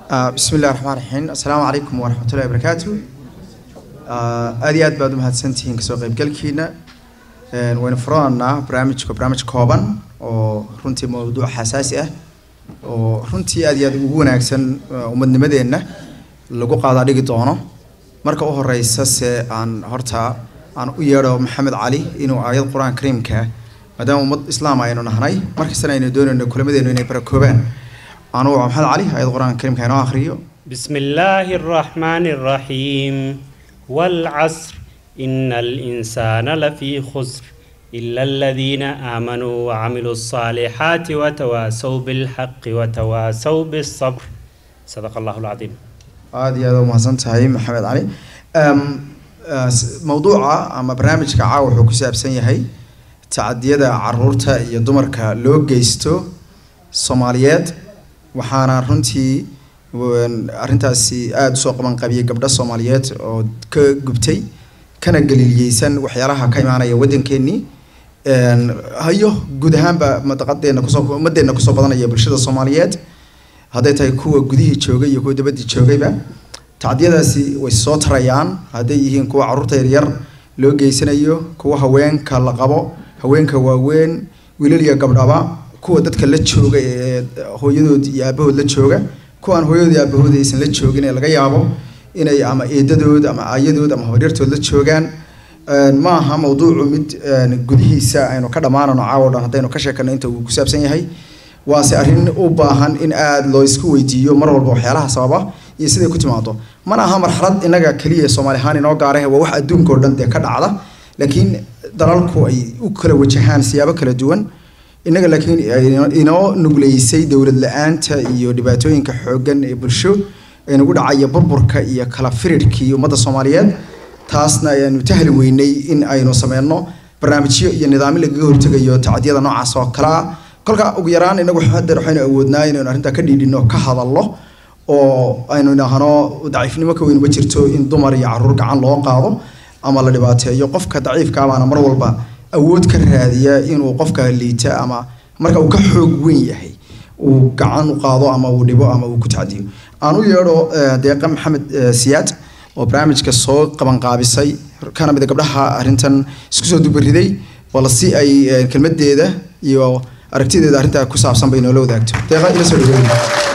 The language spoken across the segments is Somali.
bismi illahi raxmaan raxiim assalaamu calaykum waraxmatullahi wabarakaatu aada iyo aad baad umahadsantihiin kasoo qeybgalkiina waynu furananaa barnaamijka barnaamij kooban oo runtii mawduuc xasaasi ah oo runtii aad iyo aad ugu wanaagsan ummadnimadeenna lagu qaadaa dhigi doono marka u horeysa se aan horta aan u yeedho maxamed cali inuu aayad qur-aan kariimka maadaama ummad islaam aynu nahnay markastana aynu doonayno kulamadeenu inay barakoobaan anuu maxamed cali aayad qur-aan kariimka inoo akhriyo بسم الله الرحمن الرحيم والعصر إن الإنسان لفي خسر إلا الذين آمنوا وعملوا الصالحات وتواسوا بالحق وتواسوا بالصبر صدق الله العظيم aada iyo aada umahadsan tahay maxamed cali mawduuca ama barnaamijka caawa wuxuu ku saabsan yahay tacadiyada caruurta iyo dumarka loo geysto soomaaliyeed waxaana runtii arrintaasi aada usoo qaban qabiyay gabdho soomaaliyeed oo ka gubtay kana galiiliyeysan waxyaalaha ka imaanaya waddankeenii hayo guud ahaanba madaqadeena kusoo ummaddeena kusoo badanaya bulshada soomaaliyeed hadday tahay kuwa gudihii joogay iyo kuwa dabadii joogayba tacdiyadaasi way soo tarayaan hadday yihiin kuwa carruurta yaryar loo geysanayo kuwa haweenka la qabo haweenka waaweyn wiilal iyo gabdhaba kuwa dadka la jooga ee hooyadood iyo aabahood la jooga kuwaan hooyadood iyo aabahood aysan la joogin ee laga yaabo inay ama eedadood ama aayadood ama habaryartood la joogaan ma aha mawduucu mid gudihiisa aynu ka dhammaanano caawo dhan haddaynu ka sheekano inta uu ku saabsan yahay waase arrin u baahan in aada loo isku weydiiyo mar walba waxyaalaha sababa iyo siday ku timaado mana aha marxalad inaga keliya soomaali ahaan inoo gaarah waa wax adduunka oo dhan dee ka dhacda laakiin dalalku ay u kala wajahaan siyaabo kala duwan innaga laakiin inoo nugleysay dowlad la-aanta iyo dhibaatooyinka xooggan ee bulsho ee nagu dhacaya burburka iyo kala firirkii ummadda soomaaliyeed taasna ayaanu tahli weynay in aynu sameyno barnaamijyo iyo nidaamyo lagaga hortegayo tacdiyada noocaas oo kale ah kolka ugu yaraan inagu hadeer waxaynu awoodnaa inaynu arrintaa ka dhiidhino ka hadallo oo aynu idhaahno daciifnimo ka weyn ma jirto in dumar iyo caruur gacan loo qaado ama la dhibaateeyo qofka daciifka baana mar walba awood ka raadiya inuu qofka liita ama marka uu ka xoog weyn yahay uu gacan u qaado ama uu dhibo ama uu ku tacdiyo aan u yeedho deeqa maxamed siyaad oo barnaamijka soo qabanqaabisay kana mid gabdhaha arrintan isku soo dubariday bal si ay kelmadeeda iyo aragtideeda arrintaa ku saabsan bay noola wadaagto deeqa ila soo dhaweeya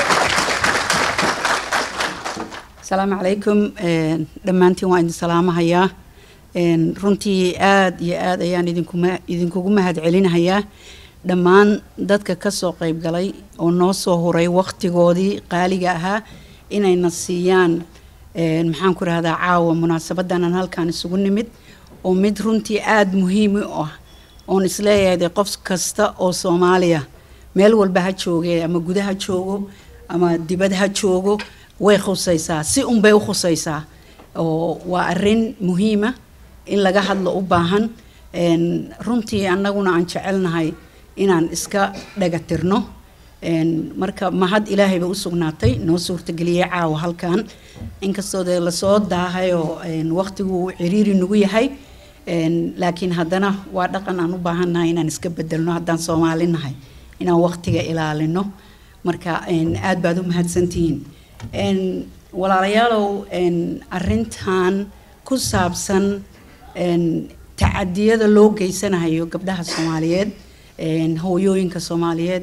asalaamu calaykum dhammaantiin waan idin salaamahayaa runtii aada iyo aada ayaan idinkuma idinkugu mahad celinahayaa dhammaan dadka kasoo qeyb galay oo noo soo huray waqtigoodii qaaliga ahaa inayna siiyaan maxaan ku rahdaa caawa munaasabadan aan halkaan isugu nimid oo mid runtii aada muhiimi u ah oon isleeyahay qof kasta oo soomaaliya meel walba ha jooge ama guda ha joogo ama dibad ha joogo way khusaysaa si unbay u khusaysaa oo waa arin muhiima in laga hadlo u baahan runtii annaguna aan jecelnahay inaan iska dhagatirno marka mahad ilaahay bay u sugnaatay noo suurtageliyey caawa halkan inkastoo dee lasoo daahayoo waqtigu ciriiri nagu yahay laakiin haddana waa dhaqan aan u baahannahay inaan iska bedelno haddaan soomaali nahay inaan waqtiga ilaalino marka aada baad u mahadsantihiin walaalayaalow arintan ku saabsan tacadiyada loo geysanayo gabdhaha soomaaliyeed hooyooyinka soomaaliyeed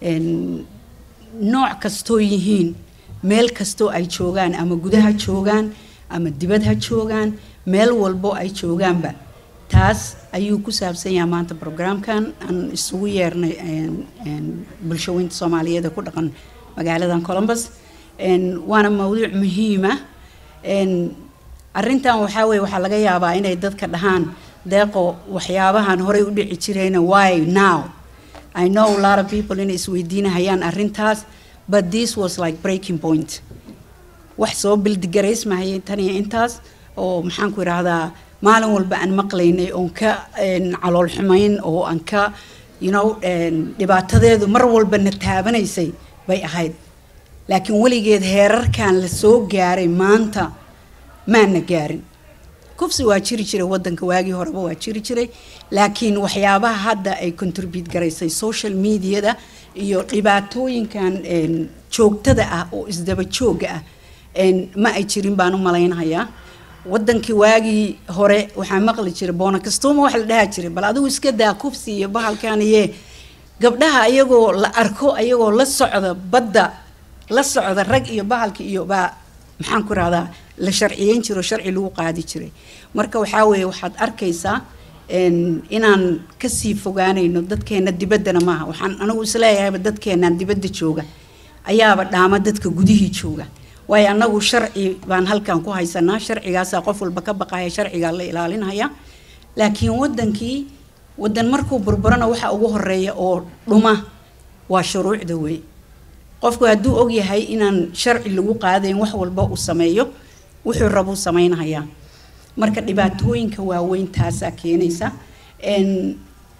nooc kastoo yihiin meel kastoo ay joogaan ama gudaha joogaan ama dibad ha joogaan meel walbo ay joogaanba taas ayuu ku saabsan yahay maanta brograamkan aan isugu yeernay bulshaweynta soomaaliyeed ee ku dhaqan magaaladan columbus waana mawduuc muhiima arintan waxaa weye waxaa laga yaabaa inay dadka dhahaan deeqo waxyaabahan horey u dhici jirayna why now i know a lot of people inay isweydiinahayaan arintaas but this was like breaking point wax soo bildigaraysmahayay tan iyo intaas oo maxaan ku idhaahdaa maalin walba aan maqlaynay oon ka calool xumayn oo aan ka you know dhibaatadeedu mar walba na taabanaysay bay ahayd laakiin weligeed heerarkan la soo gaaray maanta maana gaarin kufsi waa jiri jiray wadanka waagii horeba waa jiri jiray laakiin waxyaabaha hadda ay contribute garaysay social mediada iyo dhibaatooyinkan een, joogtada ah oo isdaba jooga ah een, ma ay jirin baan u malaynayaa wadankii waagii hore waxaa maqli jiray boonakastuuma wax la dhaha jiray bal adigu iska daa kufsi iyo bahalkan iye gabdhaha ayagoo la arko ayagoo la socda badda la socda rag iyo bahalka iyo baa maxaan ku rahdaa la sharciyeyn jiro sharci lagu qaadi jiray marka waxaa weeye waxaad arkaysaa een, inaan kasii fogaanayno dadkeena dibaddana maaha waxaan anigu isleeyahayba dadkeenaan dibadda jooga ayaaba dhaama dadka gudihii jooga waayo annagu sharci baan halkan ku haysanaa sharcigaasaa qof walba ka baqaya sharcigaa la ilaalinaya laakiin wadankii wadan markuu burburana waxa ugu horeeya oo dhuma waa shuruucda wey qofku hadduu ogyahay inaan sharci lagu qaadayn wax walba uu sameeyo wuxuu rabuu samaynayaa marka dhibaatooyinka waaweyn taasaa keenaysa Een,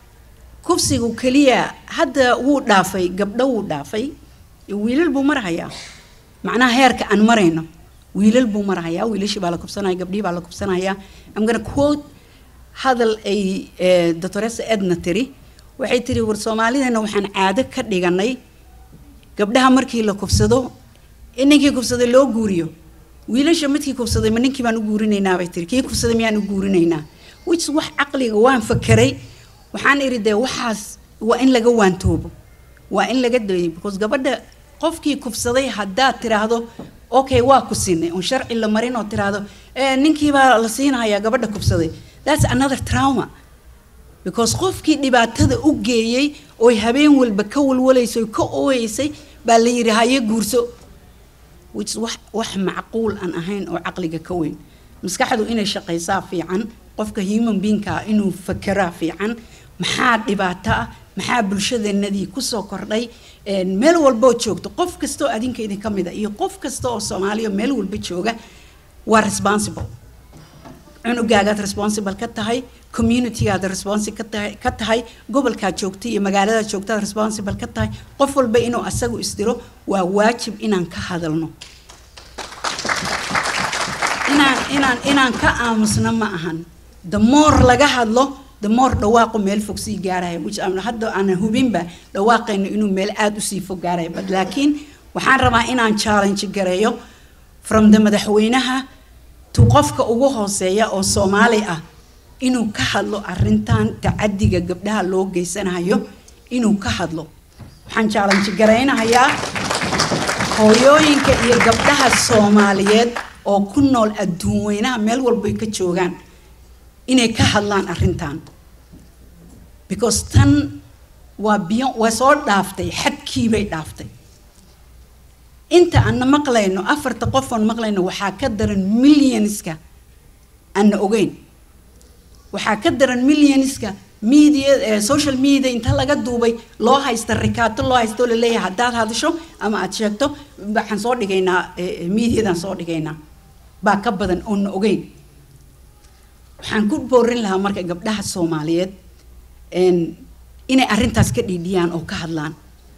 kufsigu keliya hadda wuu dhaafay gabdho wuu dhaafay wiilal buu marahayaa macnaha heerka aan marayno wiilal buu marahayaa wiilashii baa la kubsanaya gabdhihii baa la kubsanaya I'm gonna quote hadal ay eh, doctoressa edna tiri waxay tiri war soomaalidana waxaan caado ka dhiganay gabdhaha markii la kubsado in ninkii kubsaday loo guuriyo wiilasha midkii kubsaday ma ninkii baan u guurinaynaa bay tiri kii kubsaday miyaan u guurinaynaa which wax caqliga waan fakeray waxaan iri dee waxaas waa in laga waantoobo waa in laga dayo because gabadha qofkii kubsaday haddaad tiraahdo okay waa ku sinay oon sharci la marin oo tiraahdo eh, ninkii baa la siinayaa gabadha kubsaday that's another trauma because qofkii dhibaatada u geeyey oy habeen walba ka walwalaysay ka ooyeysay baa la yidhi haye guurso which is wax wax macquul aan ahayn oo caqliga ka weyn maskaxdu inay shaqaysaa fiican qofka human beingka inuu fakeraa fiican maxaa dhibaato ah maxaa bulshadeenadii kusoo kordhay een, meel walboo joogto qof kastoo adinka idinka mid a iyo qof kasta oo soomaaliya meel walba jooga waa responsible cunugaagaad responsible ka tahay communitygaad responsible ka tahay ka tahay gobolkaad joogta iyo magaaladaad joogtaad responsible ka tahay qof walba inuu asagu isdiro waa waajib inaan ka hadalno inaan inaan inaan ka aamusno ma ahan the more laga hadlo the more dhawaaqu meel fog sii gaaraya which aan hadda aanan hubinba dhawaaqayno inuu meel aada usii fog gaaraya but laakiin waxaan rabaa inaan challenge gareeyo from the madaxweynaha to qofka ugu hooseeya oo soomaali ah inuu ka hadlo arintan tacadiga gabdhaha loo geysanayo inuu ka hadlo waxaan challenge garaynahayaa hooyooyinka iyo gabdhaha soomaaliyeed oo ku nool adduun weynaha meel walbay ka joogaan inay ka hadlaan arrintan because tan waa biyo waa soo dhaaftay xadkiibay dhaaftay inta aanna maqlayno afarta qof oon maqlayno waxaa ka daran millionska aanna ogeyn waxaa ka daran millionska media eh, social media inta laga duubay loo haysta rikaato loo haysta oo laleeyahay haddaad hadasho ama aad sheegto waxaan soo dhigaynaa eh, mediadan soo dhigaynaa baa ka badan oonna ogeyn waxaan ku boorin lahaa marka gabdhaha soomaaliyeed een, inay arrintaas ka dhiidhiyaan oo ka hadlaan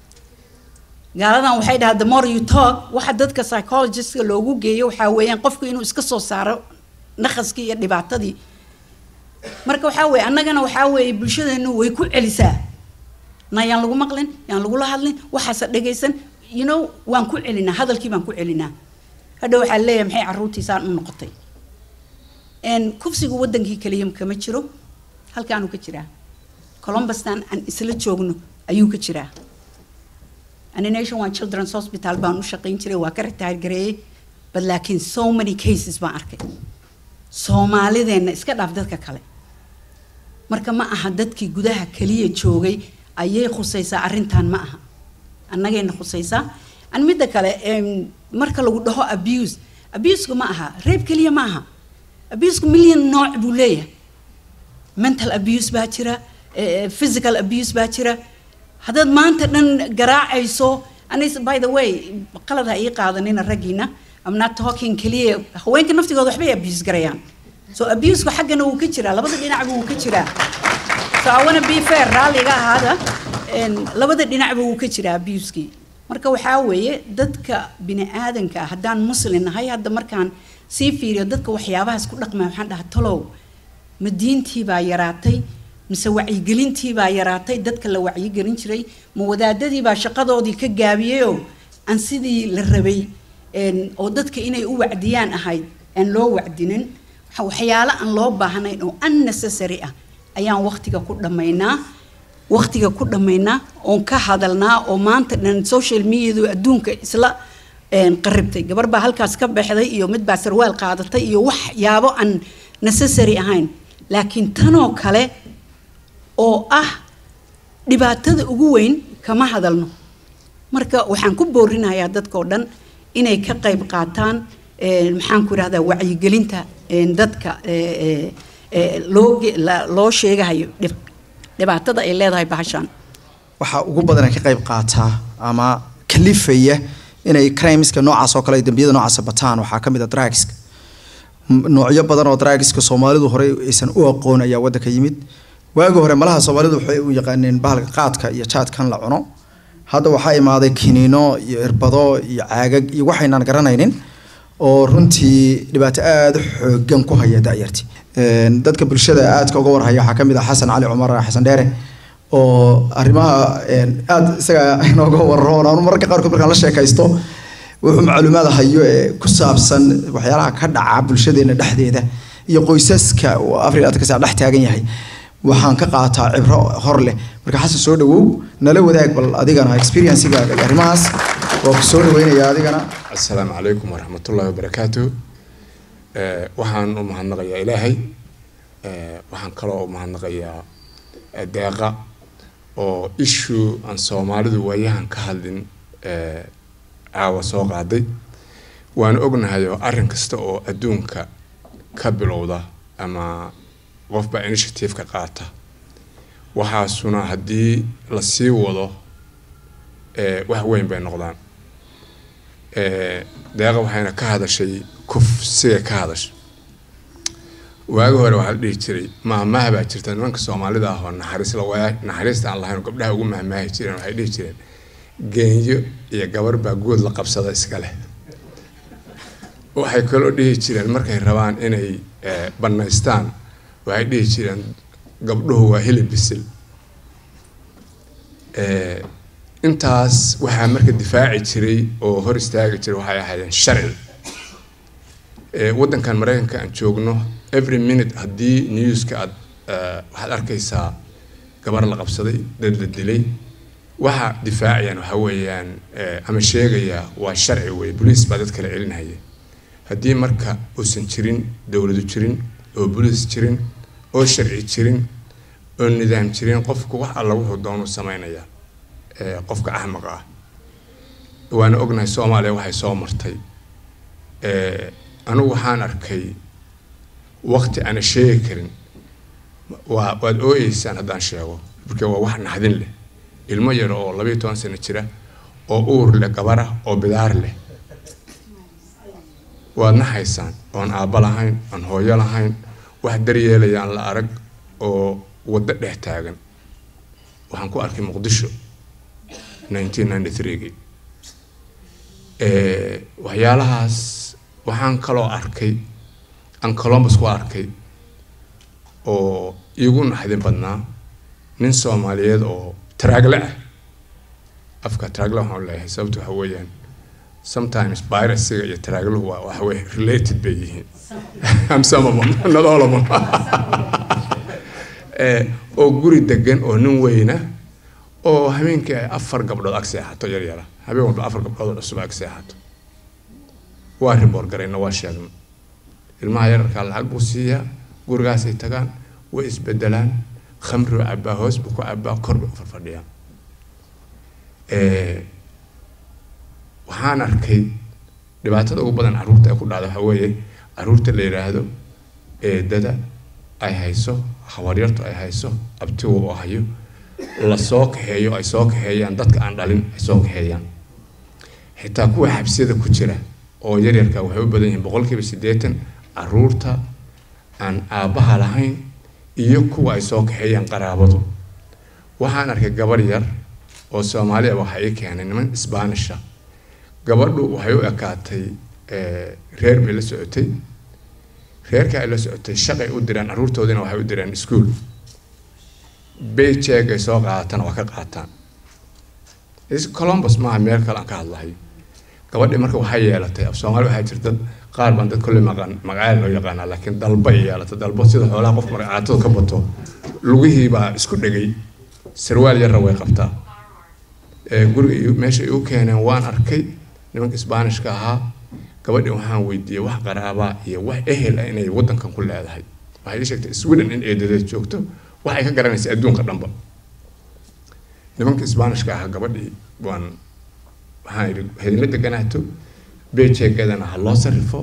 gaaladan waxay dhahaa the more you talk waxa dadka psychologistka loogu geeyo waxaa weeyaan qofku inuu iska soo saaro naqaskii iyo dhibaatadii marka waxaa weeye annagana waxaa weeye bulshadeenu way ku celisaa na yaan lagu maqlin yaan lagula hadlin waxaasa dhegaysan you know waan ku celinaa hadalkii baan ku celinaa hadha waxaa leeyahay maxay carruurtiisaan u noqotay een, kufsigu wadankii kaliya kama jiro halkaanuu ka jiraa columbustan aan isla joogno ayuu ka jiraa ani nation one children's hospital baan u shaqayn jiray waa ka ritaar gareeyey but laakiin so many cases baan arkay soomaalideenna iska dhaaf dadka kale marka ma aha dadkii gudaha kaliya joogay ayay khusaysaa arrintan ma aha annagayna khusaysaa an midda kale em, marka lagu dhaho abuse abuseka ma aha reeb keliya ma aha abuseka million nooc buu leeyahay mental abuse baa jira eh, physical abuse baa jira haddaad maanta dhan garaacayso anis by the way qalad ha ii qaadanina raggiina I'm not talking keliya haweenka naftigooda waxbay abuse garayaan so abuseka xaggana wuu ka jiraa labada dhinacba wuu ka jiraa so I wanna be fair raalliga ahaada een, labada dhinacba wuu ka jiraa abuseki marka waxaa weeye dadka bini aadanka ah haddaan muslin nahay hadda markaan sii fiiriyo dadka waxyaabahaas ku dhaqmaya waxaan dhahaa talow ma diintii baa yaraatay mise wacyigelintii baa yaraatay dadka la wacyigelin jiray ma wadaadadii baa shaqadoodii ka gaabiyeyoo aan sidii la rabay oo dadka inay u wacdiyaan ahayd aan loo wacdinin waxyaalo aan loo baahnayn oo unnecessary ah ayaan waqtiga ku dhammaynaa waqtiga ku dhammaynaa oon ka hadalnaa oo maanta dhan social mediadu adduunka isla qaribtay gabar baa halkaas ka baxday iyo mid baa sarwaal qaadatay iyo waxyaabo aan necessary ahayn laakiin tanoo kale oo ah dhibaatada ugu weyn kama hadalno marka waxaan ku boorinayaa dadkao dhan inay ka qayb qaataan maxaan ku idhahdaa wacyigelinta dadka loo loo sheegahayo dhibaatada ay leedahay bahashaan waxaa ugu badan ay ka qayb qaataa ama kalifaya inay crimeska noocaas oo kale dambiyada noocaas bataan waxaa ka mid a drugska noocyo badan oo drugska soomaalidu horey aysan u aqoon ayaa waddanka yimid waagi hore malaha soomaalidu waxay u yaqaaneen bahalka qaadka iyo jaadkan la cuno hadda waxaa imaaday kiniino iyo irbado iyo caagag iyo waxaynaan garanaynin oo runtii dhibaato aada xoogan ku haya da'yarti dadka bulshada aadka uga warhaya waxaa kamid ah xasan cali cumar xasan dheere oo arrimaha aada isaga inooga warro anu mararka qaarkood markaan la sheekaysto wuxuu macluumaad hayo ee ku saabsan waxyaalaha ka dhaca bulshadeena dhexdeeda iyo qoysaska uu afar iyo labaatan ka sac dhex taagan yahay waxaan ka qaataa cibro hor leh marka xasan soo dhawow nala wadaag bal adigana experiencegaaga iyo arrimahaas waa ku soo dhaweynaya adigana assalaamu calaykum waraxmatullaahi wabarakaatu waxaan u mahadnaqayaa ilaahay waxaan kaloo u mahadnaqayaa deeqa oo issue aan soomaalidu waayahan ka hadlin caawa soo qaaday waan ognahay oo arrin kasta oo adduunka ka bilowda ama qofba initiative-ka qaata waxaasuna haddii la sii wado wax weyn bay noqdaan deeqa waxayna ka hadashay kufsiga ka hadashay waagi hore waxaa la dhihi jiray maahmaaha baa jirta nimanka soomaalida ah oo naxariis la naxariista aan lahayn oo gabdhaha ugu mahmaahi jireen waxay dhihi jireen geenyo iyo gabar baa good la qabsada iska leh waxay kaloo dhihi jireen markay rabaan inay bannaystaan waxay dhihi jireen gabdhuhu waa hilib bisil intaas waxaa marka difaaci jiray oo hor istaagi jiray waxay ahaayeen sharci waddankan maraykanka aan joogno every minute haddii newska aad waxaad arkaysaa gabar la qabsaday dad la dilay waxa difaacayaan waxa weeyaan ama sheegaya waa sharci wey boliis baa dad kala celinhaya haddii marka uusan jirin dowladu jirin oo boliis jirin oo sharci jirin oo nidaam jirin qofku wax alla wuxuu doonu sameynaya qofka axmaqa ah waana ognahay soomaaliya waxay soo martay anigu waxaan arkay waqti aana sheegi karin waa waad ooyeysaan haddaan sheego marka waa wax naxdin leh ilmo yar oo labayo toban sano jira oo uur leh gabara oo bidaar leh waad naxaysaan oon aabba lahayn aan hooyo lahayn wax daryeelayaan la arag oo waddo dhex taagan waxaan ku arkay muqdisho nineteen ninety three-gii waxyaalahaas waxaan kaloo arkay aan colombus ku arkay oo iigu naxdin badnaa nin soomaaliyeed oo taraagle ah afka taraagle waxaan leeyahay sababta waxa weeyaan sometimes virusiga iyo taraagluhu waa waxa weye related bay yihiin am some of them not all of them oo guri degan oo nin weyna oo habeenkii ay afar gabdhood ag seexato yar yara habeen walba afar gabdhood oo cusub ag seexato waa riboor garayna waa sheegna ilmaha yararkaa lacag buu siiyaa gurigaasay tagaan way isbedelaan khamri u cabaa hoos buu ku cabaa kor bay u farfadhiyaan waxaan arkay dhibaatada ugu badan carruurta ay ku dhacda waxaa weeye carruurta la yidhaahdo eedada ay hayso habaryartu ay hayso abtiga oo hayo la soo kaxeeyo ay soo kaxeeyaan dadka aan dhalin ay soo kaxeeyaan xitaa kuwa xabsiyada ku jira oo yaryarka waxay u badan yihiin boqolkiiba siddeetan carruurta aan aabbaha lahayn iyo kuwa ay soo kaxeeyaan qaraabadu waxaan arkay gabar yar oo soomaaliya waxaa ii keenay niman isbaanisha gabadhu waxay u ekaatay reer bay la socotay reerka ay la socotay shaqay u direen carruurtoodina waxay u direen iskuol bayjeeg ay soo qaadatana waa ka qaataan columbus maaha meel kale aan ka hadlahay gabadhii marka waxay yeelatay af soomaali waxaa jirta dad qaar baan dad kolley maqan magacaal loo yaqaanaa laakiin dalba ay yeelatay dalbo sida xoolaha qof marka caatada ka bato lugihii baa isku dhegay sarwaal yarra way qabtaa guriga meesha ay u keeneen waan arkay nimanka isbaanishka ahaa gabadhii waxaan weydiiyey wax qaraabaa iyo wax ehel ah inay waddankan ku leedahay waxay ii sheegtay sweden in eedadeed joogto waxay ka garanaysa adduunka dhanba nimanka isbaanishka ahaa gabadhii waan waxaan idhi hadinla deganaato bejeegadana ha loo sarrifo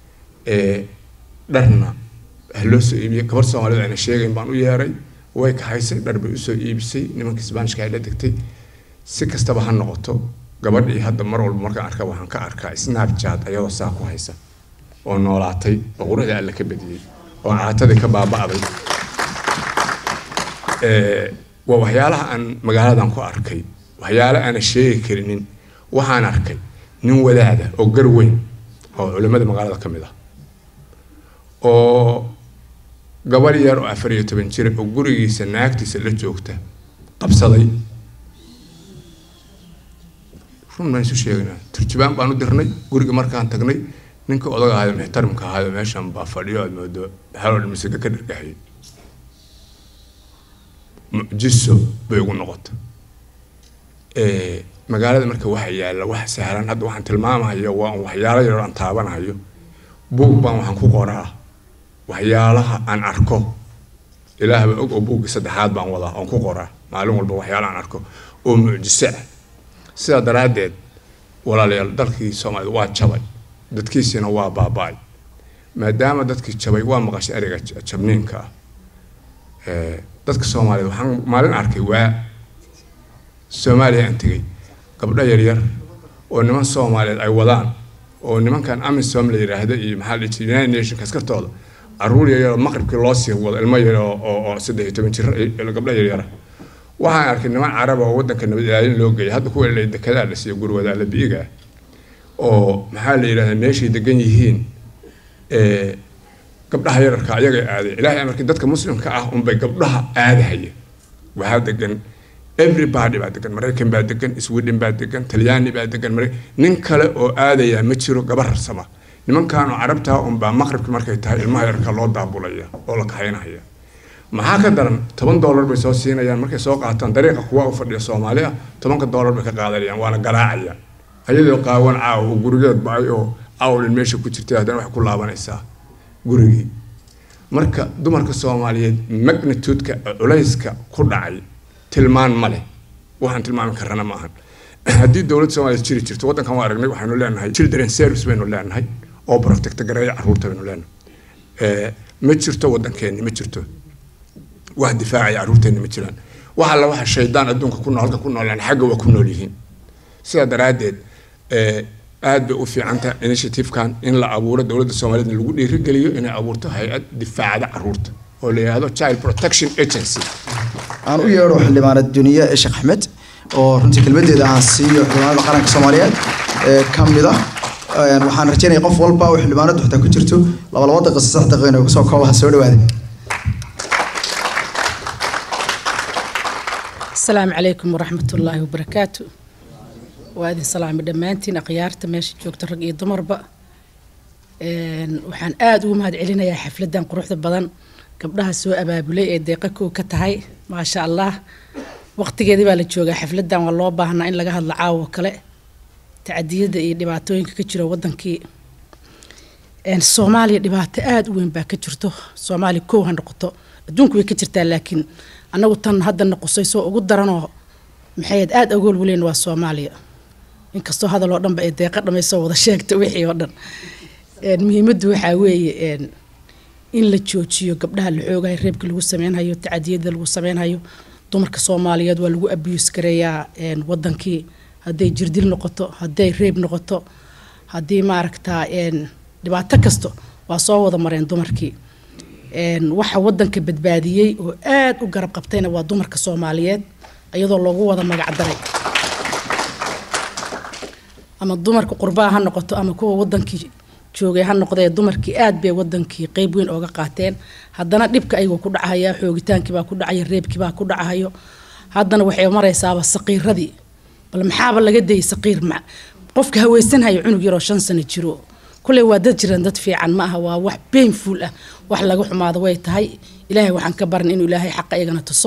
dharna ha loo soo iibiyo gabar soomaalida ayna sheegayn baan u yeeray way kahaysay dhar bay usoo iibisay nimanka isbaanishka ay la degtay si kastaba ha noqoto gabadhii hadda mar walba markaan arka waxaan ka arkaa snapchat ayadoo saa ku haysa oo noolaatay oo quruxda alle ka badiyey oo caatadii ka baaba'day waa waxyaalaha aan magaaladan ku arkay waxyaale aana sheegi karinin waxaan arkay nin wadaada oo gar weyn oo culimmada magaalada ka mid ah oo gabadh yar oo afar iyo toban jira oo gurigiisa naagtiisa la joogta qabsaday run baan isu sheegaynaa turjubaan baan u dirnay guriga markaan tagnay ninka odaga ahayo muxtarimka ahayo meeshan baa fadhiyo aad moodo halool masiga ka dhargaxiyay mucjiso bay ugu noqota magaalada marka waxa yaalla wax sahlan hadda waxaan tilmaamahayo waa waxyaalo yar aan taabanahayo buug baan waxaan ku qoraa waxyaalaha aan arko ilaahba og oo buuggii saddexaad baan wadaa oon ku qoraa maalin walba waxyaala aan arko oo mucjiso ah sidaa daraaddeed walaalayaal dalkii soomaalida waa jabay dadkiisiina waa baaba-ay maadaama dadkii jabay waa maqashay ereyga jabniinka ah dadka soomaaliyed waxaan maalin arkay waa soomaaliya aan tegey gabdho yaryar oo niman soomaaliyeed ay wadaan oo nimankan amisom la yidhaahdo iyo maxaa la jiray united nations askartooda caruur yaryaroo maqribkii loo sii wado ilmo yar oo saddex iyo toban jir gabdho yaryara waxaan arkay niman carab oo waddanka nabad ilaalin loo geeyay hadda kuwa la dekedaa la siiyo gurwadaa la biiga oo maxaa la yidhahdaa meeshay degan yihiin gabdhaha yararka ayaga aaday ilaahay amarkii dadka muslimka ah unbay gabdhaha aadahaya waxaa degan everybody baa degan maraykan baa degan sweden baa degan talyaani baa degan nin kale oo aadaya ma jiro gabar rarsama nimankan oo carabtaa unbaa maqribki markay tahay ilmaha yararka loo daabulaya oo la kaxaynahaya maxaa ka daran toban dollar bay soo siinayaan markay soo qaataan dariiqa kuwa u fadhiya soomaali ah tobanka dollar bay ka qaadanayaan waana garaacaya ayadoo qaawan caaw oo gurigeed ba-ay oo awlin meesha ku jirtay haddana waxay ku laabanaysaa gurigii marka dumarka soomaaliyeed magnitude-ka culayska ku dhacay tilmaan ma leh waxaan tilmaami karana ma ahan haddii dowladda soomaaliyeed jiri jirto waddankan waa aragnay waxaynu leenahay children service baynu leenahay oo protecta gareeya carruurta baynu leenahay ma jirto waddankeenni ma jirto wax difaacaya carruurteenni ma jiraan wax alla waxa shaydaan adduunka ku nool halka ku noolaan xagga waa ku nool yihiin sidaa daraaddeed aad bay u fiican tahay initiative-kan in la abuuro dowladda soomaaliyeed lagu dhiirigeliyo inay abuurto hay-ad difaacda carruurta oo la yidhaahdo child protection agency aan u yeedho xildhibaanad duniye sheekh axmed oo runtii kelmadeeda aan siiyo xildhibaanada qaranka soomaaliyeed ee ka mid ah waxaan rajeynaya qof walba oo xildhibaanadu xitaa ku jirto laba laba daqiiqo saddex daqiiqo inay kusoo koobaha soo dhawaada asalaamu calaykum waraxmat ullaahi wabarakaatu waa idin salaami dhammaantiin akhyaarta meesha joogta rag iyo dumarba waxaan aada ugu mahad celinayaa xafladan quruxda badan gabdhaha soo abaabulay ee deeqa kow ka tahay maasha allah waqtigeedii baa la joogaa xafladan waa loo baahnaa in laga hadlo caawo kale tacadiyada iyo dhibaatooyinka ka jiro wadankii soomaaliya dhibaato aada u weyn baa ka jirto soomaaliya kow ha noqoto adduunku way ka jirtaa laakiin annagu tan hadda noqosay soo ugu daranoo maxayd aada agool waleyn waa soomaaliya inkastoo hadal oo dhanba ay deeqa dhamaysoo wada sheegta wixii oo dhan muhiimaddu waxaa weeye in la joojiyo gabdhaha la xoogayo reebka lagu sameynhayo tacadiyada lagu sameynhayo dumarka soomaaliyeed waa lagu abuse gareeyaa wadankii hadday jirdil noqoto hadday reeb noqoto haddii maaragtaa dhibaato kasto waa soo wada mareen dumarkii waxa wadanka badbaadiyey oo aada u garab qabtayna waa dumarka soomaaliyeed iyadoo loogu wada magacdaray ama dumarka qurbaha ha noqoto ama kuwa wadankii joogay ha noqdee dumarkii aad bay wadankii qeyb weyn ooga qaateen haddana dhibka ayagoo ku dhacaya xoogitaankiibaa ku dhacaya reebkiibaa ku dhacayo haddana waxay maraysaaba saqiiradii bal maxaaba laga dayay saqiir ma qofka haweysanhayo cunug yaroo shan sano jiro kulley waa dad jiran dad fiican ma aha waa wax bainful ah wax laga xumaado way tahay ilaahay waxaan ka baran inuu ilaahay xaqa iyagana tuso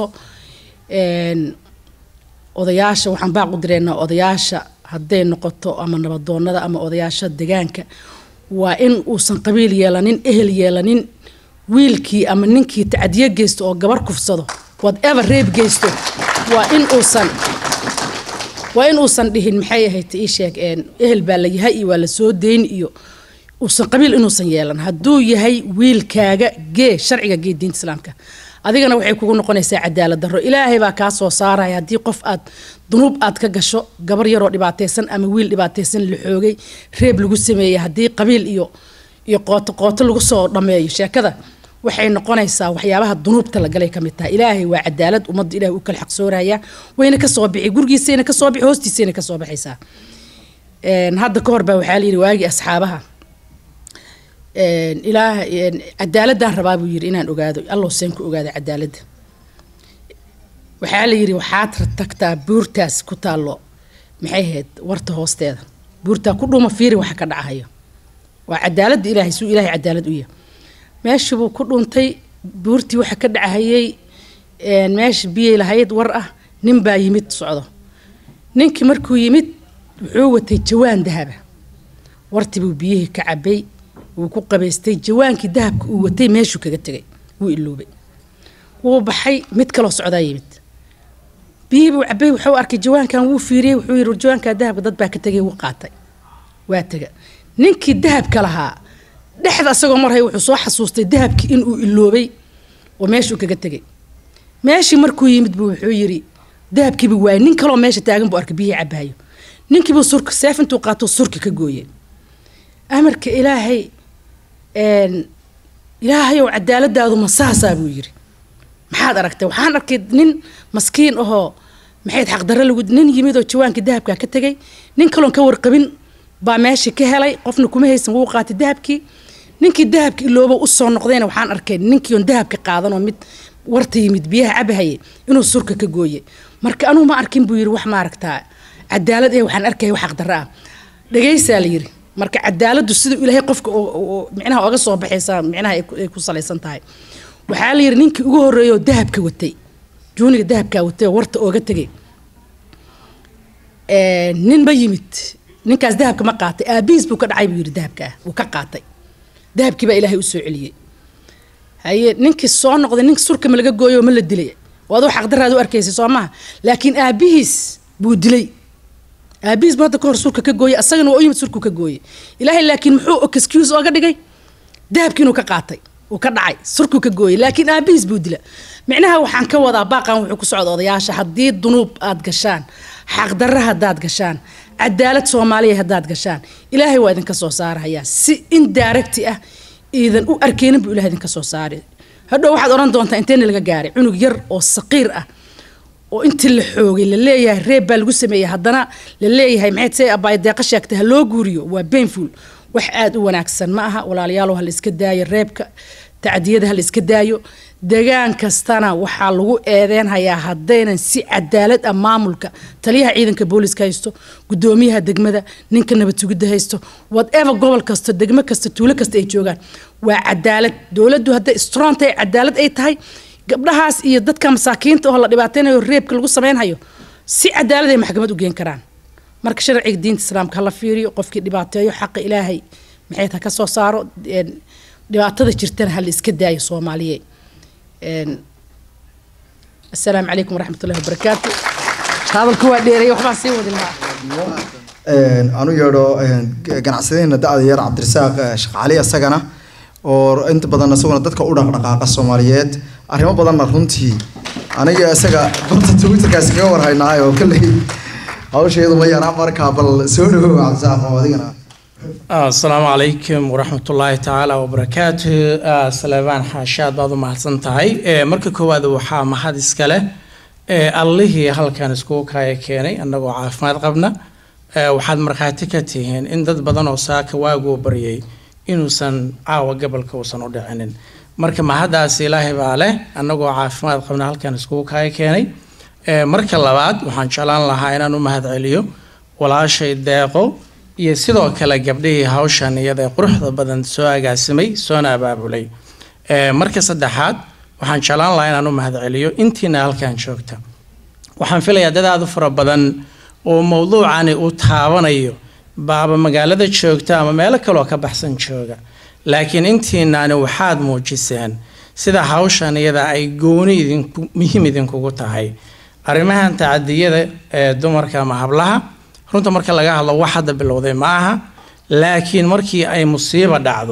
odayaasha waxaan baaq u direynaa odayaasha hadday noqoto ama nabadoonada ama odayaasha degaanka waa in uusan qabiil yeelanin ehel yeelanin wiilkii ama ninkii tacdiyo geysto oo gabar kufsado whatever reeb geysto waa in uusan waa in uusan dhihin maxay ahayd ii sheeg ehel baa la yahay iyo waa la soo dayn iyo uusan qabiil inuusan yeelan hadduu yahay wiilkaaga gee sharciga gee diinta islaamka adigana waxay kugu noqonaysaa cadaalad darro ilaahay baa kaa soo saaraya haddii qof aad dunuub aad ka gasho gabar yaroo dhibaataysan ama wiil dhibaataysan la xoogay reeb lagu sameeyey haddii qabiil iyo iyo qooto qooto lagu soo dhammeeyo sheekada waxay noqonaysaa waxyaabaha dunuubta la galay ka mid tahay ilaahay waa cadaalad ummadda ilahay u kala xaqsooraya wayna ka soo bixi gurigiisayna ka soo bixi hoostiisayna ka soo baxaysaa hadda ka hor baa waxaa layidhi waagii asxaabaha ilaah cadaaladaan rabaa buu yidhi inaan ogaado allow seen ku ogaada cadaaladda waxaa la yidhi waxaad tagtaa buurtaas ku taallo maxay ahayd warta hoosteeda buurtaa ku dhuma fiiri waxa ka dhacahayo waa cadaaladda ilaahay suu ilaahay cadaalad u yahay meeshii buu ku dhuntay buurtii waxa ka dhacahayay meesha biyay lahayd war ah nin baa yimid socdo ninkii markuu yimid wuxuu watay jawaan dahaba wartii buu biyihii ka cabay wuu ku qabaystay jawaankii dahabka uu watay meeshuu kaga tegay wuu iloobay wuu baxay mid kaloo socdaa yimid biyihii buu cabay wuxuu arkay jawaankan wuu fiiriyey wuxuu yidhi jawaankaa dahabka dad baa ka tegay wuu qaatay waa tega ninkii dahabka lahaa dhexda asagoo marhay wuxuu soo xasuustay dahabkii inuu iloobay oo meeshuu kaga tegay meeshii markuu yimid buu wuxuu yidhi dahabkiiba waayay nin kaloo meesha taagan buu arkay biyihii cabaayo ninkiibuu surka seef intuu qaato surki ka gooyey amarka ilaahay ilaahayow cadaaladaadu ma saasaa buu yidhi maxaad aragtay waxaan arkay nin maskiin ahoo maxayd xaqdarre lagu nin yimid oo jawaankii dahabkaa ka tegay nin kaloon ka warqabin baa meeshii ka helay qofna kuma haysan wuu qaatay dahabkii ninkii dahabka iloobo usoo noqdayna waxaan arkay ninkii oon dahabka qaadanoo mid warta yimid biyaha cabahayay inuu surka ka gooyey marka anuu ma arkin buu yidhi wax maaragtaa cadaalad ee waxaan arkaya wax xaqdarre ah dhagaysaa la yidhi marka cadaaladdu siduu ilaahay qofka micnaha oga soo baxaysa micnaha ay ku salaysan tahay waxaa la yidhi ninkii ugu horreeyoo dahabka watay juuniga dahabkaa watay oo warta ooga tegay ninba yimid ninkaas dahabka ma qaatay aabihiis buu ka dhacay buu yidhi dahabkaa wuu ka qaatay dahabkii baa ilaahay u soo celiyey haye ninkii soo noqday ninka surka ma laga gooyo oo ma la dilay waad wax xaqdaraad u arkaysay soo maha laakiin aabihiis buu dilay aabihiis buu hadda ka hor surka ka gooyey asagana waa u yimid surku ka gooyey ilaahay laakiin muxuu excuse ooga dhigay dahabkii inuu ka qaatay uu ka dhacay surkuu ka gooyey laakiin aabihiis buu dila micnaha waxaan ka wadaa baaqan wuxuu ku socda odayaasha haddii dunuub aad gashaan xaqdarra haddaad gashaan cadaalad soomaaliya haddaad gashaan ilaahay waa idinka soo saarahayaa si indiracti ah iidan u arkeynin buu ilahay idinka soo saari hadhow waxaad odhan doontaa inteena laga gaaray cunug yar oo saqiir ah oo intii la xoogay la leeyahay reeb baa lagu sameeyey haddana la leeyahay maxayd say abaay deeqa sheegtay ha loo guuriyo waa painful wax aada u wanaagsan ma aha walaalayaalow ha la iska daayo reebka tacdiyada ha la iska daayo degaan kastana waxaa lagu eedeenhayaa haddaynan si cadaalad ah maamulka taliyaha ciidanka booliska haysto gudoomiyaha degmada ninka nabad sugidda haysto whatever gobol kasta degmo kasta tuulo kasta ay joogaan waa cadaalad dowladdu hadday strong tahay cadaalad ay tahay gabdhahaas iyo dadka masaakiinta oo la dhibaateynayo reebka lagu sameynhayo si cadaalad ay maxkamad u geen karaan marka sharciga diinta islaamka hala fiiriyo qofkii dhibaateeyo xaqa ilaahay maxay ta ka soo saaro dhibaatada jirtana hala iska daayo soomaaliye asalaamu calaykum waraxmat ullahi wabarakaatu hadalku waa dheereey waxbaan sii wadi lahaa anu yeedho ganacsadeenna da-da yar cabdirasaaq sheekh cali isagana oo inta badan isaguna dadka u dhaqdhaqaaqa soomaaliyeed arrimo badanna runtii aniga isaga barta twitterkaasi kaga warhaynaayo oo kalley hawsheedu ma yaraa markaa bal soo dhawow cabdirasaaq oo adigana asalaamu calaykum waraxmat ullaahi tacaala wabarakaatu salebaan xaashaad baad u mahadsan tahay marka koowaad waxaa mahad iska leh ee allihii halkan iskugu kaaya keenay annagoo caafimaad qabna ee waxaad markhaati ka tihiin in dad badan oo saaka waaguu baryay inuusan caawa gobolka uusan u dhicinin marka mahaddaas ilaahay baa leh annagoo caafimaad qabna halkan iskugu kaaya keenay ee marka labaad waxaan jeclaan lahaa inaan u mahad celiyo walaashay deeqo iyo sidoo kale gabdhihii hawshan iyada ee quruxda badan soo agaasimay soona abaabulay ee marka saddexaad waxaan jeclaan lahaa inaan u mahad celiyo intiina halkan joogta waxaan filayaa dad aada u fara badan oo mowduucani uu taabanayo baaba magaalada joogta ama meelo kaleoo ka baxsan jooga laakiin intiinaani waxaad muujiseen sida hawshan iyada ay gooni idinku muhiim idinkugu tahay arrimahan tacadiyada ee dumarka ama hablaha runta marka laga hadlo wax hadda bilowday ma aha laakiin markii ay musiibo dhacdo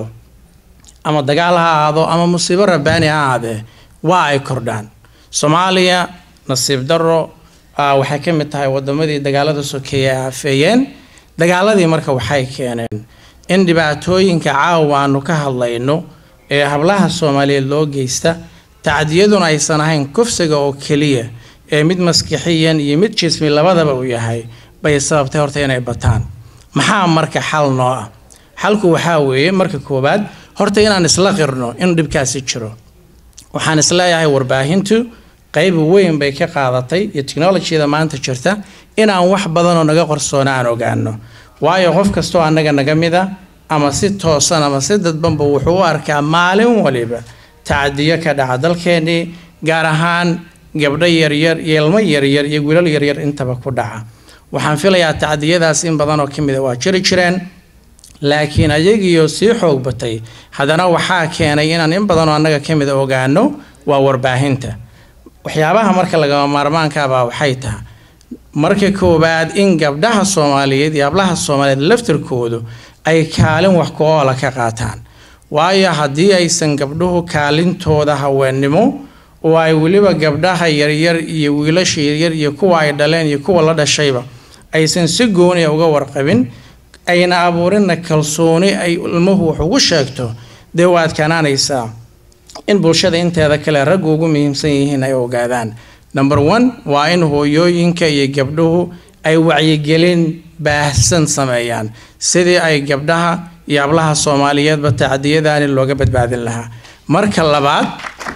ama dagaal ha ahaado ama musiibo rabbaani ha ahaadee waa ay kordhaan soomaaliya nasiib darro ah, waxay ka mid tahay wadamadii dagaalada sokeeye ay afeeyeen dagaaladii marka waxay keeneen in dhibaatooyinka caawa aanu ka hadlayno ee hablaha soomaaliyeed loo geysta tacdiyaduna aysan ahayn kufsiga oo keliya ee mid maskixiyan iyo mid jismi labadaba uu yahay bay sababtay horta inay bataan maxaa marka xal noo ah xalku waxaa weeye marka koowaad horta inaan isla qirno in dhibkaasi jiro waxaan isleeyahay warbaahintu qayb weyn bay ka qaadatay iyo technolojyada maanta jirta inaan wax badanoo naga qarsoona aan ogaano waayo qof kastoo annaga naga mida ama si toosan ama si dadbanba wuxuu u arkaa maalin waliba tacadiyo ka dhaca dalkeenii gaar ahaan gabdho yaryar iyo ilmo yaryar iyo wiilal yaryar intaba ku dhaca waxaan filayaa tacdiyadaas in badan oo ka mida waa jiri jireen laakiin ayagiioo sii xoog batay haddana waxaa keenay inaan in badanoo annaga ka mida ogaano waa warbaahinta waxyaabaha marka lagama maarmaankaabaa waxay tahay marka koowaad in gabdhaha soomaaliyeed iyo hablaha soomaaliyeed laftirkoodu ay kaalin wax ku oola ka qaataan waayo haddii aysan gabdhuhu kaalintooda haweennimo oo ay weliba gabdhaha yaryar iyo wiilasha yaryar iyo kuwa ay dhaleen iyo kuwa la dhashayba aysan si gooniya uga warqabin ayna abuurinna kalsooni ay ilmuhu wax ugu sheegto dee waad kanaanaysaa in bulshada inteeda kale raggu ugu muhiimsan yihiin ay ogaadaan number one waa in hooyooyinka iyo gabdhuhu ay wacyigelin baahsan sameeyaan sidii ay gabdhaha iyo hablaha soomaaliyeedba tacdiyadaani looga badbaadin lahaa marka labaad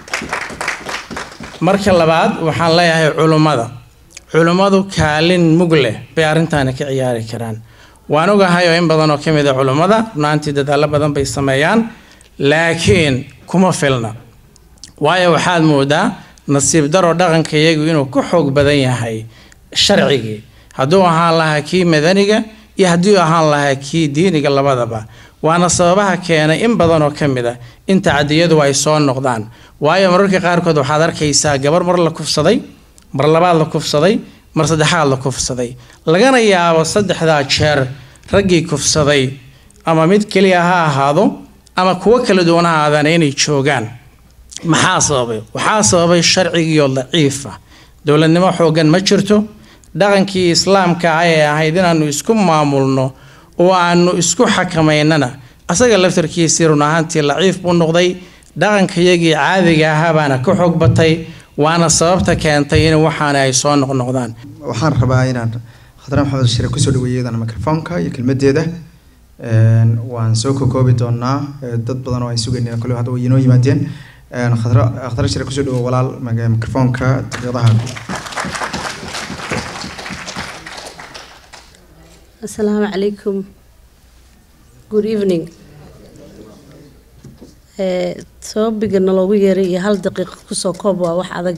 marka labaad waxaan leeyahay culummada culummadu kaalin mug leh bay arrintaani ka ciyaari karaan waan ogahay oo in badan oo ka mid a culummada runaantii dadaallo badan bay sameeyaan laakiin kuma filna waayo waxaad moodaa nasiib daro dhaqanka iyagu inuu ku xoog badan yahay sharcigii hadduu ahaan lahaa kii madaniga iyo haddii ahaan lahaa kii diiniga labadaba waana sababaha keenay in badan oo ka mid a in tacadiyadu ay soo noqdaan waayo mararka qaarkood waxaad arkaysaa gabar mar la kufsaday mar labaad la kufsaday mar saddexaad la kufsaday lagana yaabo saddexdaa jeer raggii kufsaday ama mid keliya ha ahaado ama kuwo kala duwan ha ahaadaana inay joogaan maxaa sababay waxaa sababay sharcigiioo daciifa dowladnimo xoogan ma jirto dhaqankii islaamka ah ee ahayd inaanu isku maamulno oo aanu isku xakamaynana asaga laftarkiisii run ahaantii laciif buu noqday dhaqankayagii caadiga ahaa baana ka xoog batay waana sababta keentay in waxaana ay soo noqnoqdaan waxaan rabaa inaan khadra maxamed shire kusoo dhaweeyo iyadana mikrofoonka iyo kelmadeeda waan soo kokoobi doonaa dad badan oo ay sugayneen kole hadda way inoo yimaadeen khadra khadra shire kusoo dhawo walaal mikrofoonka daqiiqadaha asalaamu calaykum good evening sababiga naloogu yeeray iyo hal daqiiqa kusoo koob waa wax adag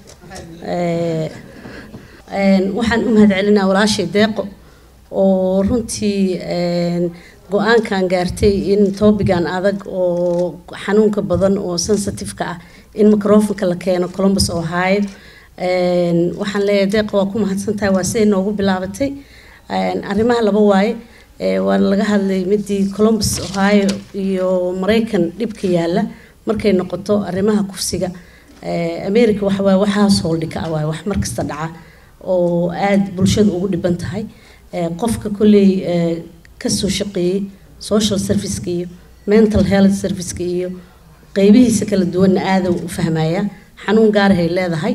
waxaan u mahad celinaa walaashay deeqo oo runtii go-aankan gaartay in toobigan adag oo xanuunka badan oo sensitive-ka ah in microfonka la keeno columbus ohio waxaan leeyahay deeqa waa ku mahadsantahay waa siday noogu bilaabatay arrimaha laba waaye waa laga hadlay midii columbus ohio iyo maraykan dhibka yaala markay noqoto arrimaha kufsiga america waxawaaye wax household ka ah waaye wax markasta dhaca oo aada bulshada ugu dhiban tahay qofka kolley kasoo shaqeeyey social serviceka iyo mental health serviceka iyo qeybihiisa kala duwanna aada u fahmaya xanuun gaarahay leedahay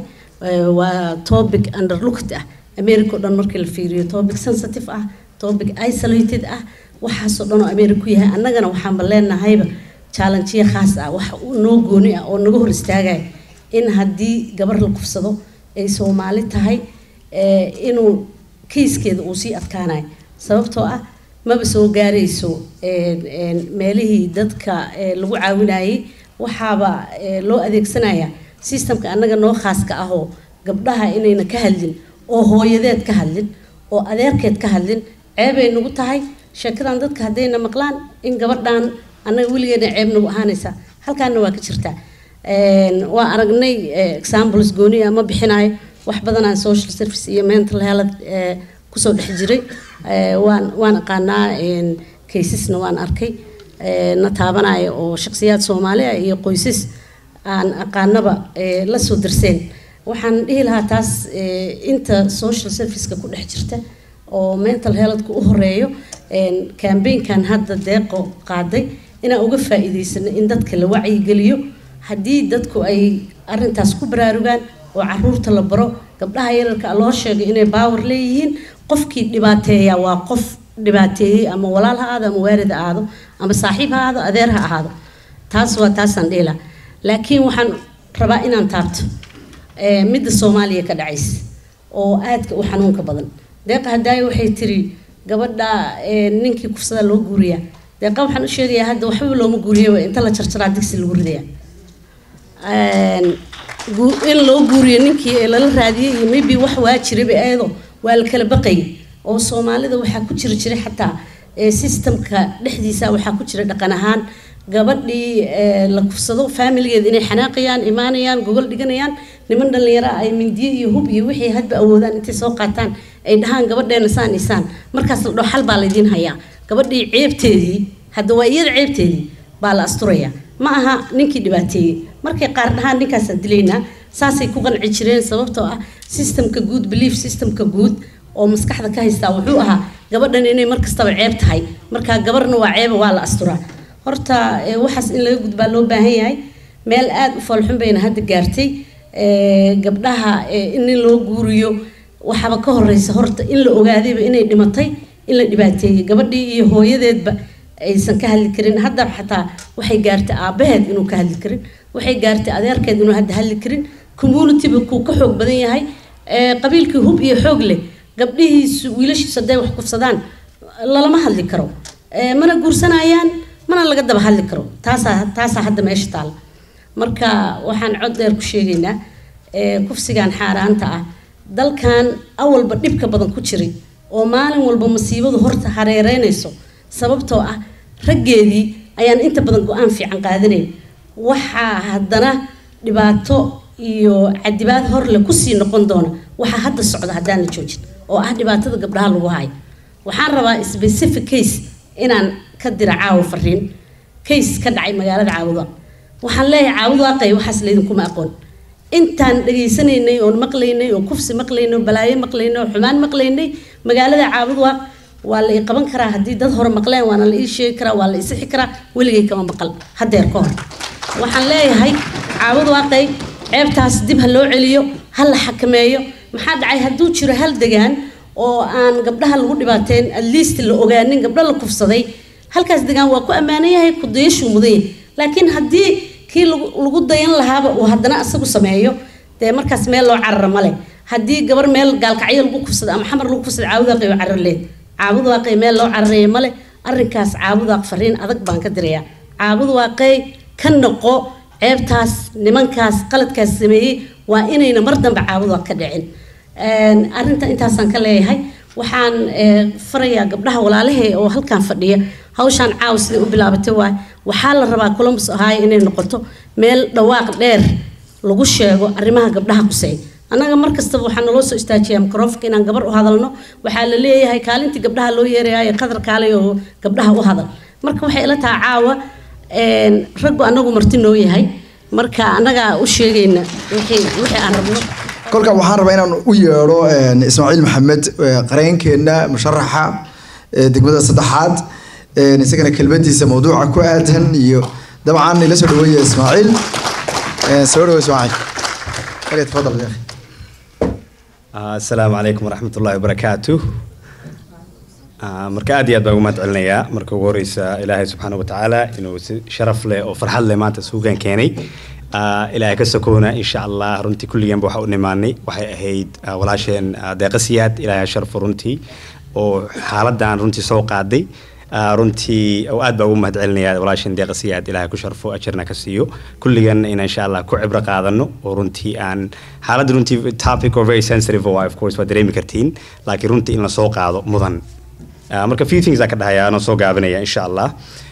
eh, waa topic underlooked ah america oo dhan markii la fiiriyo topic sensitive ah topic isolated ah waxaasoo dhan oo america ku yahay annagana waxaanba leenahayba challengeya khaas ah wax u noo gooni ah oo naga hor istaagaya in haddii gabar la kufsado ay soomaali tahay eh, inuu kiiskeeda uu sii adkaanayo sababtoo ah maba soo gaarayso een, een, meelihii dadka eh, lagu caawinayay waxaaba eh, loo adeegsanaya systemka annaga noo khaaska ahoo gabdhaha inayna ka hadlin oo hooyadeed ka hadlin oo adeerkeed ka hadlin ceebay nagu tahay sheekadan dadka haddayna maqlaan in gabadhan annaga weligeena ceeb nagu ahaanaysa halkaana waa ka jirtaa Een, waa aragnay eh, examples gooni ah ma bixinayo wax badan aan social service iyo mental health eh, kusoo dhex jiray Eh, waan waan aqaanaa een, cases-na waan arkay eh, na taabanaya oo shakhsiyaad soomaali ah iyo qoysas aan aqaanaba eh, la soo darseen waxaan dhihi lahaa taas eh, inta social service-ka ku dhex jirta oo mental health-ka u horeeyo een, campaign-kan hadda deeqo qaaday inaan uga faa'iidaysano in dadka la wacyigeliyo haddii dadku ay arintaas ku baraarugaan oo caruurta la baro gabdhaha yararka ah loo sheego inay baawar leeyihiin qofkii dhibaateeya waa qof dhibaateeyey ama walaal ha aado ama waalid ha aado ama saaxiib ha aado adeer ha ahaado taas waa taasaan dhihi lahaa laakiin waxaan rabaa inaan taabto eh, midda soomaaliya ka dhacaysa oo aadka u xanuunka badan deeqa hadaayo waxay tiri gabadha eh, ninkii kufsada loo guuriyaa deeqa waxaan u sheegayaa hadda waxbaba looma guuriyo inta la jarjaraa digsi lagu ridaya Een, gu- in loo guuriyo ninkii ee lala raadiyey iyo maybe wax waa jiraba eedo waa la kala baqayay oo soomaalida waxaa ku jiri jiray xataa ee systemka dhexdiisa waxaa ku jira dhaqan ahaan gabadhii ee, la kufsado faamiligeeda inay xanaaqayaan imaanayaan gogol dhiganayaan niman dhallinyaro ah ay mindiyo iyo hub iyo wixii hadba awoodaan intay soo qaataan ay dhahaan gabadheena saan iyo saan markaas la dhaho xal baa laydiin hayaa gabadhii ceebteedii hadda waa iyada ceebteedii baa la asturaya ma aha ninkii dhibaateeyey markay qaar dhahaan ninkaasaan dilaynaa saasay ku qanci jireen sababtoo ah systemka guud belief systemka guud oo maskaxda ka haystaa wuxuu ahaa gabadhan inay mar kastaba ceeb tahay markaa gabarna waa ceeba waa la asturaa horta eh, waxaas in laga gudbaa loo baahan yahay meel aad u foolxun bayna hadda gaartay Eh, gabdhaha eh, in nin loo guuriyo waxaaba ka horeysa horta in la ogaadayba inay dhimatay in la dhibaateeyey gabadhii iyo hooyadeedba aysan ka hadli karin hadda xataa waxay gaartay aabaheed inuu ka hadli karin waxay gaartay adeerkeed inuu hadda hadli karin communityba kuu ka xoog badan yahay Eh, qabiilkii hub iyo xoog leh gabdhihiisu wiilashiisu hadday wax kufsadaan lalama hadli karo Eh, mana guursanayaan mana laga daba hadli karo taasaa taasaa hadda meesha taala marka waxaan cod dheer ku sheegaynaa eh, kufsigan xaaraanta ah dalkan awalba dhibka badan ku jiray oo maalin walba masiibadu horta hareereynayso sababtoo ah raggeedii ayaan inta badan go-aan fiican qaadanayn waxaa haddana dhibaato iyo cadibaad horle kusii noqon doona waxaa hadda socda haddaan la joojin oo ah dhibaatada gabdhaha lagu hayo waxaan rabaa specific case inaan ka dira caawa fariin case ka dhacay magaalada caawuda waxaan leeyahay caawuda aqay waxaas laydinkuma aqoon intaan dhegaysanaynay oon maqlaynay oo kufsi maqlaynay oo balaayo maqlaynay oo xumaan maqlaynay magaalada caabudwa waa la ii qaban karaa haddii dad hore maqleen waana la ii sheegi karaa waa la ii sixi karaa weligay kama maqal hadeer ka hor waxaan leeyahay caabud waaqay ceebtaas dib ha loo celiyo ha la xakameeyo maxaa dhacay hadduu jiro hal degaan oo aan gabdhaha lagu dhibaateen at least la ogaanin gabdho la kufsaday halkaas degaan waa ku ammaanan yahay ku dayashuu mudan yahay laakiin haddii kii lagu lagu dayan lahaaba uu haddana asagu sameeyo dee markaas meel loo carara male haddii gabar meel gaalkacyo lagu kufsado ama xamar lagu kufsado caabudaaqay oo carar leed caabudaaqay meel loo cararaya male arrinkaas caabudaaq fariin adag baan ka dirayaa caabudaaqay ka noqo ceebtaas nimankaas qaladkaas sameeyey waa inayna mar dambe caabudaaq ka dhicin arrinta intaasaan ka leeyahay waxaan eh, farayaa gabdhaha walaalahe oo halkan fadhiya hawshaan caawa siday u bilaabatay waay waxaa la rabaa columbus ohio inay noqoto meel dhawaaq dheer lagu sheego arrimaha gabdhaha quseey annaga mar kastaba waxaa naloo soo istaajiyaa microfonka inaan gabar u hadalno waxaa la leeyahay kaalintii gabdhaha loo yeerayayo qadar kaalay oo gabdhaha u hadal marka waxay ila tahay caawa een, raggu annagu marti noo yahay marka annagaa u sheegayna wixii wixii aan rabno kolka waxaan rabaa inaan u yeedho een, ismaaciil maxamed ee, qareenkeena musharaxa ee, degmada saddexaad een, isagana kelmadiisa mawduuca ku aadan iyo dabcan ila soo dhaweeya ismaaciil Ee, soo dhawo ismaaciil Okay, tafadal ya akhi. asalaamu calaykum waraxmat ullahi wabarakaatu marka aad iyo aad baan ugu mahad celinayaa marka ugu horeysa ilaahay subxaana watacaala inuu si sharaf leh oo farxad leh maanta suugaan keenay ilaahay ka sokoona insha allah runtii kulligeenba waxa u nimaanay waxay ahayd walaasheen deeqa siyaad ilaahay ha sharfo runtii oo xaaladan runtii soo qaaday runtii oo aad baa ugu mahad celinaya walaasheen deeqa siyaad ilaahay ku sharfo ajarna ka siiyo kulligan in insha allah ku cibro qaadano oo runtii aan xaaladda runtii topic oo very sensitive oo of course waa dareemi kartiin laakiin runtii in la soo qaado mudan marka few things aa ka dhahaya anoo soo gaabinaya insha allah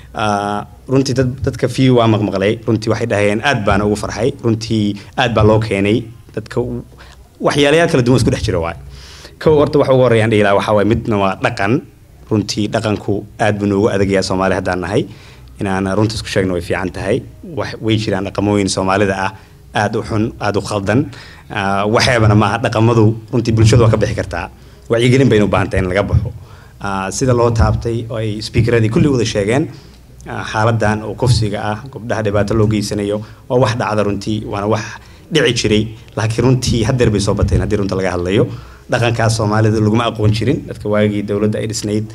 runtii dad dadka few waa maqmaqlay runtii waxay dhahayeen aad baana ugu farxay runtii aad baa loo keenay dadka waxyaalayaal kala duwan isku dhex jira waay kow horta waxa ugu horreeyaan dhihi lahaa waxaa waay midna waa dhaqan runtii dhaqanku aad buu noogu adagayaa soomaali haddaan nahay inaan runta isku sheegno way fiican tahay way jiraan dhaqamooyin soomaalida ah aad u xun aad u khaldan waxeebana maaha dhaqamadu runtii bulshadu waa ka bixi kartaa wacyigelin baynu u baahan tahay in laga baxo sida loo taabtay oo ay speakeradii kulli wada sheegeen xaaladan oo kufsiga ah gabdhaha dhibaato loo geysanayo waa wax dhacda runtii waana wax dhici jiray laakiin runtii hadeer bay soo bateen haddii runta laga hadlayo dhaqankaas soomaalida laguma aqoon jirin dadka waagii dowladda ay dhisnayd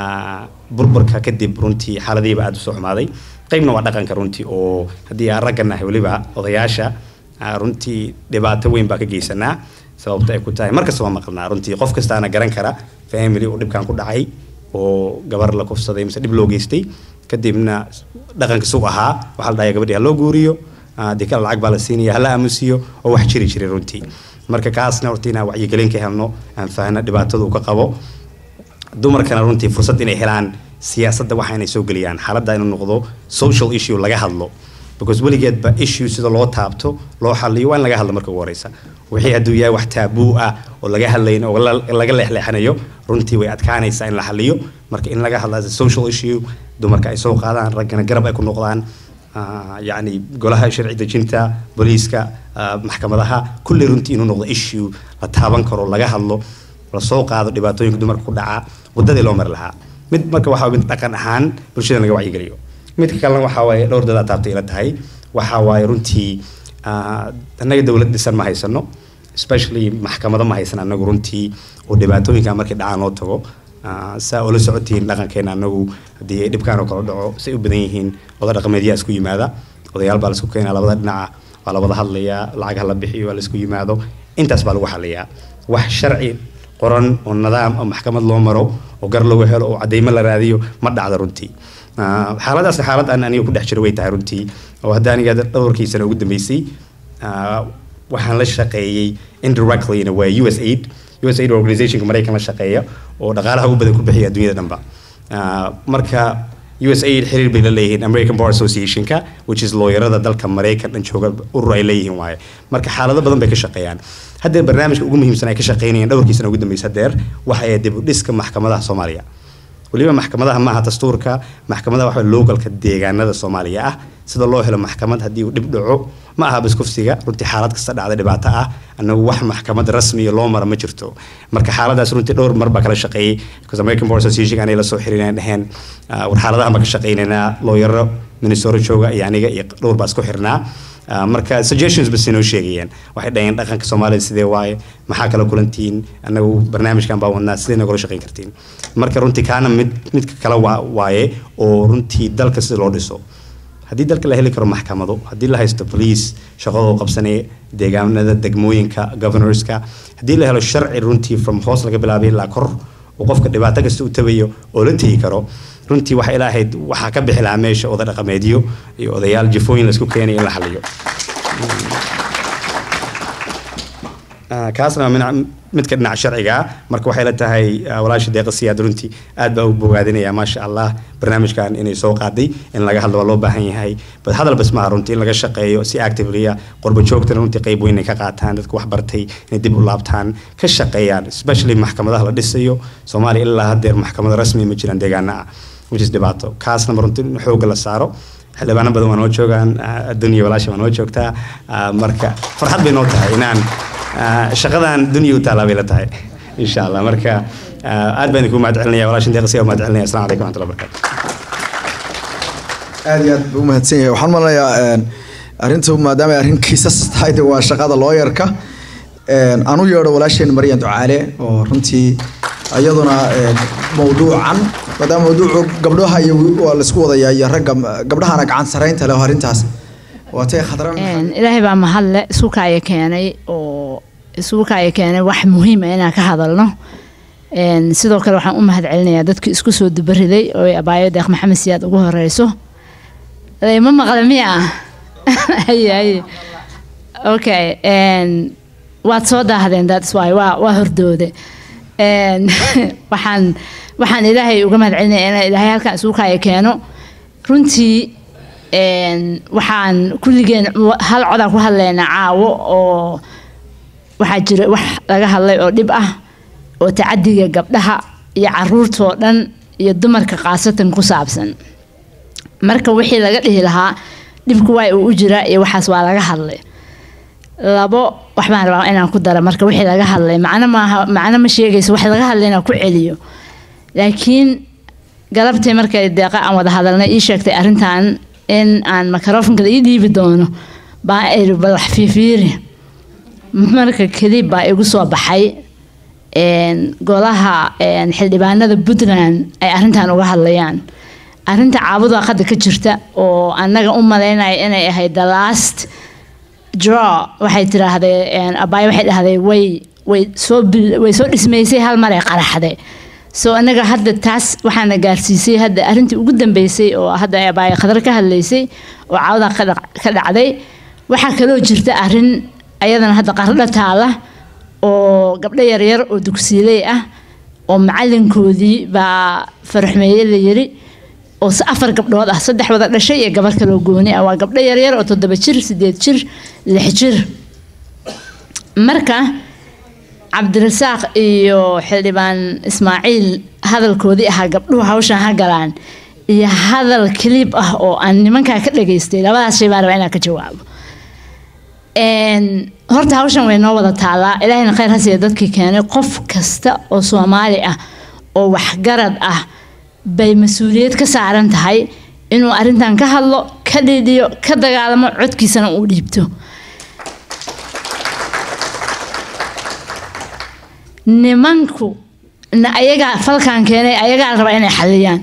burburka kadib runtii xaaladihiiba aada usoo xumaaday qeybna waa dhaqanka runtii oo haddii aan ragga nahay weliba odayaasha runtii dhibaato weyn baa ka geysanaa sababta ay ku tahay markasta waa maqalnaa runtii qof kastaana garan kara family uu dhibkan ku dhacay oo gabar la kufsaday mise dhib loo geystay kadibna dhaqankiis u ahaa waxaa la dhahay gabadhii ha loo guuriyo dee kale lacag baa la siinaya hala aamusiyo oo wax jiri jiray runtii marka kaasna horta inaan wacyigelin ka helno aan fahno dhibaatada uu ka qabo dumarkana runtii fursad inay helaan siyaasadda waxa inay soo geliyaan xaaladda inuu noqdo social issue laga hadlo because weligeedba issue sida loo taabto loo xaliyo waa in laga hadlo marka ugu horeysa wixii hadduu yahay wax taabuu ah oo laga hadlayn oo laga leexleexanayo runtii way adkaanaysaa in la xaliyo marka in laga hadla social issue dumarka ay soo qaadaan raggana garab ay ku noqdaan yacni golaha sharci dejinta booliiska maxkamadaha kulli runtii inuu noqdo issue la taaban karo laga hadlo lasoo qaado dhibaatooyinka dumarka ku dhaca wadadii loo mari lahaa mid marka waxaa mid dhaqan ahaan bulshada laga wacyigeliyo midka kalena waxaa waaye dhowr dad aad taabtay ila tahay waxaa waaye runtii annaga dowlad dhisan ma haysano especially maxkamado ma haysan anagu runtii oo dhibaatooyinka markii dhacaan loo tago saa oo la socotiin dhaqankeena anagu haddii ay dhibkaan oo kale dhaco say u badan yihiin oda dhaqameedyaa isku yimaada odayaal baa laisku keenaa labada dhinaca waa la wada hadlayaa lacag hala bixiyo waa laisku yimaado intaas baa lagu xaliyaa wax sharci qoran oo nidaam oo maxkamad loo maro oo gar lagu helo oo cadeymo la raadiyo ma dhacda runtii xaaladaasna xaalad aan aniga ku dhex jiro way tahay runtii oo hadda aniga dhowrkii sano ugu dambeysay waxaan la shaqeeyey indirectly in a way us aid us aid organizationka maraykan la shaqeeya oo dhaqaalaha ugu badan ku bixiya adduunyada dhanba marka us aid xiriir bay la leeyihiin american bar associationka which is looyarada dalka maraykan dhan jooga urur ay leeyihiin waaye marka xaalado badan bay ka shaqeeyaan haddee barnaamijka ugu muhiimsan ay ka shaqeynayaan dhowrkii sana ugu dambeysa hadeer waxa ay dib u dhiska maxkamadaha soomaaliya weliba maxkamadaha maaha dastuurka maxkamadaha waxa localka deegaanada soomaaliya ah sida loo helo maxkamad haddii uu dhib dhaco ma aha biskufsiga runtii xaalad kasta dhacda dhibaato ah annagu wax maxkamad rasmiya loo mara ma jirto marka xaaladaas runtii dhowr mar baa kala shaqeeyey because american bar association anay la soo xiriireen dheheen war xaaladahan baan ka shaqeynaynaa looyaro minnesota jooga iyo aniga iyo dhowr baa isku xirnaa marka suggestions bas inoo sheegayeen waxay dhaheen dhaqanka soomaalida sidee waaye maxaa kala kulantiin anagu barnaamijkan baa wadnaa sidee nagula shaqeyn kartiin marka runtii kaana mid midka kale waaye oo runtii dalka sida loo dhiso haddii dalka la heli karo maxkamado haddii la haysto police shaqadoo qabsanaya deegaanada degmooyinka governorska haddii la helo sharci runtii from hoos laga bilaabay ilaa kor oo qofka dhibaato kasta u tabayo oo la tegi karo runtii waxay ilaahayd waxaa ka bixi lahaa meesha oda dhaqameedyo iyo odayaal jifooyin laisku keenay in la xaliyo kaasna waa midka dhinaca sharciga marka waxay la tahay walaasha deeqa siyaad runtii aad baa u bogaadinaya maasha allah barnaamijkan inay soo qaaday in laga hadlo waa loo baahan yahay bad hadal bas maaha runtii in laga shaqeeyo si actively qurba joogtana runtii qayb weyn ay ka qaataan dadka wax bartay inay dib u laabtaan ka shaqeeyaan especially maxkamadaha la dhisayo soomaaliya ilaa haddeer maxkamado rasmi ma jiraan deegaana ah which is dhibaato kaasna runtii in xoogga la saaro xildhibaano badan waa noo joogaan addunya walaasha waa noo joogtaa marka farxad bay noo tahay inaan shaqadan dunya u taalaa bay la tahay insha allah marka aad baan idinku mahad celinaya walaashin deeqsiya mahad celinaya assalamu calaykum waraxmatullahi wabarakatu aad iyo aad buu umahadsan yahay waxaan malinayaa arrintu maadaama ay arrin kiisas tahay de waa shaqada looyarka een, aan u yeedho walaasheen maryan ducaale oo runtii iyaduna een, mawduucan maadaama mawduucu gabdhaha iyo waa laisku wadayaa iyo ragga gabdhahana gacan saraynta leh oo arrintaas waatay khadra Een, ilaahay baa mahadle isuukaya keenay oo isuukaya keenay wax muhiim ah inaan ka hadalno Een, sidoo kale waxaan u mahad celinayaa dadkii isku soo dubariday oo ay abaayo deeq maxamed siyaad ugu horeyso ma maqla miya haye haye okay een, waad soo daahdeen that's why waa waa hordoode Een, waxaan waxaan ilaahay uga mahad celinaya inaan ilaahay halkan isuukaya keeno runtii een, waxaan kulligeen wa- hal codaan ku hadlaynaa caawo oo waxaa jira wax laga hadlay oo dhib ah oo tacadiga gabdhaha iyo caruurtoo dhan iyo dumarka khaasatan ku saabsan marka wixii laga dhihi lahaa dhibku waa uu u jiraa iyo waxaas waa laga hadlay labo wax baan rabaa inaan ku dara marka wixii laga hadlay macno maaha macno ma sheegayso wax laga hadlay inaan ku celiyo laakiin galabtii markay deeqa aan wada hadalnay ii sheegtay arrintan in aan microfonka ii dhiibi doono baa iri bal wax fiifiiri marka kadib baa igu soo baxay een, golaha een, xildhibaanada puntland ay arrintan uga hadlayaan arrinta caabuda qadda ka jirta oo annaga u malaynaya inay ahayd the last draw waxay tiraahdeen abaay waxay dhahday way way soo bil- way soo dhismaysay hal mar ay qaraxday so anaga hadda taas waxaana gaarsiisay hadda arrintii ugu dambeysay oo hadda ay abaay khadar ka hadlaysay oo caawda ka dhac- ka dhacday waxaa kaloo jirta arrin ayadana hadda qardho taala oo gabdho yaryar oo dugsiiley ah oo macalinkoodii baa faraxmeeye la yiri oo se afar gabdhood ah saddex wada dhashay iyo gabar kaloo gooni ah waa gabdho yaryar oo toddoba jir sideed jir lix jir marka cabdirasaaq iyo xildhibaan ismaaciil hadalkoodii ahaa gabdhuhu hawshan ha galaan iyo hadal kaliib ah oo aan nimankaa ka dhageystay labadaas shay baan rabaa inaan ka jawaabo Een, horta hawshan way noo wada taalaa ilaahayna khayr ha siiya dadkii keenay qof kasta oo soomaali ah oo waxgarad ah bay mas-uuliyad ka saaran tahay inuu arrintan ka hadlo ka dhidhiyo ka dagaalamo codkiisana uu dhiibto nimanku na ayagaa falkan keenay ayagaa la rabaa inay xaliyaan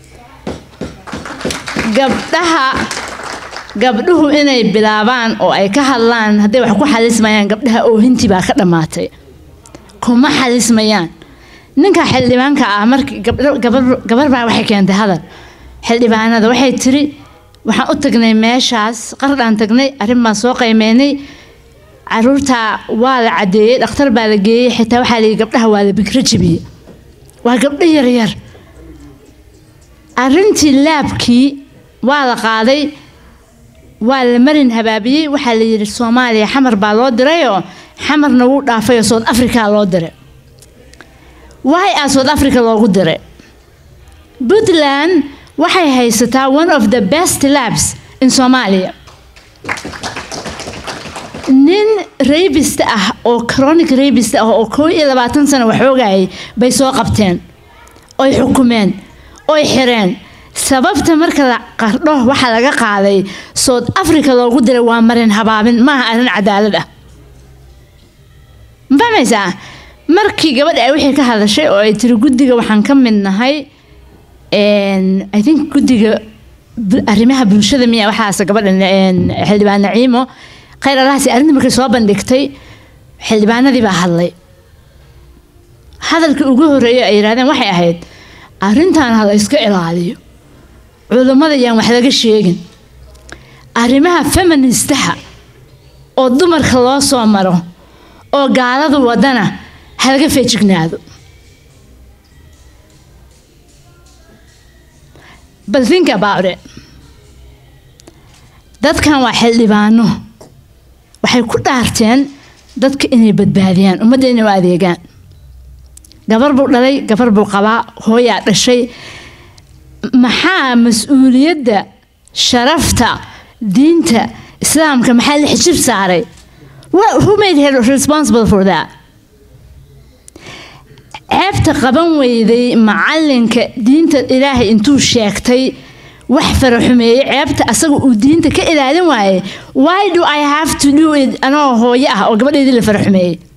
gabdhaha gabdhuhu inay bilaabaan oo ay ka hadlaan hadday wax ku xalismayaan gabdhaha oohintii baa ka dhammaatay kuma xalismayaan ninka xildhibaanka ah markii gabdho- gabar gabar baa waxay keentay hadal xildhibaanada waxay tiri waxaan u tagnay meeshaas qardhaan tagnay arrin baan soo qiimeynay caruurta waa la cadeeyey dhakhtar baa la geeyey xitaa waxaa layidhi gabdhaha waa la bikro jebiyey waa gabdho yaryar arrintii laabkii waa la qaaday waa la marin habaabiyey waxaa la yidhi soomaaliya xamar baa loo dirayoo xamarna wuu dhaafay oo south africa loo diray waay aa south africa loogu diray puntland waxay haysataa one of the best labs in soomaaliya nin rabist ah oo chronic rabist ah oo koo iyo labaatan sano waxoogayay bay soo qabteen oy xukumeen oy xireen sababta marka la qardho waxaa laga qaaday south africa loogu diray waa marin habaabin maaha arrin cadaalad ah ma fahmaysaa markii gabadha ay wixii ka hadashay oo ay tiri guddiga waxaan ka mid nahay een, i think guddiga bu- arrimaha bulshada miya waxaas gabadha een, xildhibaan naciimo khayr allahasi arrinta markay soo bandhigtay xildhibaanadii baa hadlay hadalkii ugu horreeyay ay yidhahdeen waxay ahayd arrintan ha la iska ilaaliyo culummada yaan wax laga sheegin arrimaha feministaha oo dumarka loo soo maro oo gaaladu wadana ha laga feejignaado but think about it dadkan waa xildhibaano waxay ku dhaarteen dadka inay badbaadiyaan ummadda inay u adeegaan gabar buu dhalay gabar buu qabaa hooyaa dhashay maxaa mas-uuliyadda sharafta diinta islaamka maxaa la xijib saaray What- who made her responsible for that ceebta qaban weyday macalinka diinta ilaahay intuu sheegtay wax faraxumeeyey ceebta asaga uu diinta ka ilaalin waayey why do i have to do it anoo hooyo ah oo gabadheedii la faraxumeeyey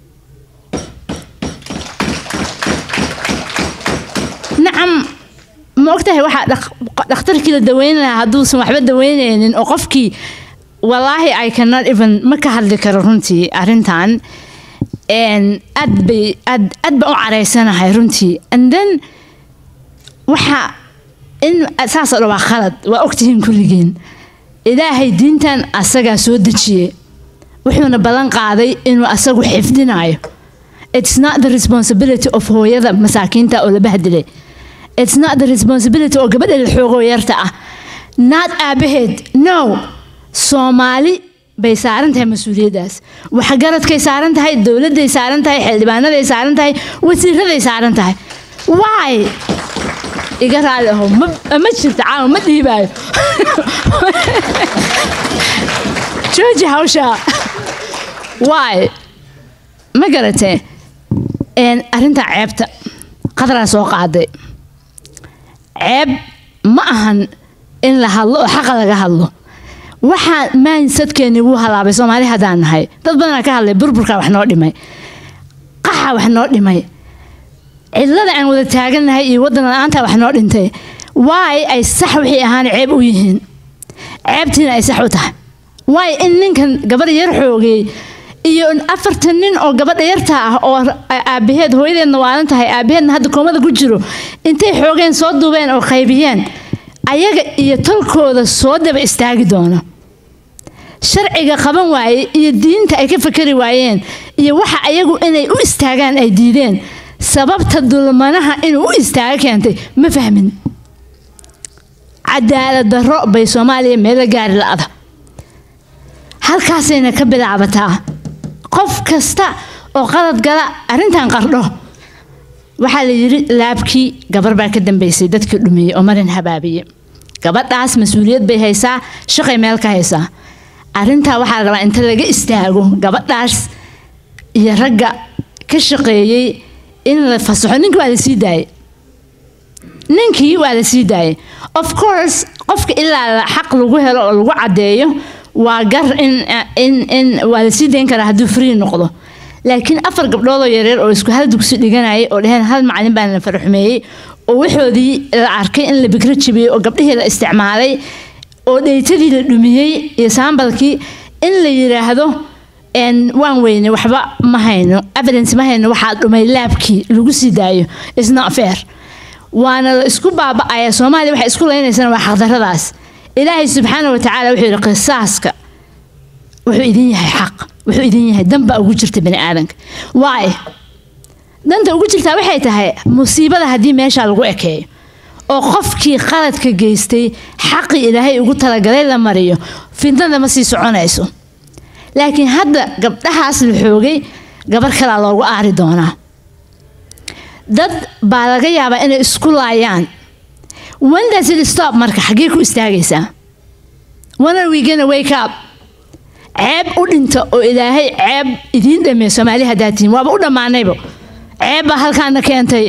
waxaan ma ogtahay waxaa dhaq- dhakhtarkii la daweyn lahaa hadduusan waxba daweyneynin oo qofkii walaahi i cannot even ma ka hadli karo runtii arrintan Een, aad bay aad aad baan u caraysanahay runtii and then waxa in saas oo dhan waa khalad waa ogtihiin kulligiin ilaahay diintan asagaa soo dejiyey wuxuuna ballan qaaday inuu asagu xifdinayo it's not the responsibility of hooyada masaakiinta oo la bahdilay it's not the responsibility oo gabadha la xoogoo yarta ah not aabaheed no soomaali bay saaran tahay mas-uuliyaddaas waxgaradkay saaran tahay dowladday saaran tahay xildhibaanaday saaran tahay wasiiraday saaran tahay why iga raali aho ma ma jirta caawa ma dhiibaayo jooji hawsha why ma garatee Een, arrinta ceebta qadaraa soo qaaday ceeb ma ahan in la hadlo oo xaqa laga hadlo waxaa mindsetkeeni wuu halaabay soomaali haddaan nahay dad badanaa ka hadlay burburkaa wax noo dhimay qaxa wax noo dhimay cidlada aan wada taagannahay iyo waddan la-aanta wax noo dhintay waay ay sax wixii ahaan ceeb u yihiin ceebtiina ay sax u tahay waay in ninkan gabadh yar xoogay iyo afartan nin oo gabadha yarta ah oo aabaheed hooyadeedna waalan tahay aabaheedna hadda koomada ku jiro intay xoogeen soo duubeen oo qaybiyeen ayaga iyo tolkooda soo daba istaagi doona sharciga qaban waaye iyo diinta ay ka fakari waayeen iyo waxa ayagu inay u istaagaan ay diideen sababta dulmanaha inuu u istaago keentay ma fahmin cadaalad darro bay soomaaliya meelo gaari la-da halkaasayna ka bilaabataa qof kasta oo qalad gala arrintan qardho waxaa la yidhi laabkii gabar baa ka dambeysay dadkii dhumiyey oo marin habaabiye gabadhaas mas-uuliyad bay haysaa shaqay meel ka haysaa arrintaa waxaa la rabaa inta laga istaago gabadhaas iyo ragga ka shaqeeyey in la fasaxo ninkii waa la sii daayay ninkii waa la sii daayay of course qofka ilaa xaq lagu helo oo lagu caddeeyo waa gar in in in waa la sii dayn karaa hadduu free noqdo laakiin afar gabdhood oo yareer oo isku hal dugsi dhiganayay oo dheheen hal macalin baan la faraxumeeyey oo waxoodii la arkay in la bikro jibiyey oo gabdhihii la isticmaalay oo dheytadii la dhumiyey iyo saambalkii in la yiraahdo waan weyne waxba ma hayno evidence ma hayno waxaa dhumay laabkii lagu sii daayo is not fair waana la isku baaba'aya soomaaliya waxay isku leynaysana waa xaqdarradaas ilaahay subxaana wa tacaala wuxuu yidhi qisaaska wuxuu idin yahay xaq wuxuu idin yahay danba ugu jirta bani aadanka waay danta ugu jirtaa waxay tahay musiibada haddii meesha lagu ekeeyo oo qofkii qaladka geystay xaqii ilaahay ugu talagalay la mariyo fitnada ma sii soconayso laakiin hadda gabdhahaas la xoogay gabar kalaa loogu aari doonaa dad baa laga yaabaa inay isku laayaan when does it stop marka xaggee ku istaagaysaa when are we gonna wake up ceeb u dhinta oo ilaahay ceeb idiin dhameey soomaali haddaad tihiin waaba u dhammaanayba ceeb baa halkaana keentay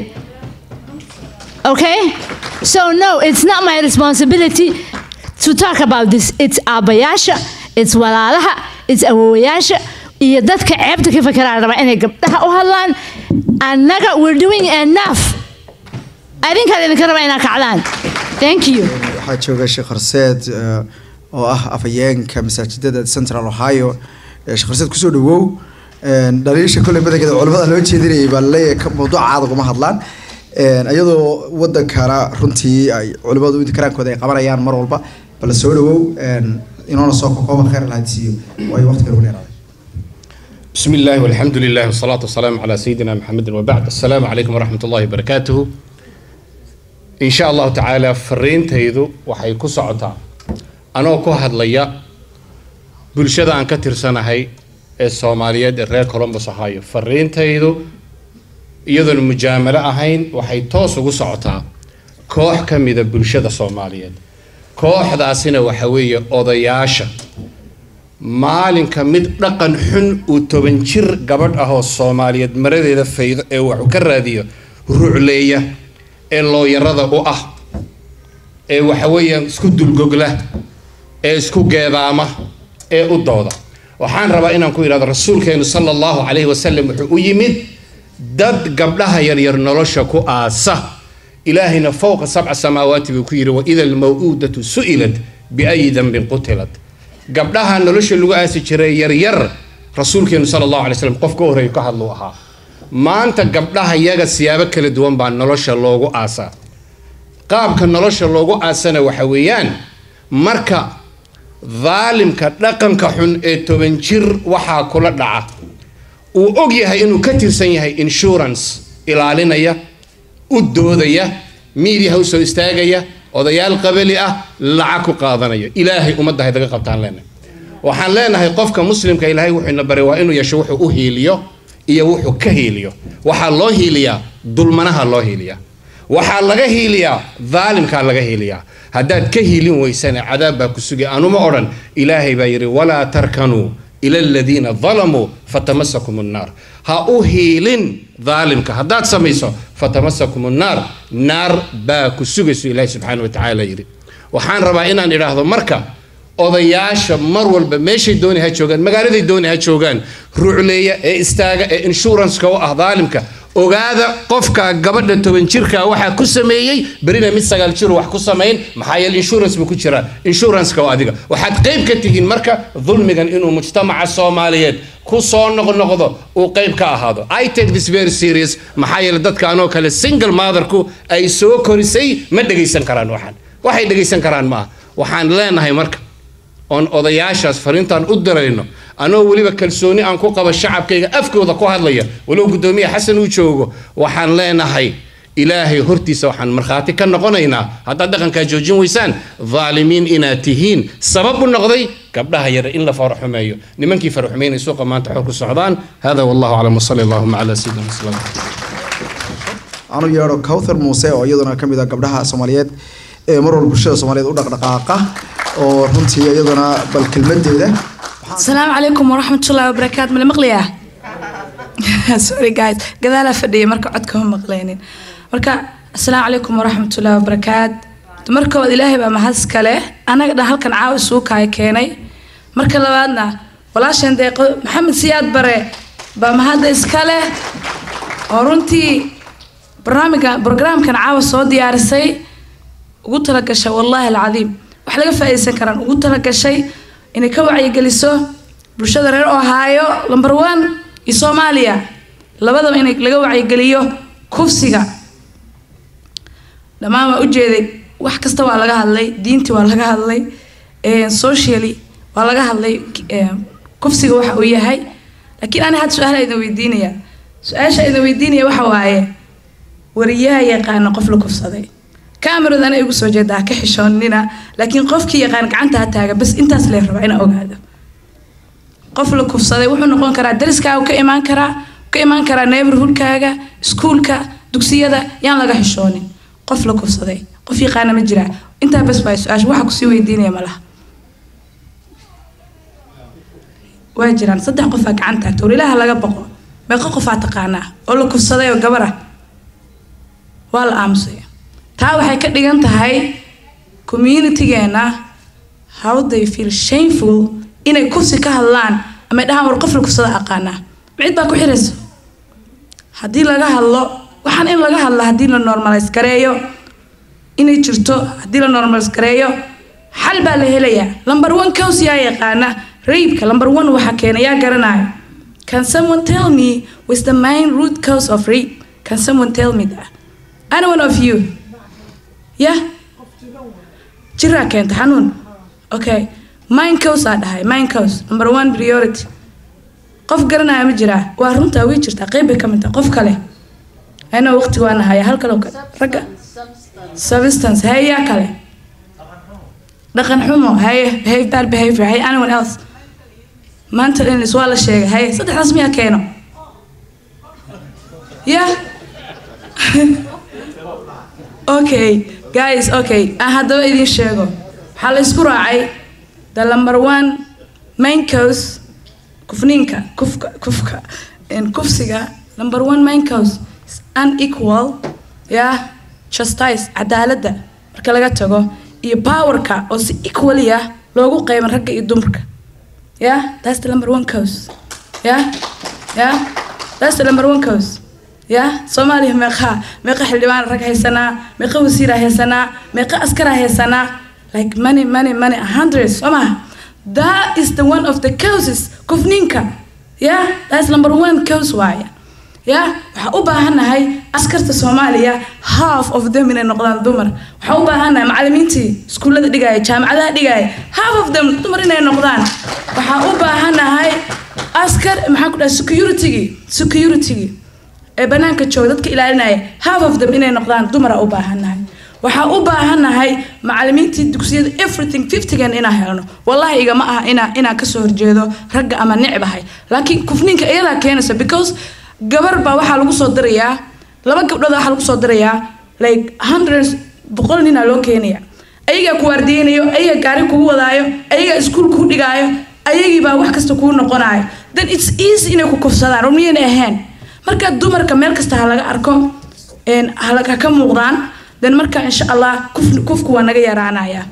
okay so no it's not my responsibility to talk about this it's aabayaasha it's walaalaha it's awowayaasha iyo dadka ceebta ka fakeraa rabaa inay gabdhaha u hadlaan annaga we're doing enough adinkaad idinka rabaa inaa kacdaan thank you waxaa jooga sheekh horseed oo ah afhayeenka masaajidada central ohio sheekh horseed kusoo dhawow dhaliisha kolley badankeeda culimada loo jeedinayay baa laleeyahay mawduuca aad ugama hadlaan iyadoo wadankana runtii ay culimadu intikaraankooda ay qabanayaan mar walba bal soo dhawow inoona soo kokooba khayr lahadsiiyo waayo waqtiga ugu dheeraaday بسم الله والحمد لله والصلاة والسلام على سيدنا محمد وبعد السلام عليكم ورحمة الله وبركاته إن شاء الله تعالى فرين تيدو وحي كسعتا أنا كو هدليا بلشدا أن كتر سنة هاي الصومالية الرير كولومبوس هاي فرين تيدو iyadoo mujaamalo ahayn waxay toos ugu socotaa koox ka mida bulshada soomaaliyeed kooxdaasina waxa weeye odayaasha maalinka mid dhaqan xun uu toban jir gabadh ah oo soomaaliyeed maradeeda faydo ee waxu ka raadiyo rucleeya ee looyarada u ah ee waxa weeyaan isku dulgogla ee isku geedaama ee u dooda waxaan rabaa inaan ku idhahdo rasuulkeenu sala allahu calayhi wasalam wuxuu u yimid dad gabdhaha yaryar nolosha ku aasa ilaahayna fowqa sabca samaawaati buu ku yidhi waida almaw'uudatu su'ilat biayi dambin qutilat gabdhaha nolosha lagu aasi jiray yaryar rasuulkeenu sala allahu alay slam qof ka horreeya ka hadluu ahaa maanta gabdhaha yaga siyaabo kala duwan baa nolosha loogu aasaa qaabka nolosha loogu aasana waxa weeyaan marka daalimka dhaqanka xun ee toban jir waxaa kula dhaca uu og yahay inuu ka tirsan yahay insurance ilaalinaya u doodaya miidiyaha u soo istaagaya odayaal qabali ah lacag ku qaadanaya ilaahay ummadda haydaga qabtaan leenahay waxaan leenahay qofka muslimka ilaahay wuxuu ina baray waa inuu yeesho wuxuu u hiiliyo iyo wuxuu ka hiiliyo waxaa loo hiiliyaa dulmanaha loo hiiliyaa waxaa laga hiiliyaa daalimkaa laga hiiliyaa haddaad ka hiilin weysana cadaab baa ku sugay anuma odhan ilaahay baa yidhi walaa tarkanuu ila aladiina dalamuu fatamasakum nnaar ha u hiilin daalimka haddaad samayso fatamasakum nnaar naar baa ku sugayso ilaahay subxaana wa tacaala yidhi waxaan rabaa inaan idhaahdo marka odayaasha mar walba meeshay dooni ha joogaan magaaladay dooni ha joogaan rucleeya ee istaaga ee inshuranska u ah daalimka ogaada qofka gabadha toban jirka waxaa ku sameeyey berina mid sagaal jiro wax ku samayn maxaa yeele insurance buu ku jiraa insuranceka oo adiga waxaad qayb ka tihiin marka dulmigan inuu mujtamaca soomaaliyeed ku soo noqnoqdo uu qayb ka ahaado i take this very serious maxaa yeele dadka anoo kale single motherku ay soo korisay ma dhegaysan karaan waxaan waxay dhegaysan karaan maaha waxaan leenahay marka oon odayaashaas fariintaan u dirayno anoo weliba kalsooni aan ku qabo shacabkayga afkooda ku hadlaya walow guddoomiye xasan uu joogo waxaan leenahay ilaahay hortiisa waxaan markhaati ka noqonaynaa haddaad dhaqankaa joojin weysaan daalimiin inaad tihiin sabab u noqday gabdhaha yare in la faraxumeeyo nimankii faraxumeynay suuqa maanta xor ku socdaan hada wallahu aclam wasali allahuma calaa sayidina muslim anu yeedho cawthar muuse oo iyaduna ka mid ah gabdhaha soomaaliyeed ee mar walba bulshada soomaaliyeed u dhaqdhaqaaqa oo runtii iyaduna bal kelmadeeda asalaamu calaykum waraxmatullahi wabarakaatu mala maqlayaa sorry guys gadaalaa fadhiya marka codka ma maqlaynin marka asalaamu calaykum waraxmatullahi wabarakaat marka koowaad ilaahay baa mahad iskale anaga dhan halkan caawa isugu kaaya keenay marka labaadna walaashan deeqo maxamed siyaad bare baa mahadda iskale oo runtii barnaamijka brograamkan caawa soo diyaarisay ugu talagashay wallaahi alcadiim wax laga faa'iidaysan karaan ugu talagashay inay ka wacyigeliso bulshada reer ohaayo number one iyo soomaaliya labadaba in laga wacyigeliyo kufsiga dhammaan waa ujeeday wax kasta waa laga hadlay diintii waa laga hadlay socially waa laga hadlay kufsiga waxa uu yahay laakiin ani hadda su-aal idin weydiinaya su-aasha idin weydiinaya waxa waaye wariyaha yaqaana qof la kufsaday kamerad ana igu soo jeedaa ka xishoonina laakiin qofkii yaqaan gacanta ha taaga bas intaas lee rabaa inaa ogaado qof la kufsaday wuxuu noqon karaa dariskaaga ka imaan karaa ka imaan karaa neighborhoodkaaga iskuulka dugsiyada yaan laga xishoonin qof la kufsaday qof yaqaana ma jiraa intaa bas baa su-aasha waxa kusii weydiinaya malaha waa jiraan saddex qofaa gacanta taagta war ilaaha laga boqo meeqa qofaa taqaanaa oo la kufsaday oo gabar ah waa la aamusay taa waxay ka dhigan tahay communitygeena how they feel shameful inay kufsi ka hadlaan ama dhahaan war qof la kufsada aqaanaa cid baa ku xirayso haddii laga hadlo waxaan in laga hadla haddii la normalize gareeyo inay jirto haddii la normalize gareeyo xal baa la helayaa number one cause yaa yaqaana raibka number one waxaa keena yaa garanaya can someone tell me what's the main root cause of rape can someone tell me that anyone of you yeah jiraa keenta xanuun okay mind cause aa dhahay mind cause number one priority qof garanaya ma jiraa waa runtaa way jirtaa qeyb bay ka mid tahay qof kale ayna waqtiga waa nahaya hal kale ragga substance haye yaa kale dhaqan xumo haye behave bad behavior haye anyone else mental illness waa la sheegay haye saddexdaas miyaa keeno yeah okay guys okay aan haddaba idin sheego waxaa la isku raacay the number one main cause kufniinka kufka kufka kufsiga number one main cause is unequal yeah justice cadaaladda marka laga tago iyo powerka oo si equally ah loogu qeyban ragga iyo dumarka yeah that's the number one cause yeah yeah that's the number one cause ya soomaaliya meeqaa meeqa xildhibaan rag haysanaa meeqa wasiira haysanaa meeqa askara haysanaa like money money money hundreds soo maha that is the one of the causes kufninka yeah that's number one cause waaye ya waxaa u baahannahay askarta soomaaliya half of them inay noqdaan dumar waxaa u baahannahay macalimiintii iskuullada dhigaya jaamacadaha dhigaya half of them dumar inay noqdaan waxaa u baahannahay askar maxaa ku dhahay security-gii security-gii ee banaanka jooga dadka ilaalinaya half of them inay noqdaan dumara u baahannahay waxaa u baahannahay macalimiintii dugsiyada everything fiftygan inaan helno wallahi igama aha inaa inaan kasoo horjeedo ragga ama necbahay laakiin kufninka iyadaa keenaysa because gabar baa waxaa lagu soo dirayaa laba gabdhood waxaa lagu soo dirayaa like hundreds boqol ninaa loo keenaya ayagaa ku waardiyeynayo ayagaa gaari kugu wadaayo ayagaa iskuul kuu dhigaayo ayagiibaa wax kasta kuu noqonayo then it's easy inay ku kufsadaan oo miyayna ahayn marka dumarka meel kasta ha laga arko ha ka muuqdaan then marka insha allah kuf kufku waa naga yaraanaya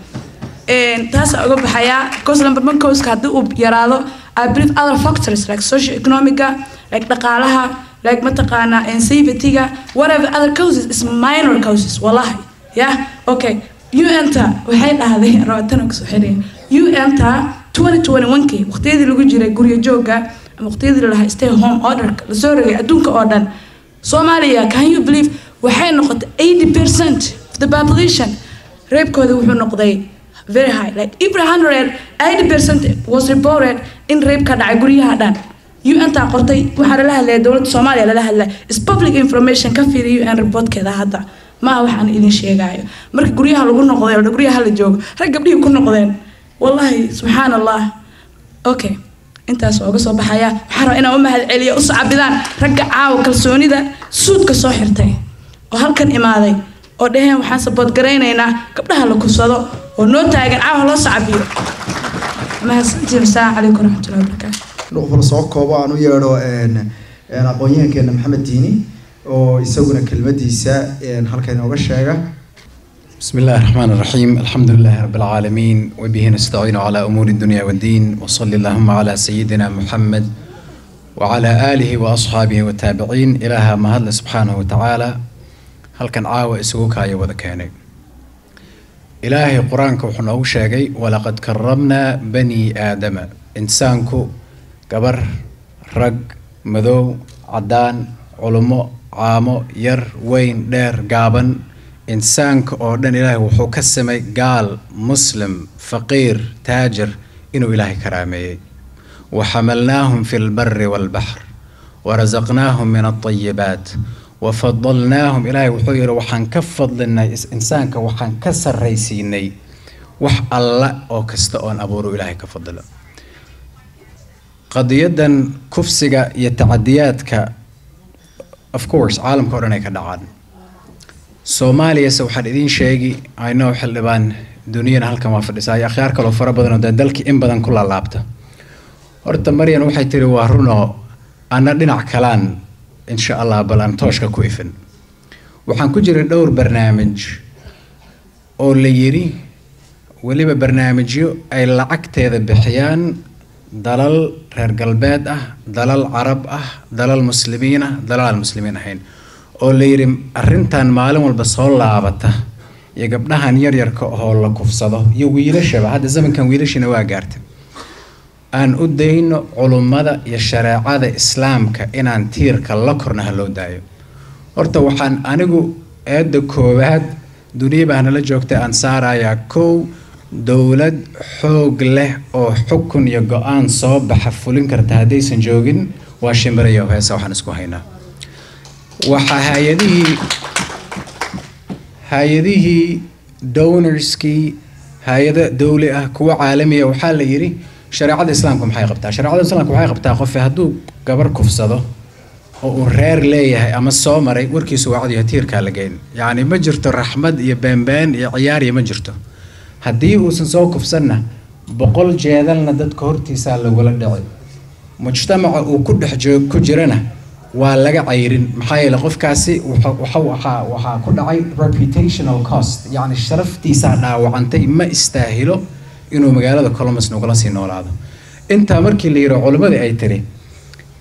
taasaa uga baxayaa because number one causka haddii uu yaraado I believe other factors like socio economica like dhaqaalaha like mataqaanaa safety-ga whatever other causes is minor causes wallahi yeah okay un-ta waxay dhahday rabaatan kasoo xiriya un-ta 2021kii waqtiyadii lagu jiray guryo jooga ama waqtiyadii lalahaa stay home orderka lasoo rogay adduunka oo dhan soomaaliya can you believe waxay noqotay 80 percent of the population reebkooda wuxuu noqday very high like every hundred 80 percent was reported in reeb ka dhacay guryaha dhan un-taa qortay waxaa lala hadlaya dowladda soomaaliya lala hadlaya is public information ka fiiriya un reportkeeda hadda maaha waxaan idin sheegaayo marka guryaha lagu noqday oo guryaha la joogo rag gabdhihii ku noqdeen wallahi subxaan allah okay intaas ooga soo baxaya waxaa rabaa inaan u mahad celiyo u sacabidaan ragga caawa kalsoonida suudka soo xirtay oo halkan imaaday oo dhaheen waxaan sabood garaynaynaa gabdhaha la kursado oo noo taagan caawa loo sacabiyo mahadsantiin asalaamu calaykum waraxmatullahi wabarakaatu nuqfal soo koobo aan u yeedho aqoon-yahankeena maxamed diini oo isaguna kelmadiisa halkan inooga sheega بسم الله الرحمن الرحيم الحمد لله رب العالمين وبه نستعين على أمور الدنيا والدين وصلى اللهم على سيدنا محمد وعلى آله وأصحابه والتابعين إلها ما هذا سبحانه وتعالى هل كان عاوة إسوك هاي وذكاني إلهي قرآنك وحنا شاقي ولقد كرمنا بني آدم إنسانكو قبر رق مذو عدان علماء عامو ير وين دير قابن insaanka oo dhan ilaahay wuxuu ka samay gaal muslim faqiir taajir inuu ilaahay karaameeyey waxamalnaahum fi lbari walbaxr warazaqnaahum min alطayibaat wafadalnaahum ilaahay wuxuu yidhi waxaan ka fadlinay insaanka waxaan ka sarraysiinay wax alla oo kasta oon abuuru ilaahay ka fadilo qadiyadan kufsiga iyo tacadiyaadka of course caalamka o dhan ay ka dhacaan soomaaliyase waxaan idiin sheegi ayno xildhibaan duniyana halkan waa fadhisaa iyo akhyaar kaloo fara badan oo dee dalkii in badan ku laalaabta horta maryan waxay tiri waa runoo ana dhinac kalaan insha allah bal aan tooshka ku ifin waxaan ku jiray dhowr barnaamij oo la yidhi weliba barnaamijyo ay lacagteeda bixiyaan dalal reer galbeed ah dalal carab ah dalal muslimiin ah dalal aan muslimiin ahayn oo la yidhi arrintan maalin walba soo laabata iyo gabdhahan yaryarka oo la kufsado iyo wiilashaba hadda zamankan wiilashina waa gaartay aan u dayno culummada iyo shareecada islaamka inaan tiirka la korna ha loo daayo horta waxaan anigu eedda koowaad duniya baa nala joogtay aan saarayaa kow dowlad xoog leh oo xukun iyo go-aan soo baxa fulin karta haddaysan joogin waa shimbirayo heesa waxaan isku haynaa waxaa hay-adihii hay-adihii donorskii hay-ada dowli ah kuwa caalamiya waxaa la yidhi shareecada islaamka maxay qabtaa shareecada islaamka waxay qabtaa qofe hadduu gabar kufsado oo uu reer leeyahay ama soo maray warkiisu waa cadiyo tiirkaa la geyn yacni ma jirto raxmad iyo beenbeen iyo ciyaariya ma jirto haddii uusan soo kufsanna boqol jeedalna dadka hortiisaa lagula dhici mujtamaca uu ku dhex joog ku jirana waa laga cayrin maxaa yeele qofkaasi waxaa waxaa ku dhacay reputational cost yacni sharaftiisaa dhaawacantay ma istaahilo inuu magaalada columbus nagula sii noolaado intaa markii la yidhi culimmadii ay tiri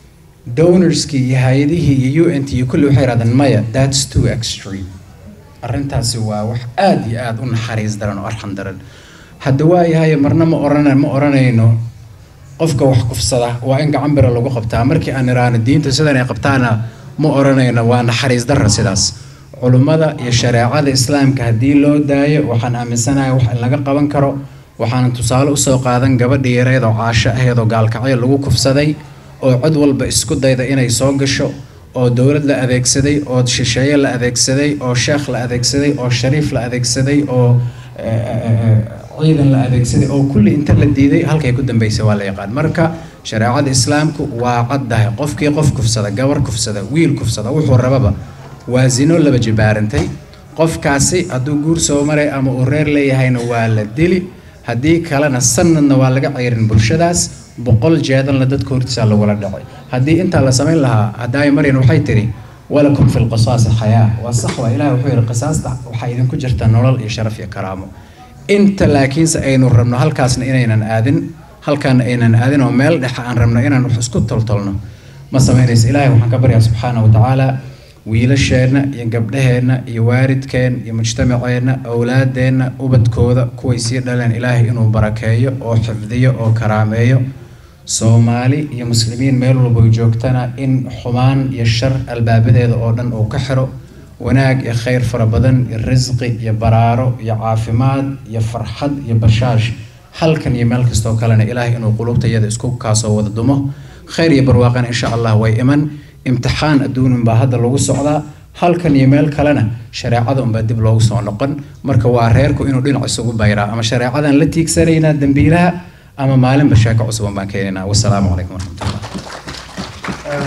donorskii iyo hay-adihii iyo u n t iyo kulli waxay yidhahdeen maya that's too extreme arrintaasi waa wax aada iyo aada u naxariis daran oo arxan daran hadda waayahay marna ma oran ma oranayno qofka wax kufsada waa in gacan bira lagu qabtaa markii aan iraano diinta sidan ay qabtaana ma oranayno waa naxariis darra sidaas culummada iyo shareecada islaamka haddii loo daayo waxaan aaminsanahay wax in laga qaban karo waxaana tusaale usoo qaadan gabadhii yareed oo caasho aheed oo gaalkacyo lagu kufsaday oo cod walba isku dayda inay soo gasho oo dowlad la adeegsaday oo shisheeye la adeegsaday oo sheekh la adeegsaday oo shariif la adeegsaday oo ciidan la adeegsaday oo kulli inta la diiday halkay ku dambeysay waa la yaqaan marka shareecada islaamku waa caddahay qofkii qof kufsada gabar kufsada wiil kufsada wuxuu rababa waa zino laba jibaarantay qofkaasi hadduu guur soo maray ama uu reer leeyahayna waa la dili haddii kalena sanadna waa laga ceyrin bulshadaas boqol jeedalna dadka hortiisa lagula dhacay haddii intaa la samayn lahaa haddaay maryan waxay tiri walakum fi lqisaasi xayaa waa sax waa ilaah wuxuu yidhi qisaasta waxaa idinku jirta nolol iyo sharaf iyo karaamo inta laakiinse aynu rabno halkaasna inaynan aadin halkaana aynan aadin oo meel dhexa aan rabno inaan wax isku toltolno ma samaynaysa ilaahay waxaan ka baryaa subxaana wa tacaala wiilasheenna iyo gabdhaheenna iyo waalidkeen iyo mujtamaceenna awlaadeenna ubadkooda kuway sii dhaleen ilaahay inuu barakeeyo oo xifdiyo oo karaameeyo soomaali iyo muslimiin meel walba joogtana in xumaan iyo shar albaabadeeda oo dhan uu ka xiro wanaag iyo khayr fara badan iyo risqi iyo baraaro iyo caafimaad iyo farxad iyo bashaash halkan iyo meel kastoo kalena ilaahay inuu qulubtayada isku kaasoo wada dumo khayr iyo barwaaqana insha allah way iman imtixaan adduunin baa hadda lagu socdaa halkan iyo meel kalena shareecada unbaa dib loogu soo noqon marka waa reerku inuu dhinac isugu bayraa ama shareecadan la tiigsanaynaa dembiilaha ama maalinba sheeko cusuban baan keenaynaa wasalaamu calaykum waraxmatullah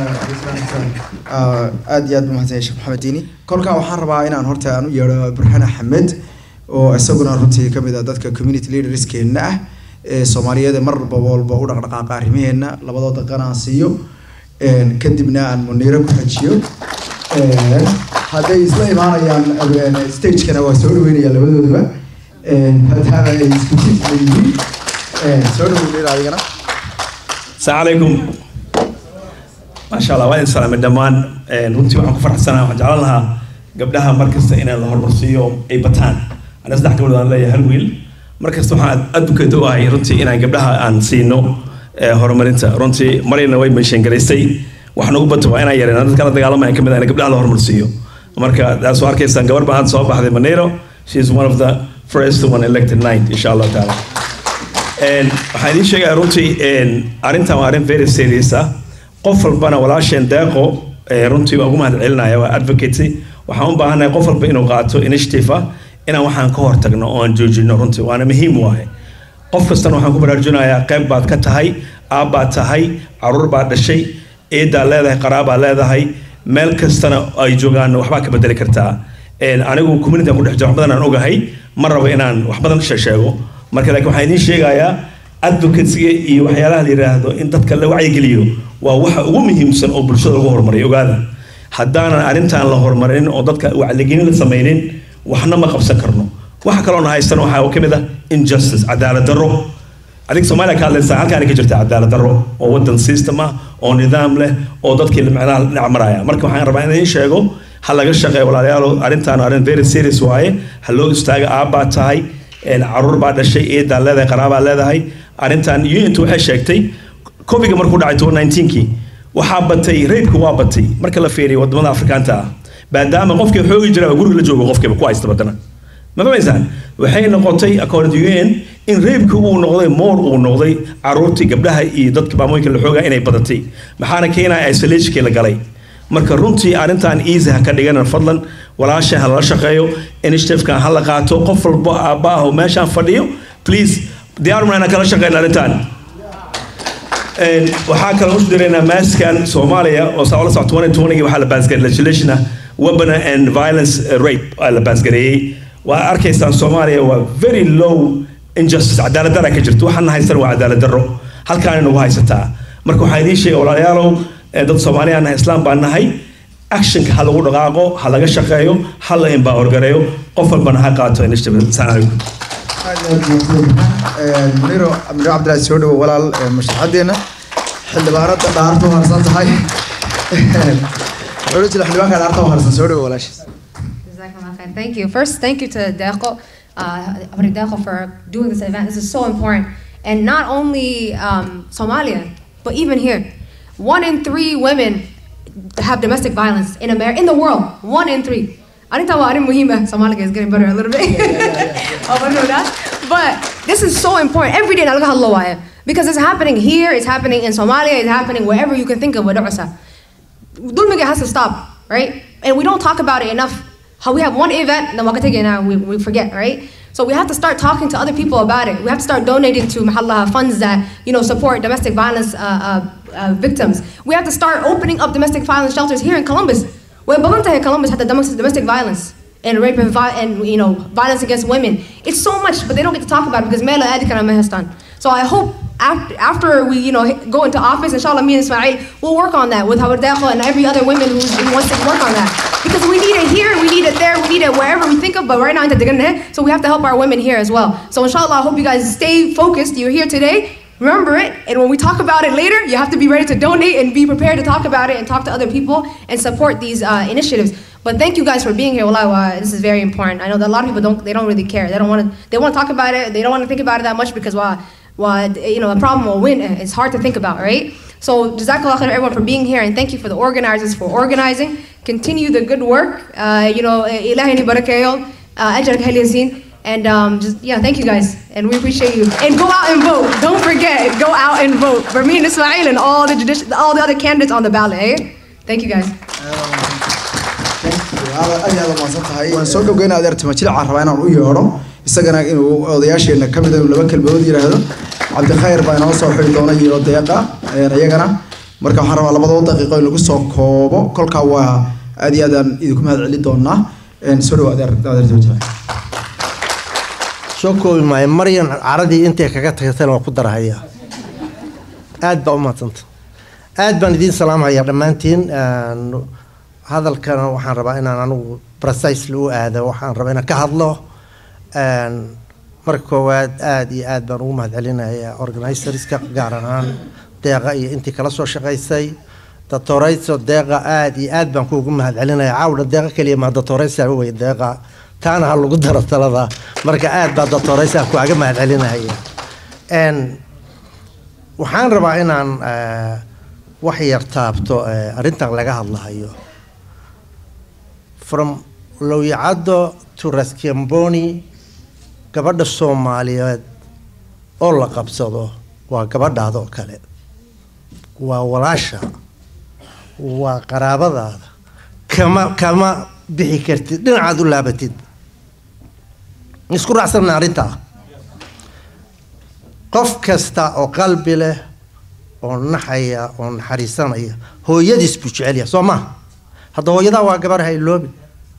aada iyo aad buu mahadsan yahay sheekh maxamed diini kolkaa waxaan rabaa inaan horta aan u yeedho burhaan axmed oo isaguna runtii ka mid ah dadka community leaderskeenna ah ee soomaaliyeed ee marba walba u dhaqdhaqaaqa arrimaheenna labadoo daqan aan siiyo kadibna aan muniiro ku xajiyo hadday isla imaanayaan stagekana waa soo dhaweynaya labadooduba maadaama ay isku jidka yihiin soo dhaweynaya adigana السلام عليكم ما شاء الله وين سلام الدمان runtii waxaan ku faraxsanahay waxaan jeclaan lahaa gabdhaha markasta inaan la horumarsiiyo ay bataan ana saddex gabdhood aan leeyahay hal wiil markasta waxaan advocate u ahay runtii inaan gabdhaha aan siino horumarinta runtii marina way meeshan garaysay waxaan ugu bato waa inaan yareen dadka la dagaalamaya kamid ah in gabdhaha la horumarsiiyo marka taas oo arkaysaan gabar baan hadda soo baxday maneiro she is one of the first one elected night insha allah taala waxaan idiin sheegaya runtii arrintan waa arrin very serious ah qof walbana walaasheen deeqo runtii waa ugu mahad celinaya waa advocacy waxaan u baahanahay qof walba inuu qaato initiative ah inaan waxaan ka hortagno oo aan joojino runtii waana muhiim waaye qof kastana waxaan ku baraarujinayaa qayb baad ka tahay aabbaad tahay caruur baad dhashay eedaa leedahay qaraabaa leedahay meel kastana ay joogaan waxbaa ka bedeli kartaa anigu community ku dhex jiro wax badan aan ogahay ma rabo inaan wax badan sheego marka laakiin waxaan idiin sheegayaa advocacyga iyo waxyaalaha la yidhaahdo in dadka la wacyigeliyo waa waxa ugu muhiimsan oo bulshada lagu horumariyo ogaada haddaanan arrintan la horumarin oo dadka wacyigelin la samaynin waxna ma qabsan karno waxa kaloona haystan waxaa ka mid ah injustice cadaalad darro adiga soomaaliya ka hadlaysaa halkaana ka jirta cadaalad darro oo wadan system ah oo nidaam leh oo dadkii macnaha dhinac maraya marka waxaan rabaa in idiin sheego ha laga shaqeeyo walaalayaal arrintan arrin very serious waaye ha loo istaaga aabbaa tahay caruur baa dhashay eedaa leedahay qaraabaa leedahay arrintan un waxay sheegtay coviga markuu dhacay toban nineteenkii waxaa batay reybka waa batay marka la fiiriyo wadamada afrikaanta ah maadaama qofkii xoogi jira guriga la joogo qofkiiba ku haysta badana ma fahmaysaan waxay noqotay according to un in reybka uu noqday moor uu noqday caruurtii gabdhaha iyo dadka maamooyinka la xoogaa inay badatay maxaana keenaya isolationkii la galay marka runtii arrintan easy ha ka dhiganan fadlan walaasha ha lala shaqeeyo initiativekan ha la qaato qof walbo aabba ah oo meeshaan fadhiyo please diyaaruna inaan kala shaqeyna arrintan waxaa kale u diraynaa maaskan soomaaliya oo saa ula socto twenty twenty waxaa la baasgareeyay legislation ah weapon and violence rape aa la baasgareeyey waa arkaysaan soomaaliya waa very low injustice cadaalad dara ka jirto waxaan haystan waa cadaalad darro halkaan nagu haysataa marka waxaan idiin sheegay walaalayaalow dad soomaaliya nahay islaam baan nahay actionka ha lagu dhaqaaqo ha laga shaqeeyo ha la empower gareeyo qof walbana ha qaato initiative assalaamu calaykum muniro muniro cabdilaahi soo dhawo walaal mashraxadeena xildhibaanada dhaartu harsan tahay wuxuu jira xildhibaanka dhaarta harsan soo dhawo walaashiis Jazakallah khair. Thank you. First, thank you to Deco, uh, Abri Deco for doing this event. This is so important. And not only um, Somalia, but even here. One in three women have domestic violence in America, in the world. One in three. I didn't tell you Muhima. Somalia is getting better a little bit. Oh, but no, that. But this is so important. Every day, nalaga hadlo waaye. because it's happening here, it's happening in Somalia, it's happening wherever you can think of with Ursa. Dulmiga has to stop, right? And we don't talk about it enough. How we have one event, then Wakatigi now we, we forget, right? So we have to start talking to other people about it. We have to start donating to Mahalla funds that you know support domestic violence uh, uh, uh, victims. We have to start opening up domestic violence shelters here in Columbus. Where Balanta Columbus had the domestic domestic violence and rape and, vi- and you know violence against women. It's so much, but they don't get to talk about it because Mela Adikana Mehestan. So I hope after, after we you know go into office, inshallah, me and Ismail will work on that with Howard Dekhla and every other woman who's, who wants to work on that. Because we need it here, we need it there, we need it wherever we think of, but right now, so we have to help our women here as well. So inshallah, I hope you guys stay focused. You're here today. Remember it, and when we talk about it later, you have to be ready to donate and be prepared to talk about it and talk to other people and support these uh, initiatives. But thank you guys for being here. Wallahi, wa- this is very important. I know that a lot of people don't, they don't really care. They don't want to, they want to talk about it. They don't want to think about it that much because, wow, wow, you know, a problem will win. It's hard to think about, right? So, Jazakallah khair everyone for being here, and thank you for the organizers for organizing. Continue the good work. Uh, you know, ilahi ni barakayo, ajrak haliyasin. And um, just, yeah, thank you guys. And we appreciate you. And go out and vote. Don't forget, go out and vote for me and Ismail and all the, judici- all the other candidates on the ballot, eh? Thank you guys. aad aad umahadsan tahay waan soo dhowgeynaa adeer timajilca rabaa inaan u yeedho isagana inuu odayaasheena ka mid laba kelmadood yidhaahdo cabdikhayr baa inoo soo xiri doona iyo deeqa een, iyagana marka waxaan rabaa labadoo daqiiqo in lagu soo koobo kolkaa waa aad iyo aad aan idinku mahad celin doonaa Een, soo dhawo adeer adeer timajilca soo koobi maayo maryan caradii intay kaga tagtana waa ku darahaya aad baa u mahadsanta aad baan idiin salaamhayaa dhammaantiin Een, hadalkana waxaan rabaa inaan anigu precisely u aado waxaan rabaa inaan ka hadlo Een, marka koowaad aad iyo aad baan ugu mahad celinayaa organizerska gaar ahaan deeqa iyo intii kala soo shaqaysay datorayso deeqa aad iyo aad baan kuugu mahad celinaya caawna deeqa keliya maa datoraysa wey deeqa taana ha lagu daro talada marka aad baa datoraysa kuaga mahad celinaya Een, waxaan rabaa inaan eh, wax yar taabto eh, arrintan laga hadlahayo from lowyacaddo to raskiamboni gabadha soomaaliyeed oo la qabsado waa gabadhaada oo kale waa walaasha waa qaraabadaada kama kama bixi kartid dhinacaad u laabatid isku raacsanna arrintaa qof kasta oo qalbi leh oo naxaya oo naxariisanaya hooyadiis buu jecel yahay soo maha hadda hooyadaa waa gabar ha iloobin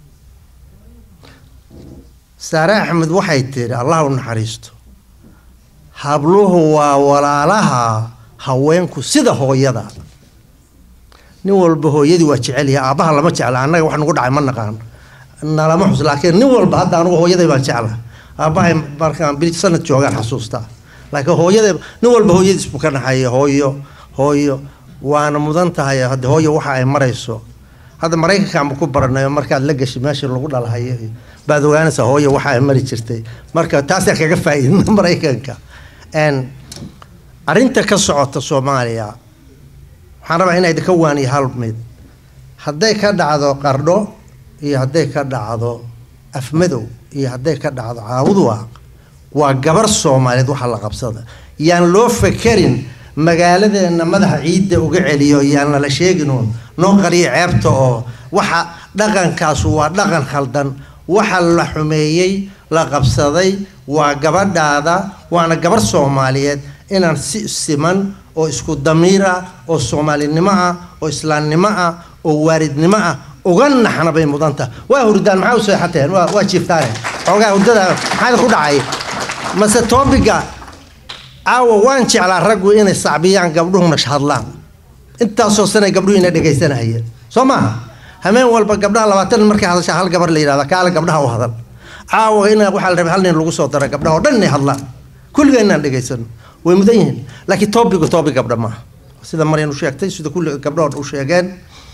saare axmed waxay tidhi allah u naxariisto habluhu waa walaalaha haweenku sida hooyada nin walba hooyadii waa jecel yahay aabbaha lama jecla annaga wax nagu dhacay ma naqaan nalama xus laakiin nin walba hadda anugu hooyaday baan jecla aabbahay markaan bil sanad joogaan xasuustaa laakiin hooyaday nin walba hooyadiis buu ka naxaya hooyo hooyo waana mudan tahay hadda hooyo waxa ay marayso hadda maraykankaanba ku baranayo markaad la gashay meeshii lagu dhalahayo iyo baad ogaanaysaa hooyo waxa ay mari jirtay marka taasaa kaga faa'iidna maraykanka Een, arrinta ka socota soomaaliya waxaan rabaa inay ka waaniyo hal mid hadday ka dhacdo qardho iyo hadday ka dhacdo afmadow iyo hadday ka dhacdo caawudwaaq waa gabar soomaaliyeed waxa la qabsada yaan loo fekerin magaaladeena madaxa ciidda uga celiyo yaan nala sheeginuun noo qariyo ceebta oo waxa dhaqankaasu waa dhaqan khaldan waxa la xumeeyey la qabsaday waa gabadhaada waana gabar soomaaliyeed inaan si siman oo isku damiir ah oo soomaalinimo ah oo islaamnimo ah oo waaridnimo ah uga naxna bay mudan tahay waa hurdaan maxaa u seexateen waa waa jiiftaane xoogaa hurdada maxaa ku dhacay mase toobiga caawa waan jeclaa raggu inay sacbiyaan gabdhuhuna hadlaan intaasoo sanay gabdhuhu ina dhegaysanahayeen soo maaha hameen walba gabdhaha labaatan markay hadashaa hal gabar la yidhahda kaale gabdhaha u hadal caawa ina waxaa la rabay hal nin lagu soo dara gabdhaha oo dhan inay hadlaan kulliga inaan dhegaysano way mudan yihiin laakiin toobigu toobig gabdha maaha sida maryan u sheegtay sida kulli gabdhahood u sheegeen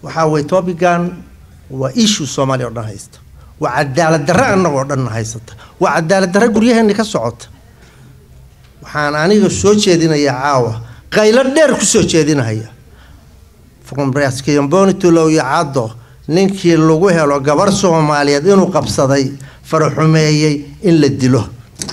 waxaa weye topigan waa issue soomaaliya oo dhan haysta waa cadaalad darre annagoo dhan haysata waa cadaalad darre guryaheeni ka socota waxaan aniga soo jeedinayaa caawa qaylo dheer ku soo jeedinahaya frombraskiyambonitulow iyo caddo ninkii lagu helo gabar soomaaliyeed inuu qabsaday faraxumeeyey in la dilo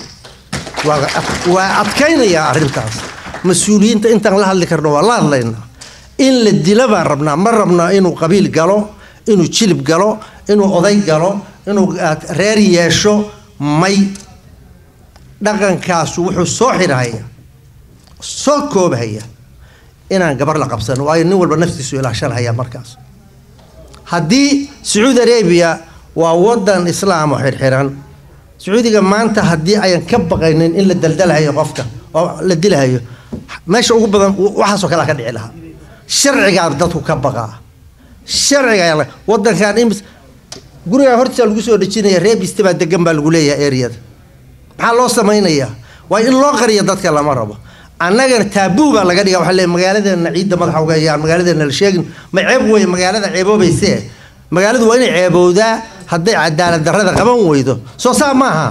waa adkaynayaa arrintaas mas-uuliyiinta intaan la hadli karno waa la hadlaynaa in la dilo baan rabnaa ma rabnaa inuu qabiil galo inuu jilib galo inuu oday galo inuu reer yeesho may dhaqankaasu wuxuu soo xirhaya soo koobhaya inaan gabar la qabsano waayo nin walba naftiisu ilaashanhaya markaas haddii sacuudi arabia waa wadan islaam oo xirxiran sacuudiga maanta haddii ayan ka baqaynin in la daldalhayo qofka oo la dilahayo meesha ugu badan waxaasoo kalea ka dhici lahaa sharcigaa dadku ka baqaa sharciga wadankan imis gurigaa hortiisa lagu soo dhejinaya reebiste baa degan baa lagu leeyahay areada maxaa loo samaynayaa waa in loo qariyo dadka lama rabo annagana taabuu baa laga dhiga waxa le magaaladeena ciidda madaxa uga hayaan magaaladeena la sheegin ma ceeb weye magaalada ceeboobayse magaaladu waa inay ceebowdaa hadday cadaalad darrada qaban weydo soo saa maaha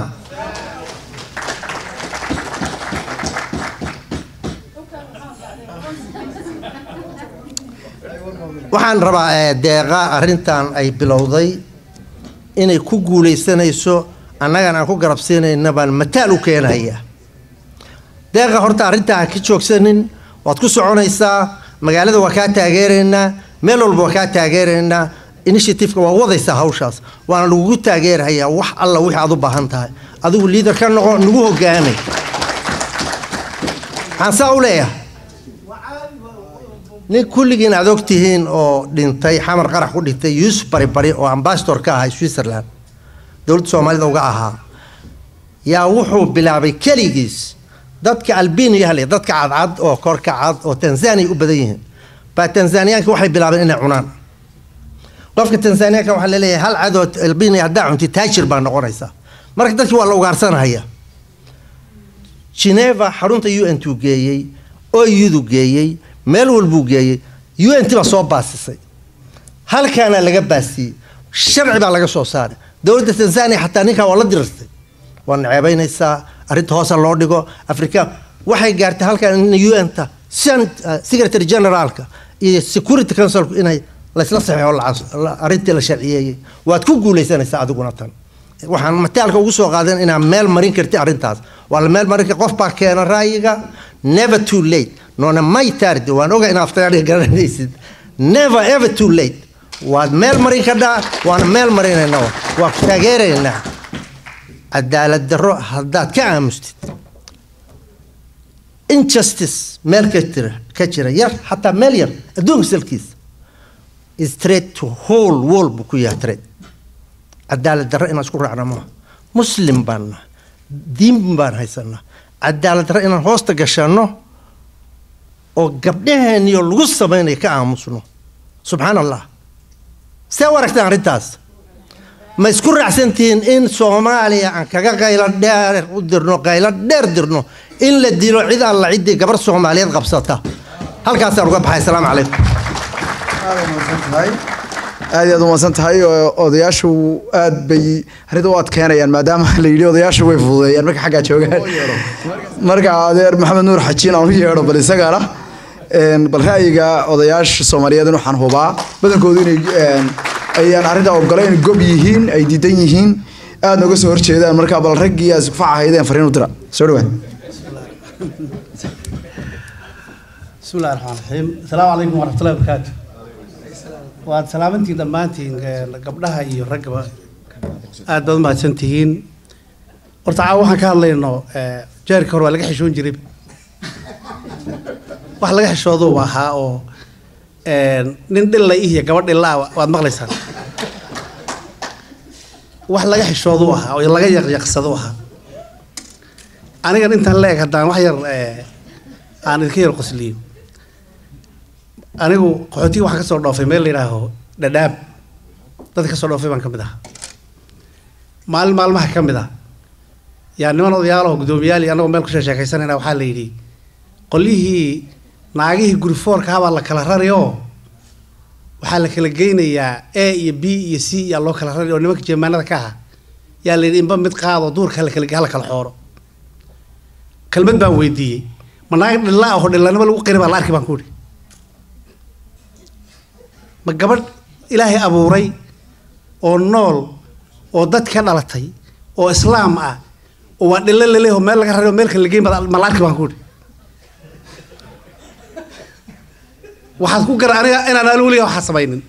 waxaan rabaa deeqa arrintan ay bilowday inay ku guulaysanayso annagan aan ku garabsiinayna baan mataal u keenaya deeqa horta arrintaa ha ka joogsanin waad ku soconaysaa magaalada waa kaa taageeraynaa meel walba waa kaa taageeraynaa initiativeka waa wadaysaa hawshaas waana lagugu taageerahayaa wax alla wixii aad u baahan tahay adigu liader ka noqo nagu hogaamay maxaan saa u leeyahay nin kulligiin aad og tihiin oo dhintay xamar qarax ku dhintay yuusuf baribari oo ambasador ka ahay switzerland dowladda soomaalida uga ahaa yaa wuxuu bilaabay keligiis dadka albiniya le dadka cadcad oo korka cad oo tanzania u badan yihiin baa tanzaniyaanka waxay bilaabeen inay cunaan qofka tanzaniyaanka waxaa laleeyahay hal cad oo albiniya haddaa cunti taajir baa noqonaysaa marka dadkii waa la ugaarsanahaya geneva xarunta u n tuu geeyey oyudu geeyey meel walbuu geeyey u n t baa soo baasisay halkaana laga baasiyey sharci baa laga soo saaray dowladda tanzania xataa ninkaa waa la dirartay waa naceebaynaysaa arrinta hoosa loo dhigo africa waxay gaartay halkan in u n ta secretary generaalka iyo security councilku inay laysla saxeexo arrintii la sharciyeeyey waad ku guulaysanaysaa adiguna tan waxaan mataalka ugu soo qaadan inaa meel marin karti arrintaas waa la meel marin kar qof baa keena ra'yiga never too late noona may taardi waan oga inaad aftaariga garanaysid never ever too late waad meel marin kadhaa waana meel marinaynaa waa ku taageeraynaa cadaalad darro haddaad ka aamustid injustice meel ka jira ka jira yar xataa meel yar adduunka salkiisa straight to whole wall buu ku yahay trade cadaalad darro inaan isku raacna maaha muslim baan nahay diin baan haysanaa cadaalad darro inaan hoosta gashanno oo gabdhaheeniyo lagu samaynayo ka aamusno subxaan allah see u aragtaan arrintaas ma isku raacsantihiin in soomaaliya aan kaga qaylo dheer u dirno qaylo dheer dirno in la dilo cid alla ciddii gabar soomaaliyeed qabsata halkaasaan uga baxay asalaamu calaykum aad iyo aad umaadsan tahay odayaashu aad bay arrinta u adkeynayaan maadaama la yidhi odayaashu way fududeeyaan marka xaggaa joogaan marka adeer maxamed nuur xajiin aan u yeedho bal isagana bal ra'yiga odayaasha soomaaliyeed waxaan hubaa badankoodu inay ayaan arrinta ogolayn gob yihiin ay diidan yihiin aad nooga soo horjeedaan marka bal raggii aad iskufac ahaydeen fariin u dira soo dhawaad بسم الله الرحمن الرحيم السلام عليكم ورحمة الله وبركاته waad salaamantiin dhammaantiin gabdhaha iyo raggaba aad baad umahadsantihiin horta caawa waxaan ka hadlayno jeerka hore waa laga xishoon jiray wax laga xishooduuba ahaa oo nin dhilla iyo gabadh dhilla waad maqlaysaan wax laga xishooduu ahaa oo laga yaqyaqsadu ahaa anigan intaan la eg haddaan wax yar aan idinka yar qosliyo anigu qaxootiga waxaan kasoo dhoofay meel la yidhaaho dhadhaab dadka kasoo dhoofay baan ka mid ahaa maalin maalmaha ka mid ah yaa niman odayaalaho guddoomiyaal iyo annagoo meel kusoo sheekaysanayna waxaa la yidhi qolyihii naagihii gurifoorka habaa la kala rari oo waxaa la kala geynayaa a iyo b iyo c yaa loo kala rari oo nimanka jeemaanada ka aha yaa la yidhi inba mid qaado duurka hala kala hala kala xooro kelmad baan weydiiyey ma naag dhilla ah oo dhillanimo lagu qiri baa la arki baan ku idhi ma gabadh ilaahay abuuray oo nool oo dad ka dhalatay oo islaam ah oo waa dhillo laleeyahay oo meel laga raray oo meel kale lageyn baa ma la arki baan ku idhi waxaad ku gara aniga inaan anigu weligaa waxaa samaynin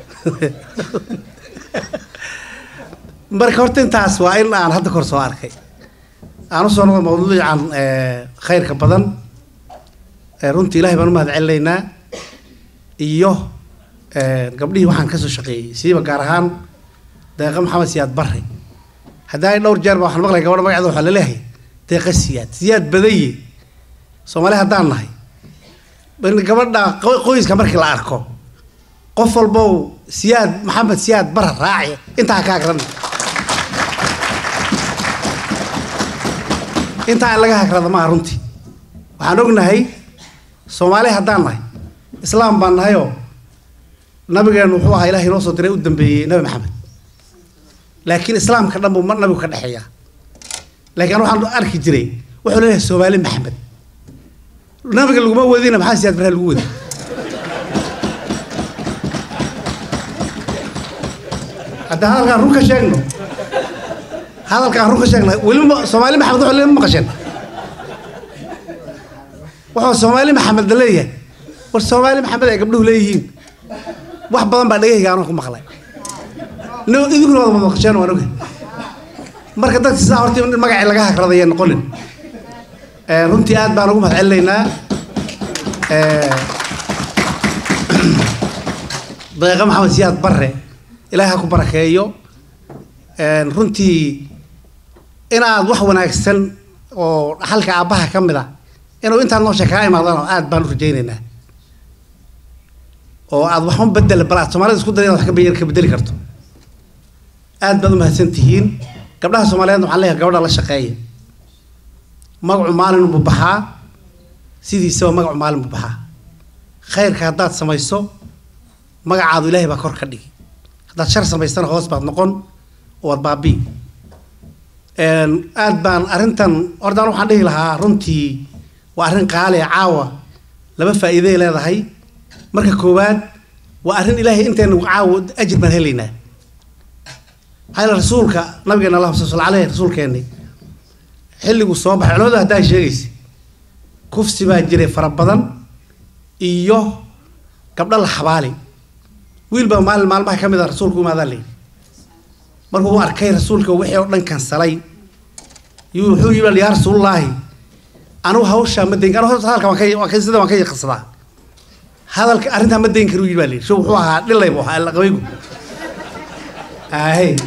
marka horta intaas waa in aan hadda kor soo arkay aan usoo noqdo mawduucan eh, khayrka badan Eh, runtii ilaahay baan u mahad celinaynaa iyo eh, gabdhihii waxaan kasoo shaqeeyey siiba gaar ahaan deeqa maxamed siyaad barre haddaa ay dhowr jeer ba waxaan maqlay gabadha magaceeda waxaa laleeyahay deeqa siyaad siyaad badaye soomaali haddaan nahay in gabadha qo- qoyska markii la arko qof walbow siyaad maxamed siyaad barre raaci intaa kaa garan intaa in laga hagrada maaha runtii waxaan ognahay soomaali haddaan nahay islaam baan nahayoo nabigeenu wuxuu ahaa ilaah inoo soo diray u dambeeyey nabi maxamed laakiin islaamka dhan buu ma- nabigu ka dhexeeyaa laakiin waxaan arki jiray wuxuu leeyahay soomaali maxamed nabiga laguma wadina maxaa siyaad barre lagu wadi hadda hadalkaan run ka sheegno hadalkaan run ka sheegno weliba soomaali maxamed wuxuu leeyahay ma maqasheen wuxuu soomaali maxamed la leeyahay war soomaali maxamed ay gabdhuhu leeyihiin wax badan baa dhagahayga anoo ku maqlay no idinkuna wada maqasheen waan ogahay marka dadka sidaa horta in magacii laga hagradaya noqonin Eh, runtii aad baan ugu mahad celinaynaa Eh, deeqa maxamed siyaad barre ilaahay ha ku barakeeyo Eh, runtii inaad wax wanaagsan oo xalka aabbaha ka mid ah inuu intaad noosha kaa imaadaan aad baan u rajaynaynaa oo aad waxun bedel bal aad soomaalida isku day inaad wax ka be- ka bedeli karto aad baad u mahadsan tihiin gabdhaha soomaaliyeedna waxaan leeyahay gabadha la shaqeeya magacu maalin buu baxaa sidiisaba magacu maalin buu baxaa khayrka haddaad samayso magacaadu ilaahay baa kor ka dhigi haddaad shar samaysana hoos baad noqon oo waad baabii aad baan arrintan hortaan waxaan dhihi lahaa runtii waa arrin qaali ah caawa laba faa'iiday leedahay marka koowaad waa arrin ilaahay intaynu caawa ajir baan helaynaa maxaa yeele rasuulka nabigeena allah sal aleyh rasuulkeenni xilliguu soo baxay culimadu haddaa sheegaysa kufsi baa jiray fara badan iyo gabdho la xabaali wiil baa maalin maalmaha ka mid a rasuulku imaadaa layidhi markuu u arkay rasuulka wixii oo dhan kansalay yuu wuxuu yidhi yaa rasuulullaahi anigu hawshaa ma dayn anigu horta hadalka waan ka waan ka sida waan ka yaqsadaa hadalka arrintaa ma dayn karu yidhi baa layidhi sho wuxuu ahaa dhilay buu ahaa qabaygu ahey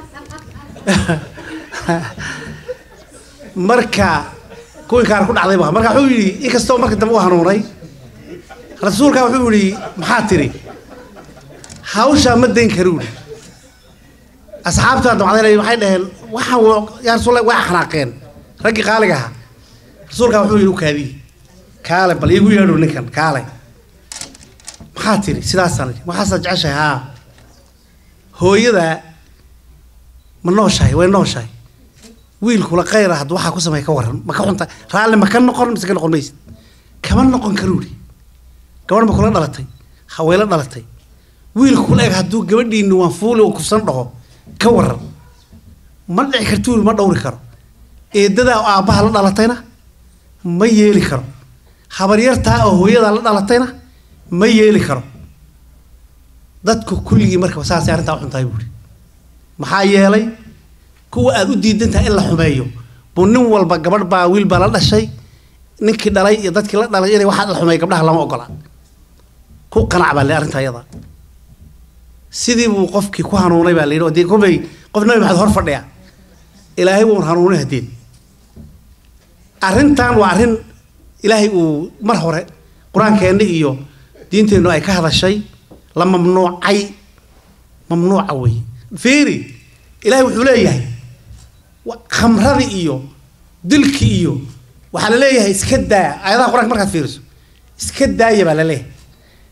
marka kuwii kaar ku dhacday bu ahaa marka wuxuu yidhi inkastoo marka dambe u hanuunay rasuulka wuxuu yidhi maxaa tiri hawshaa ma dayn karu yidhi asxaabtaa damcdaynay waxay dhaheen waxaan wa- yaa rasuul waa xanaaqeen raggii qaaliga ahaa rasuulka wuxuu yidhi u kaadiye kaale bal iigu yeedho ninkan kaale maxaa tiri sidaasaan idhi waxaasaa jeceshahay haa hooyada ma nooshahay way nooshahay wiilkula khayra hadda waxaa ku sameeya ka waran ma ka xunta raalli ma ka noqon mise ka noqon maysid kama noqon karu yidhi gabadh ma kula dhalatay haweyla dhalatay wiilkula eg hadduu gabadhiini waan fuuli oo kufsan dhaho ka waran ma dhici kartuu ma dhowri karo eedadaa oo aabbaha la dhalatayna ma yeeli karo habaryartaa oo hooyadaa la dhalatayna ma yeeli karo dadku kulligii marka saasay arrintaa u xuntahay buuri maxaa yeelay kuwa aad u diidan tahay in la xumeeyo buu nin walba gabadh baa wiil baa la dhashay ninkii dhalay iyo dadkii la dhalay inay waxaa la xumeeyo gabdhaha lama ogola ku qanac baa le arrinta iyada sidii buu qofkii ku hanuunay baa la yidhi oo dee kobay qof nabi maxamed hor fadhiya ilaahay wuun hanuunay haddeen arrintan waa arrin ilaahay uu mar hore qur-aankeenna iyo diinteennu ay ka hadashay la mamnuucay mamnuuca wey fiiri ilaahay wuxuu leeyahay wa- khamradii iyo dilki iyo waxaa la leeyahay iska daa aayadaha qur-aanka markaad fiiriso iska daaya baa la leeyahay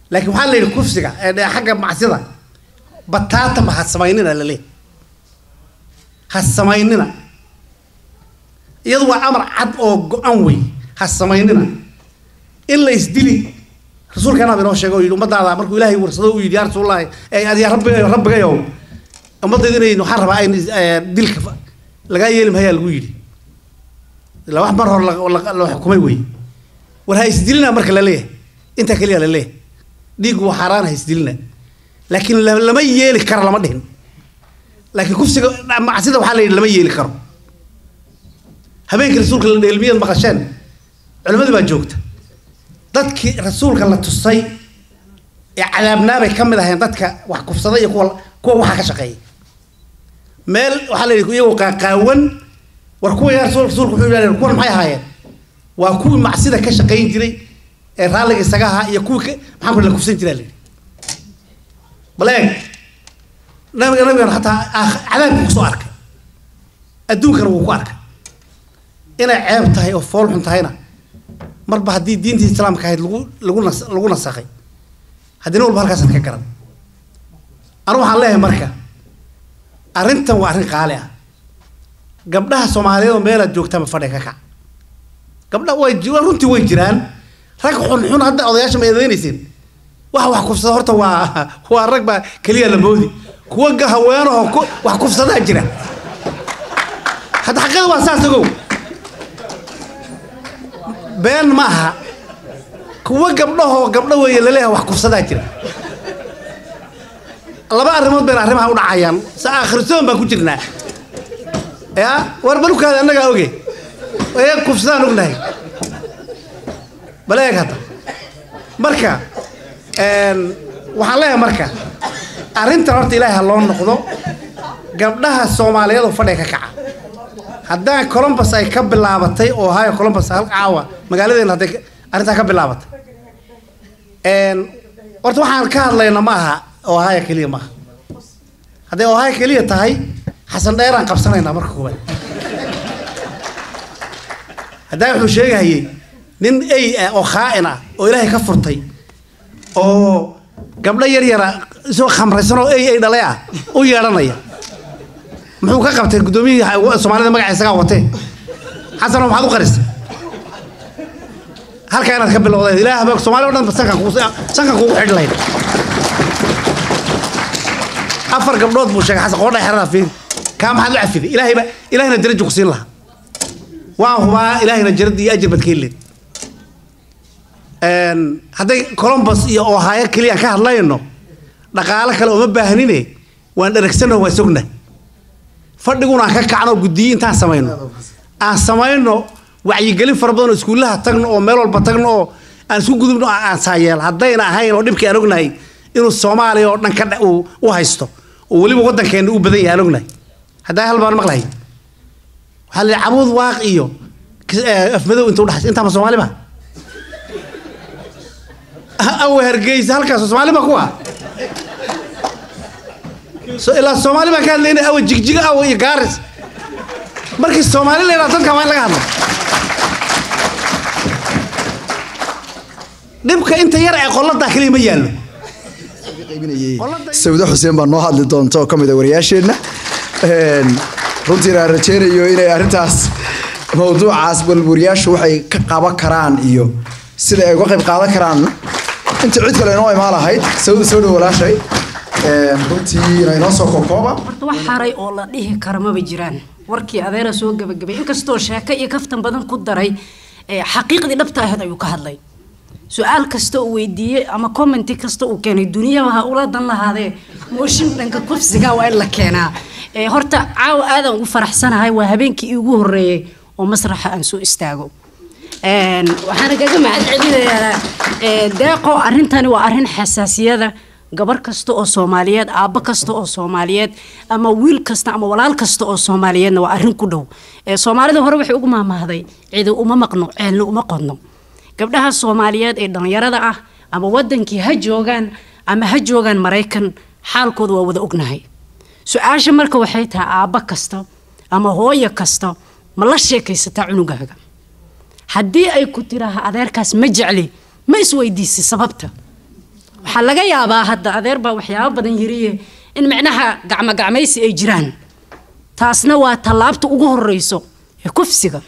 laakiin waxaa la yidhi kufsiga ee dhe- xagga macsida bataatama ha samaynina laleeyahay ha samaynina iyadu waa amar cad oo go-an wey ha samaynina in la isdili rasuulkana inoo sheegay oo yidhi ummadaada markuu ilaahay warsado uu yidhi yaa rasuulallahi ee adiga rabbi rabbigayow ummadayda inay waxaan rabaa in eh, dilka fa- lagaa yeeli mahayaa lagu yidhi ilaa wax mar hore la- la la xukumay wey war ha isdilina marka la leeyahay intaa keliya la leeyahay dhiiggu waa xaaraan ha isdilina laakiin la- lama yeeli karo lama dhihin laakiin kufsiga macsida waxaa la yidhi lama yeeli karo habeenkii rasuulka la dheelmiyad maqasheen culimadii baa joogta dadkii rasuulka la tusay ee cadaabnaabay ka mid aheen dadka wax kufsada iyo kuwa kuwa waxaa ka shaqeeya meel waxaa la yidhi iyagoo qaaqaawan war kuwa yaa rasuul rasuulku wuxuu yidhahdeen kuwan maxay ahaayeen waa kuwii macsida ka shaqayn jiray ee raalliga isaga ahaa iyo kuwii ka maxaan ku la kufsan jiraa la yidhi bal eeg nabiga nabigan xataa aakh- cadaabkii kusoo arkay adduunkana wuu ku arkay inay ceeb tahay oo fool xun tahayna marba haddii diintii islaamka ahayd lagu lagu nas lagu nasakhay haddina walba halkaasaad ka garan anigu waxaan leeyahay marka arrintan waa arrin qaali ah gabdhaha soomaaliyeed oo meelaad joogtaama fadhiga ka kac gabdha way ji- waa runtii way jiraan rag xunxun hadda odayaasha ma eedeynaysin waxa wax kufsada horta waa waa rag baa keliya la moodi kuwa ga haweenahoo ku wax kufsadaa jira hadda xaqada waa saas ogow been ma aha kuwa gabdhahoo gabdho weeye laleeyahay wax kufsadaa jira laba arrimood bayna arrimaha u dhacayaan sa akhrisoon baan ku jirnaa ya war balukaada annagaa oge ee kufsadaan ognahay bal eeg hadda marka een, waxaan leeyahay marka arrintan horta ilaahay ha loo noqdo gabdhaha soomaaliyeed oo fadhiga ka kaca haddaan columbus ay ka bilaabatay oo ohio columbus hal caawa magaaladeena hadday ka- arrintaa ka bilaabatay een, horta waxaan ka hadlayna ma aha ohio keliya maaha hadday ohio keliya tahay xasan dheeraan qabsanaynaa marka koowaad haddaa wuxuu sheegahayey nin ey ah oo khaa'in ah oo ilaahay ka furtay oo gabdho yar yara isoo khamraysan oo ey ey dhalay ah u yeedhanaya muxuu ka qabtay guddoomiyihii ha- soomaalida magaca isagaa watee xasano maxaad u qaristay halkaa inaad ka bilowdeen ilaah baa soomaali o dhan ba sankan kugu sankan kugu xidhi lahayd afar gabdhood buu sheegay xasan qoodha xerada fiiri kaa maxaad u cafiday ilaahay ba ilaahayna darajo ku siin lahaa waan hubaa ilaahayna jarada iyo ajir baad ka heleed hadday columbus iyo ohio keliya aan ka hadlayno dhaqaalo kale uma baahnine waan dheregsano waan sogna fadhiguna aan ka kacno guddiyo intaan samayno aan samayno wacyigelin fara badan oo iskuullaha tagno oo meel walba tagno oo aan isku gudubno oo aan saayeel haddayna ahayn oo dhibkii aan ognahay inuu soomaaliya oo dhan ka dha- uu u haysto oo weliba waddankeena u badan yahay aan ognahay haddaa hal baan maqlahay waxaa la yidhi cabuud waaq iyo kis- eh, afmadow inta udhaxaysa intaama soomaali ba awe hargeysa halkaas soomaali ba kuwa so ilaa soomaali baan ka hadlayna awe jigjiga awe iyo gaaris markii soomaali la yidhaha dadka waa in laga hadlo dhibka inta yar ee qoladaa keliya ma yaallo sawdo xuseen baa noo hadli doonta oo ka mid a wariyaasheenna Een, runtiina aan rajeynayo inay arrintaas mawduucaas bal wariyaashu waxay ka qaban karaan iyo sida ay uga qayb qaadan karaan inta cid kale inoo imaan lahayd sawda soo dhow walaashay Een, runtiina inoo soo kookooba horta wax haray oo la dhihi kara maba jiraan warkii adeera soo gabagabay inkastoo sheeko iyo kaftan badan ku daray ee xaqiiqdii dhabta ahayd ayuu ka hadlay su-aal kasta uu weydiiyey ama commenti kasta uu keenay duniyaba ha ula dan lahaadee mooshin dhanka kufsiga waa in la keenaa ee horta caawa aadan ugu faraxsanahay waa habeenkii iigu horeeyey oo masraxa aan soo istaago Een, waxaana kaga mahad celinayaa ee, deeqo arrintani waa arrin xasaasiyada gabar kasta oo soomaaliyeed aabbo kasta oo soomaaliyeed ama wiil kasta ama walaal kasta oo soomaaliyeedna waa arrin ku dhow ee soomaalida hore waxay ugu maahmaahday cidi uma maqno ceelna uma qodno gabdhaha soomaaliyeed ee dhallinyarada ah ama wadankii ha joogaan ama ha joogaan maraykan xaalkooda waa wada ognahay su-aasha marka waxay tahay aabbo kasta ama hooyo kasta ma la sheekaysataa cunugaaga haddii ay ku tiraaha adeerkaas ma jecli ma isweydiisay sababta waxaa laga yaabaa hadda adeer baa waxyaabo badan yiriye in micnaha gacmo gacmaysi ay jiraan taasna waa tallaabta ugu horeyso ee kufsiga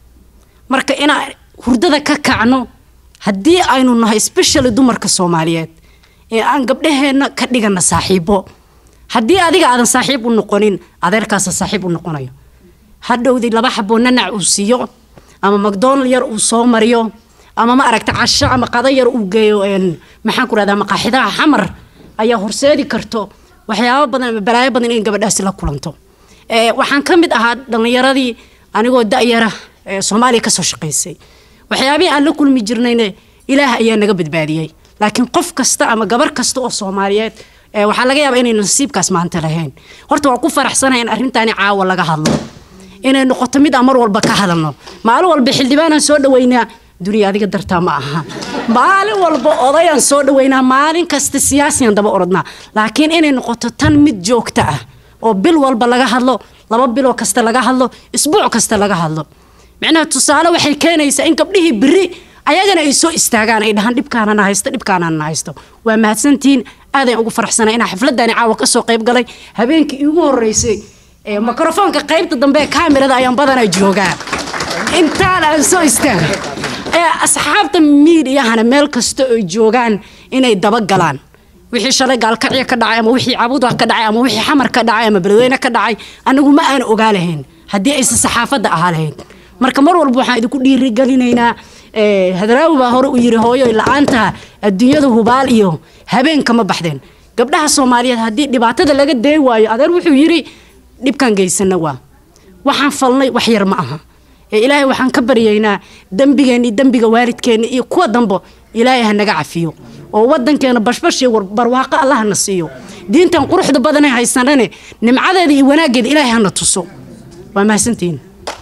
marka inaan hurdada ka kacno haddii aynu nahay especially dumarka soomaaliyeed ee aan gabdhaheenna ka dhigana saaxiibo haddii adiga aadan saaxiib u noqonin adeerkaasa saaxiib u noqonayo hadhowdii laba xaboo nanac uu siiyo ama macdonald yar uu soo mariyo ama ma aragta casho ama qado yar uu geeyo een, maxaan ku rahdaa maqaaxidaha xamar ayaa horseedi karto waxyaabo badan ama balaayo badan in gabadhaasi la kulanto Ee, waxaan ka mid ahaa dhallinyaradii anigoo da'yara ee soomaaliya kasoo shaqaysay waxyaabihii aan la kulmi jirnayne ilaah ayaa naga badbaadiyey laakiin qof kasta ama gabar kasta oo soomaaliyeed ee, waxaa laga yaabaa inaynu nasiibkaas maanta lahayn horta waan ku faraxsanahay in arrintaani caawa laga hadlo inay noqoto mid aan mar walba ka hadalno maalin walba xildhibaanaan soo dhaweynaa duniya adiga dartaa ma aha maalin walba odayaan soo dhaweynaa maalin kasta siyaasiyaan daba orodnaa laakiin inay noqoto tan mid joogta ah oo bil walba laga hadlo laba biloo kasta laga hadlo isbuuc kasta laga hadlo micnaha tusaale waxay keenaysaa in gabdhihii biri ayagana ay soo istaagaan ay dhahaan dhibkaanana haysto dhibkaanana haysto waa mahadsantihiin aadaan ugu faraxsanay inaan xafladani caawa kasoo qayb galay habeenkii iigu horeysay ee mikrofoonka qaybta dambe ee kaamirada ayaan badanaa joogaa intaan aan soo istaaga ee asxaabta miidiyahana meel kasta oo joogaan inay dabagalaan wixii shalay gaalkacyo ka dhacay ama wixii cabuda ka dhacay ama wixii xamar ka dhacay ama beledweyne ka dhacay anigu ma aan ogaa lahayn haddii aysan saxaafadda ahaa lahayn marka mar walba waxaan idinku dhiirigelinaynaa ee, hadraawi baa hore u yiri hooyo la-aanta adduunyada hubaal iyo habeenka ma baxdeen gabdhaha soomaaliyeed haddii dhibaatada laga day waayo adeer wuxuu yiri dhibkan geysana waa waxaan falnay wax yar ma aha ee ilaahay waxaan ka baryaynaa dembigeenna iyo dembiga waalidkeenna iyo kuwa dambo ilaahay ha naga cafiyo oo wadankeena bashbash iyo war- barwaaqo allah na siiyo diintan quruxda badanee haysanane nimcadeeda iyo wanaaggeeda ilaahay hana tuso waa mahadsantihiin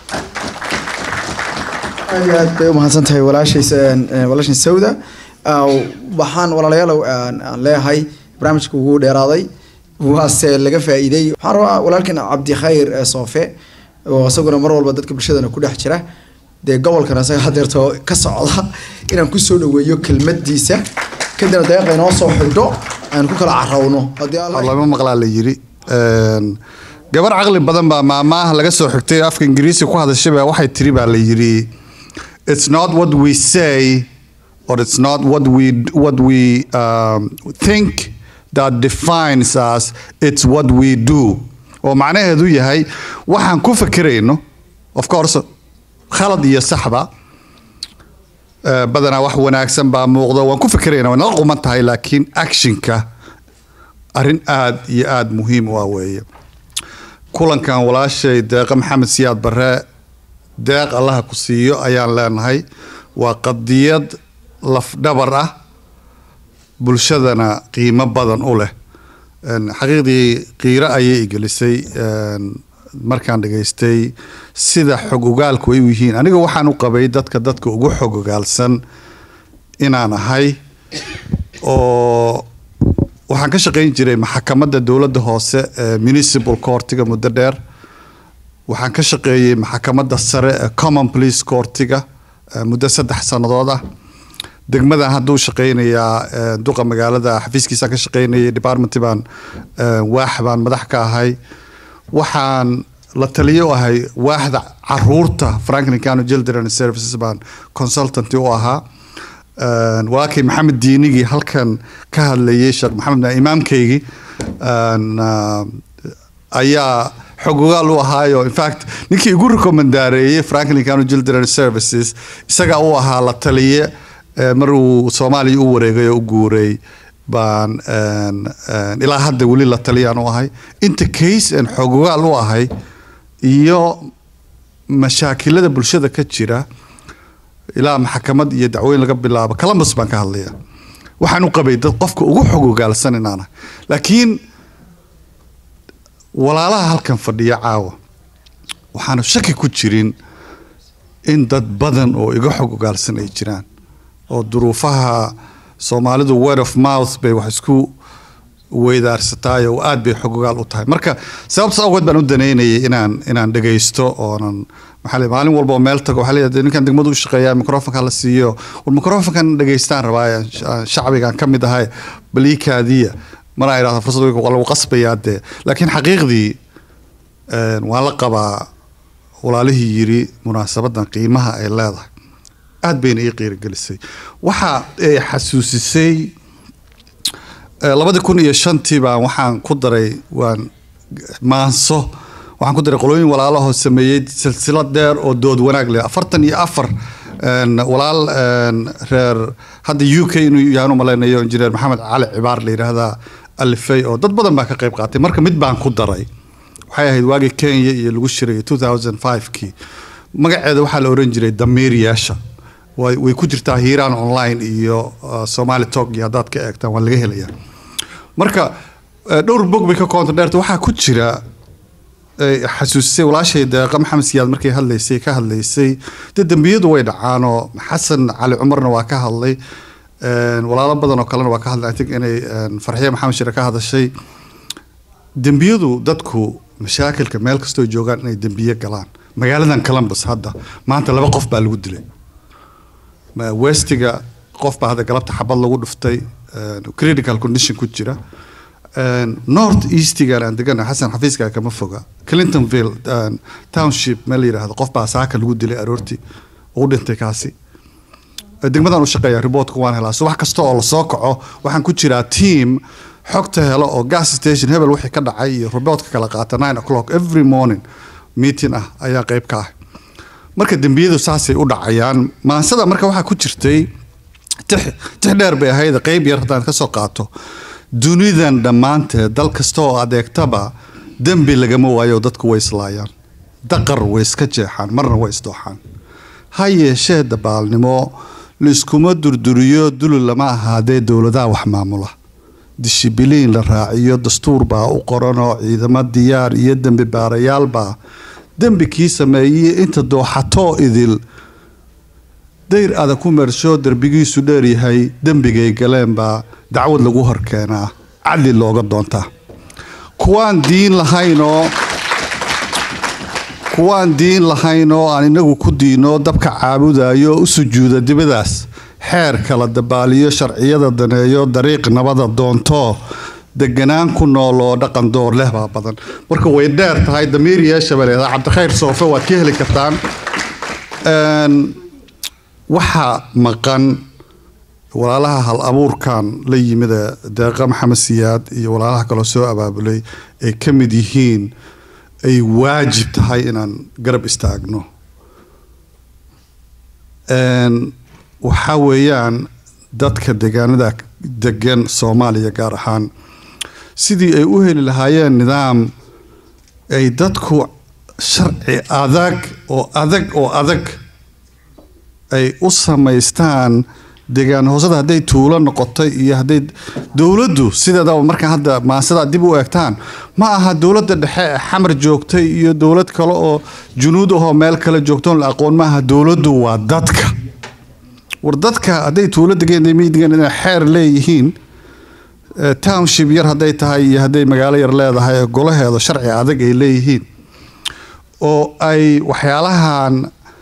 aad iyo aad bay u mahadsan tahay walaashays een, een, walaashan sawda Ah, waxaan walaalayaal aan aan leeyahay barnaamijka ugu dheeraaday waase laga faa'iiday waxaan rabaa walaalkan cabdikhayr eh, soofe oo isaguna mar walba dadka bulshadana ku dhex jira dee gobolkan isaga hadeerto ka socda inaan kusoo dhaweeyo kelmadiisa kadibna deeqa inoo soo xidho aan ku kala carawno haddii alla lama maqlaa la yiri Een, gabar caqli badan baa maamaha laga soo xigtay afka ingiriisi ku hadashay baa waxay tiri baa la yiri it's not what we say or it's not what we what we um, think that defines us it's what we do oo macnaheedu yahay waxaan ku fekerayno of course khalad iyo saxba Eh, badanaa wax wanaagsan baa muuqdo waan ku fekerayna waa nala quman tahay laakiin actionka arrin aad iyo aad muhiim u ah weeye kulankan walaashay deeqa maxamed siyaad barre deeq allaha ku siiyo ayaan leenahay waa qadiyad lafdhabar ah bulshadana qiimo badan u leh Een, xaqiiqdii qiiro ayay igelisay een, markaan dhageystay sida xog ogaalku ay u yihiin aniga waxaan u qabay dadka dadka ugu xog ogaalsan inaan ahay oo waxaan ka shaqayn jiray maxakamadda dowladda hoose ee municipal courtiga muddo dheer waxaan ka shaqeeyey maxakamadda sare ee common police courtiga eh, muddo saddex sannadood ah degmadan hadduu shaqeynayaa eh, duqa magaalada xafiiskiisaan ka shaqeynayay department baan eh, waax baan madax ka ahay waxaan la taliyo u ahay waaxda caruurta franklin county children services baan consultant u ahaa Een, walaalkay maxamed diinigii halkan ka hadlayay sheekh maxamed naa imaamkaygii een, ah, ayaa xogogaal u ahaayo in fact ninkii igu rekomendaareeyey franklin county children services isagaa u ahaa la taliye eh, mar uu soomaaliya u wareegay oo u guuray baan een, een, ilaa hadda weli la taliyaan u ahay inta case aan xogogaal u ahay iyo mashaakilada bulshada ka jira ilaa maxkamad iyo dacwooyin laga bilaabo columbus baan ka hadlaya waxaan u qabay dad qofka ugu xog ogaalsan inaan ahay laakiin walaalaha halkan fadhiya caawa waxaanu shaki ku jirin in dad badan oo iga xog ogaalsan ay jiraan oo duruufaha soomaalidu word of mouth bay wax isku weydaarsataay oo aad bay xogogaal u tahay marka sababtaas awgeed baan u danaynayay inaan inaan dhegaysto oonan maxaa la maalin walba oo meel tago waxaa leeyahay ninkan degmadu u shaqeeyaa microfonka la siiyo war microfonkan dhegaystaan rabaa shacbigan ka mid ahay baliikaadiya mana idhahdo fursad waa lagu qasbayaa dee laakiin xaqiiqdii waan la qabaa walaalihii yiri munaasabadan qiimaha ay leedahay aad bayna ii qiirigelisay waxa ay xasuusisay labadii kun iyo shantii baan waxaan ku daray waan maanso waxaan ku daray qolooyin walaalahoo sameeyey silsilad dheer oo dood wanaag leh afartan iyo afar walaal reer hadda u k inuu yahaan u malaynayo injineer maxamed cali cibaar la yidhaahdaa alifay oo dad badan baa ka qayb qaatay marka mid baan ku daray waxay ahayd waagii kenya iyo lagu shiray two thousand five-kii magaceeda waxaa la oran jiray damiiryaasha way way ku jirtaa hiiraan online iyo somali talk iyo haddaad ka eegtaan waa laga helayaa marka dhowr bog bay ka koonta dheerta waxaa ku jira xasuusisay walaashay deeqa maxamed siyaad markay hadlaysay ka hadlaysay dee dembiyadu way dhacaanoo xasan cali cumarna waa ka hadlay walaalo badan oo kalena waa ka hadlay i think inay farxiye maxamed shire ka hadashay dembiyadu dadku mashaakilka meel kastoo joogaan inay dembiye galaan magaaladan columbus hadda maanta laba qof baa lagu dilay westiga qof baa hadda galabta xabad lagu dhuftay critical condition ku jira north eastigan aan degana xasan xafiiska kama foga clintonville township meel la yidhaahdo qof baa saaka lagu dilay aroortii ugu dhintay kaasi degmadan u shaqeeya reportka waan helaa subax kasta oo lasoo kaco waxaan ku jiraa team xogta helo oo gas station hebel wixii ka dhacay iyo reportka kala qaata nine o'clock every morning meeting ah ayaa qayb ka ah marka dembiyadu saasay u dhacayaan maansada marka waxaa ku jirtay tix tix dheer bay ahayd qayb yar haddaan ka soo qaato dunidan dhammaanteed dal kasta oo adeegtaba dembi lagama waayo dadku way islaayaan daqar way iska jeexaan marna way isdooxaan ha yeeshee dabaalnimo laiskuma durduriyo duli lama ahaadee dowladaha wax maamula dishibiliin la raaciyo dastuur baa u qoranoo ciidamo diyaar iyo dembi baarayaalbaa dembi kii sameeyey inta dooxatoo idil dayr adag ku mersho derbigiisu dheeryahay dembigay galeen baa dacwad lagu horkeenaa cadli looga doontaa kuwaan diin lahaynoo kuwaan diin lahayn oo aan inagu ku diino dabka caabudayo u sujuuda dibadaas xeer kala dabaaliyo sharciyada daneeyo dariiq nabada doonto deganaan ku nool oo dhaqan door leh baa badan marka way dheer tahay damiir yeesha baa leedahay cabdikhayr soofe waad ka heli kartaan waxaa maqan walaalaha hal abuurkan la yimid ee deeqa maxamed siyaad iyo walaalaha kaloo soo abaabulay ay ka mid yihiin ay waajib tahay inaan garab istaagno waxaa weeyaan dadka deegaanada degan soomaaliya gaar ahaan sidii ay u heli lahaayeen nidaam ay dadku sharci adag oo adag oo adag ay u samaystaan deegaan hoosada hadday tuulo noqotay iyo hadday dowladdu sideedaba markaa hadda maasadaa dib u eegtaan ma aha dowladda dhexe ee xamar joogtay iyo dowlad kale oo junuud ahoo meel kale joogtoon la aqoon ma aha dowladdu waa dadka war dadka hadday tuulo degeen degan inay xeer leeyihiin township yar hadday tahay iyo hadday magaalo yar leedahay ee golaheeda sharci adag ay leeyihiin oo ay waxyaalahan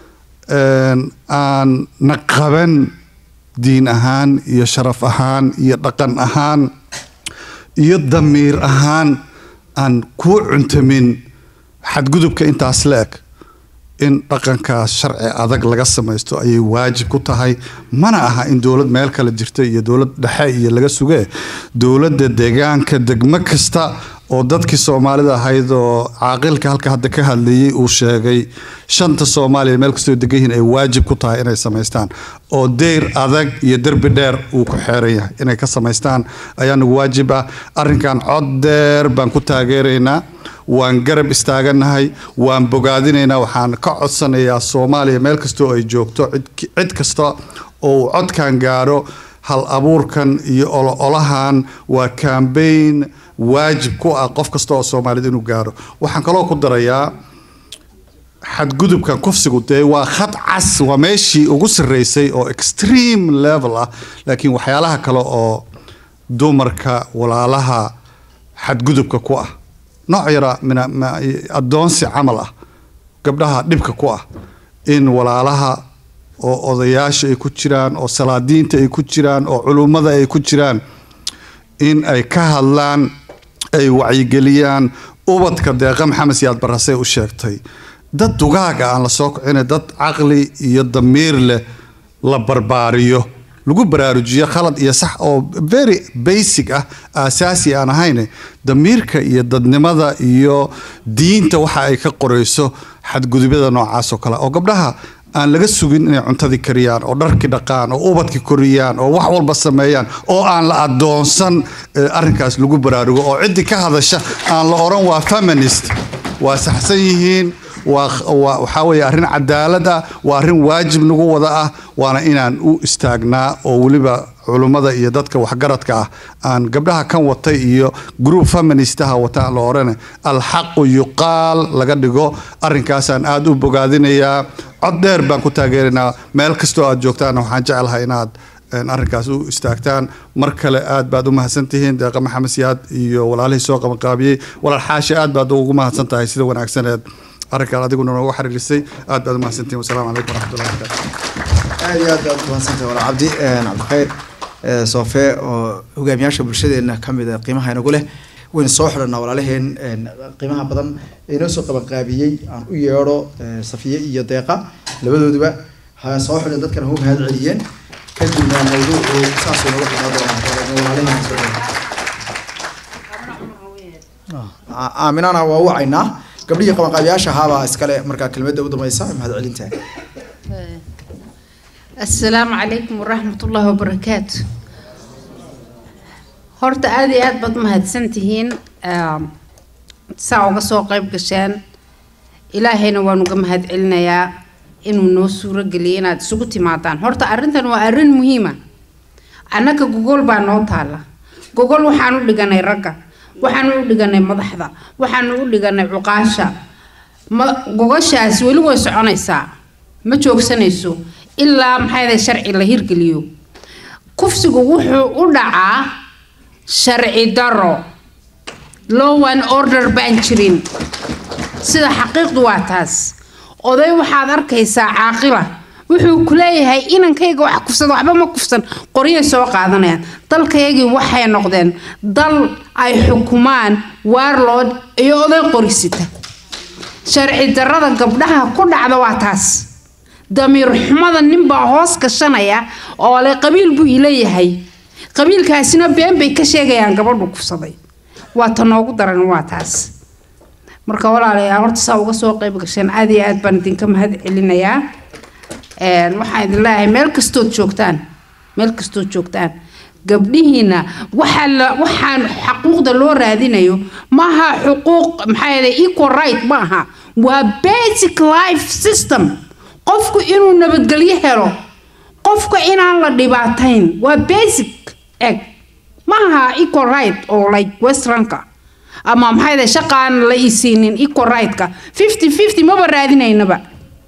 aan na qaban diin ahaan iyo sharaf ahaan iyo dhaqan ahaan iyo damiir ahaan aan kuu cuntamin xadgudubka intaas la eg in dhaqankaas sharci adag laga samaysto ayay waajib ku tahay mana aha in dowlad meel kale jirta iyo dowlad dhexe iyo laga sugee dowladda deegaanka degmo kasta oo dadkii soomaalida ahayd oo caaqilka halka hadda ka hadlayay uu sheegay shanta soomaaliya meel kastoo degan yihiin ay waajib ku tahay inay samaystaan oo deyr adag iyo derbi dheer uu ku xeeran yahay inay ka samaystaan ayaa nagu waajib ah arrinkan cod dheer baan ku taageeraynaa waan garab istaaganahay waan bogaadinaynaa waxaan ka codsanayaa soomaaliya meel kastoo ay joogto cid kasta oo uu codkan gaaro hal abuurkan iyo ololahan waa cambaign waajib ku ah qof kasta oo soomaalida inuu gaaro waxaan kaloo ku darayaa xadgudubkan kufsigu dee waa khad cas waa meeshii ugu sarreysay oo extreme level ah laakiin waxyaalaha kale oo dumarka walaalaha xadgudubka ku ah nooc yara mina ma- addoonsi camal ah gabdhaha dhibka ku ah in walaalaha oo odayaasha ay ku jiraan oo salaadiinta ay ku jiraan oo culummada ay ku jiraan in ay ka hadlaan ay wacyigeliyaan ubadka deeqa maxamed siyaad barasay u sheegtay dad dugaaga aan la soo kicina dad caqli iyo damiir leh la barbaariyo lagu baraarujiyo khalad iyo sax oo very basic ah aasaasi aan ahayn damiirka iyo dadnimada iyo diinta waxa ay ka qorayso xadgudubyada noocaas oo kale oo gabdhaha aan laga sugin inay cuntadii kariyaan oo dharkii dhaqaan oo ubadkii koriyaan oo wax walba sameeyaan oo aan la adoonsan eh, arrinkaas lagu baraarugo oo ciddii ka hadasha aan la oran waa feminist waa saxsan yihiin waa waa- waxaa weeye arrin cadaalad ah waa arrin waajib nagu wada ah waana inaan u istaagnaa oo weliba culummada iyo dadka waxgaradka ah aan gabdhaha kan watay iyo group feministaha wata aan la orane alxaqu yuqaal laga dhigo arrinkaasaan aada u bogaadinayaa cod dheer baan ku taageeraynaa meel kastoo aad joogtaan waxaan jecelahay inaad een, arrinkaas u istaagtaan mar kale aad baad u mahadsantihiin deeqa maxamed siyaad iyo walaalihii soo qabanqaabiyey walaal xaashi aad baad ugu mahadsan tahay sida wanaagsaneed arrinkaan adiguna noogu xiriirisay aad baad u mahadsantihiin wasalaamu calaykum waraxmatullahi wabarakaatu aad iyo aad baad umahadsantay walaal cabdi een, cabdikhayr ee, soofe oo hogaamiyaasha bulshadeena ka mid a qiimaha inagu leh waynu soo xidhanaa walaalaheen een, qiimaha badan ee inoo soo qabanqaabiyey aan u yeedho ee, safiye iyo deeqa labadooduba ha soo xidhan dadkana hu mahad celiyeen kadibna mawduucu saasuu noga xidhnaa doonaa walaalaheen soo Aa- aaminana waa wacaynaa gabdhihii qabanqaabiyaasha ahaabaa iskale markaa kelmadda u dambaysa mahad celinta asalaamu calaykum waraxmatullaahi wabarakaatu horta aada iyo aad baad mahadsantihiin Ehm, saa uga soo qayb gasheen ilaahayna waan uga mahad celinayaa inuu noo suuro geliyay inaad isugu timaadaan horta arrintan waa arrin muhiima annaga gogol baa noo taala gogol waxaan u dhiganay ragga waxaan u dhiganay madaxda waxaan u dhiganay cuqaasha ma gogoshaas weli way soconaysaa ma joogsanayso ilaa maxayda sharci la hirgeliyo kufsigu wuxuu u dhacaa sharci daro law and order baan jirin sida xaqiiqdu waa taas oday waxaad arkaysaa caaqila wuxuu ku leeyahay inankayga wax kufsada waxba ma kufsan qoryay soo qaadanayaan dalkaygii waxay noqdeen dal ay xukumaan warlord iyo oday qorisita sharci darrada gabdhaha ku dhacda waa taas damiir xumada ninbaa hoos gashanaya oo le qabiil buu ileeyahay qabiilkaasina been bay ka sheegayaan gabadhu kufsaday waa ta noogu daran waa taas marka walaalayaal horta saa uga soo qayb gasheen aad iyo aad baan idinka mahad celinayaa Een, waxaan idin leeyahay meel kastood joogtaan meel kastood joogtaan gabdhihiina waxaa la waxaan xaquuqda loo raadinayo maaha xuquuq maxaa yeelay equal right ma aha waa basic life system qofku inuu nabadgelyo helo qofka inaan la dhibaatayn waa basic eg maaha equal right oo like westernka ama maxaa yeelay shaqaan la isiinin equal right-ka fifty fifty maba raadinaynaba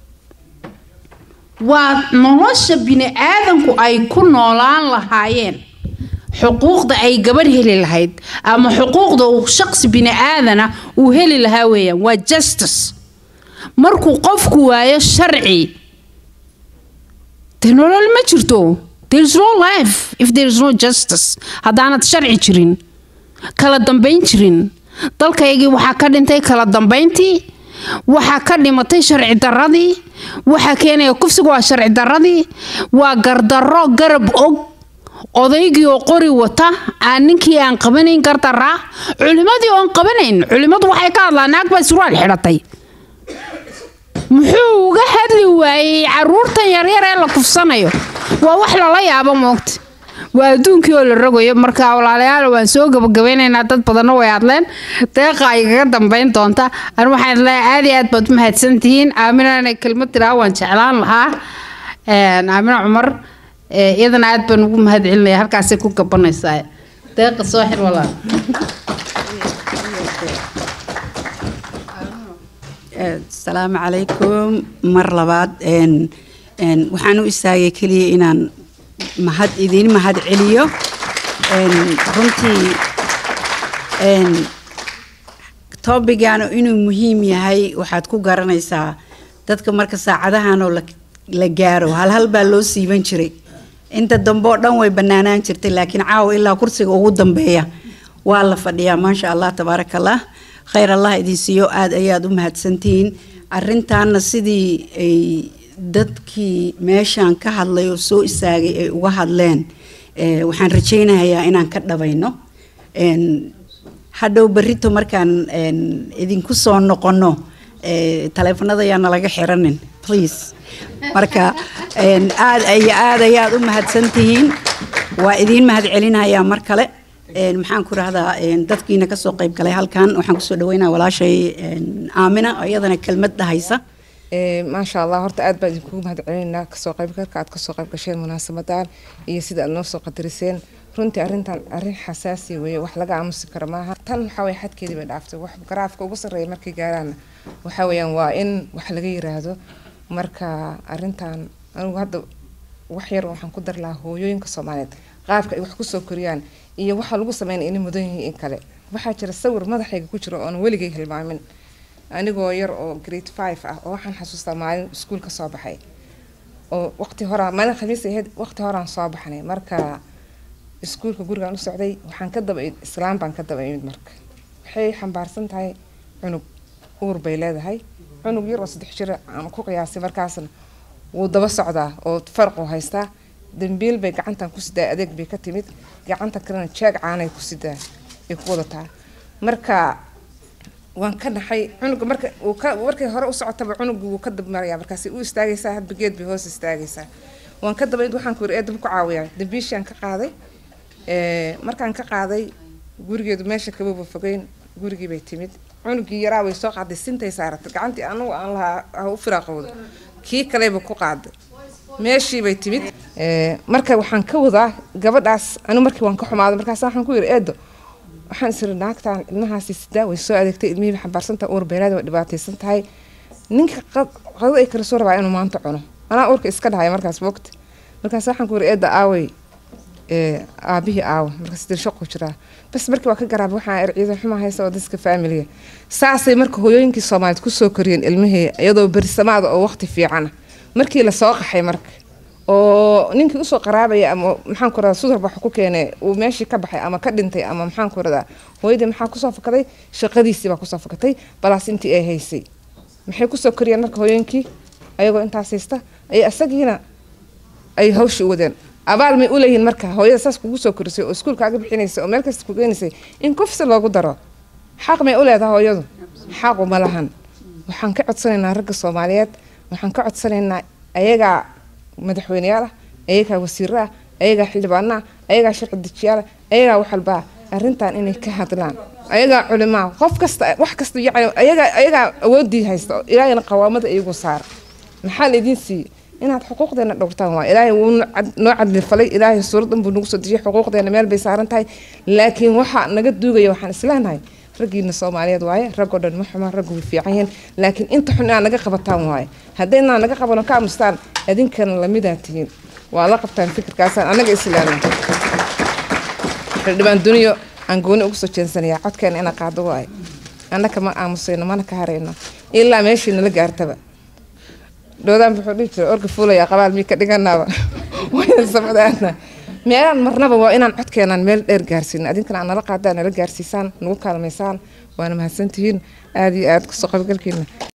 waa nolosha bini-aadanku ay ku noolaan lahaayeen xuquuqda ay gabadh heli lahayd ama xuquuqda uu shaqsi bini-aadana uu heli lahaa weeyaan waa justice markuu qofku waayo sharci dee nolol ma jirto there is no life if there is no justice haddaanad sharci jirin kala dambayn jirin dalkaygii waxaa ka dhintay kala dambayntii waxaa ka dhimatay sharci darradii waxaa keenaya kufsiga waa sharci darradii waa gardarro garab og odaygii oo qori wata aan ninkii aan qabanayn gardaraa culimadii oon qabanayn culimadu waxay ka hadlaan naag baa surwaal xidhatay muxuu uga hadli waayey caruurtan yaryar ee la kufsanayo waa wax lala yaabo moogta waa adduunkii oo la rogayo marka walaalayaal waan soo gabagabeynaynaa dad badanna way hadleen deeqa ay kaga dambeyn doonta an waxaan leeyahay aad iyo aad baad u mahadsantihiin aamina inay kelmad tiraa waan jeclaan lahaa Een, aamina cumar ee, iyadana aad baan ugu mahad celinaya halkaasay ku gabanaysaa deeqa soo xir walaal asalaamu calaykum mar labaad een een waxaan u istaagay keliya inaan mahad idiin mahad celiyo een runtii Een, topigan inuu muhiim yahay waxaad ku garanaysaa dadka marka saacadahan oo la, la gaaro hal hal baa loo siiban jiray inta dambe oo dhan way banaanaan jirtay laakiin caawa ilaa kursiga ugu dambeeya waa la fadhiyaa maasha allah tabaaraka allah khayr allah idin siiyo aad ayaad u mahadsantihiin arintaana sidii ay dadkii meeshaan ka hadlay oo soo istaagay ay uga hadleen eh, waxaan rajaynayaa inaan ka dhabayno Een, hadhow berrito markaan een, idinku soo noqono eh, taleefanada ayaa nalaga xiranin please marka een, aad iyo aad ayaad u mahadsantihiin waa idiin mahad celinayaa mar kale Een, maxaan ku rahdaa dadkiina kasoo qayb galay halkan waxaan kusoo dhaweynaa walaashay een, aamina oo iyadana kelmad dhahaysa Ee, maasha allah horta aad baan idinkugu mahad celinaynaa kasoo qaybgalka aad kasoo qayb gasheen munaasabadan iyo sida aad noo soo qadariseen runtii arrintan arrin xasaasi weeye wax laga aamusi karo maaha tan waxaa weye xadkeedii bay dhaaftay wax garaafka ugu sarreeya markay gaaraana waxaa weeyaan waa in wax laga yiraahdo marka arrintan anigu hadda wax yar waxaan ku dari lahaa hooyooyinka soomaaliyeed qaabka ay wax kusoo koriyaan iyo waxa lagu sameynaya inay mudan yihiin in kale waxaa jira sawir madaxayga ku jira oon weligay hilmaamin anigoo yar oo grade five ah oo waxaan xasuustaa maalin iskuul ka soo baxay oo waqti horaa maalin khamiis ahayd waqti horaan soo baxnay marka iskuulka gurigaan u socday waxaan ka daba imid islaam baan ka daba imid marka waxay xambaarsan tahay cunug uur bay leedahay cunug yar oo saddex jira aan ku qiyaasay markaasna wuu daba socdaa oo farqu haystaa dambiil bay gacantan ku sidaa adeeg bay ka timid gacanta kalena jeeg caanay ku sidaa ay ku wadataa marka waan ka naxay cunuga marka uu ka markay hore u socotaba cunugu wuu ka dabmarayaa markaasi u istaagaysaa hadba geed bay hoos istaagaysaa waan ka dabayd waxaan ku yiri eedaba ku caawiyaa dambiishaan ka qaaday ee, markaan ka qaaday gurigeedu meesha kababa fogeyn gurigii bay timid cunugii yaraa way soo qaaday sintay saaratay gacantii anagu aan lahaa ha u firaaqowda kii kaleba ku qaaday meeshii bay timid ee, marka waxaan ka wadaa gabadhaas anigu markii waan ka xumaaday markaas waxaan ku yiri eedo waxaan isiri naagtan ilmahaasi sidaa way soo adeegtay ilmihii xambaarsan tahay uur beelaad way dhibaataysan tahay ninka qad- qadada ay kala soo rabaa inuu maanta cuno anaa uurka iska dhahay markaas wogti markaas waxaan ku yiri eedda aawey ee, aabihii aawa markaas dir shaqu jiraa bas markii waa ka garaabay waxaa erciidan xumaa haysa oo dadka faamiliga saasay marka hooyooyinkii soomaaliyeed kusoo koriyeen ilmihii iyadoo berisamaada oo waqti fiicana markii lasoo qaxay marka oo ninkii usoo qaraabaya ama maxaan ku radaa sudarba wax ku keenay uu meeshii ka baxay ama ka dhintay ama maxaan ku radaa hooyadii maxaa kusoo fakaday shaqadiisii baa kusoo fakatay balaas intii ay haysay maxay kusoo koriyeen marka hooyooyinkii ayagoo intaas haysta ay isagiina ay hawshii u wadeen abaal may u leeyihiin marka hooyada saas kugu soo korisay oo iskuulkaaga bixinaysay oo meel kasta ku geenaysay in kufsi loogu daro xaq may u leedahay hooyadu xaqu ma lahan waxaan ka codsanaynaa ragga soomaaliyeed waxaan ka codsanaynaa ayagaa madaxweyneyaal ah ayagaa wasiiro ah ayagaa xildhibaano ah ayagaa sharci dejiyaal ah ayagaa wax walba ah arrintan inay ka hadlaan ayagaa culimaa qof kasta wax kasta yacni ayagaa ayagaa awoodii haysta oo ilaahayna qawaamada iyagu saara maxaa la idiin siiyey inaad xuquuqdeena dhowrtaan waa ilaahay wuu nu cad- noo cadli falay ilaahay suuradan buu nagu soo dejiyay xuquuqdeena meel bay saaran tahay laakiin waxa naga duugaya waxaan isleenahay raggiina soomaaliyeed waaye raggoo dhan ma xuma raggu way fiican yihiin laakiin inta xun inaad naga qabataan waaye haddaynaa naga qabano ka aamustaan idinkana lamidaa tihiin waa la qabtaan fikirkaasaan anaga islaamay xildhibaan duniyo aan gooni ugu soo jeensanayaa codkeena ina qaado waaye annaka ma aamusayno mana ka harayno ilaa meeshii nala gaartaba dhoodaan wuxuu dhihi jiray orga fuulaya qabaal mii ka dhiganaaba wayna samadaana meelaan marnaba waa inaan codkeenaan meel dheer gaarsiino adinkana aan nala qaadaan nala gaarsiisaan nagu kaalmaysaan waana mahadsantihiin aada iyo aada kusoo qaybgalkiina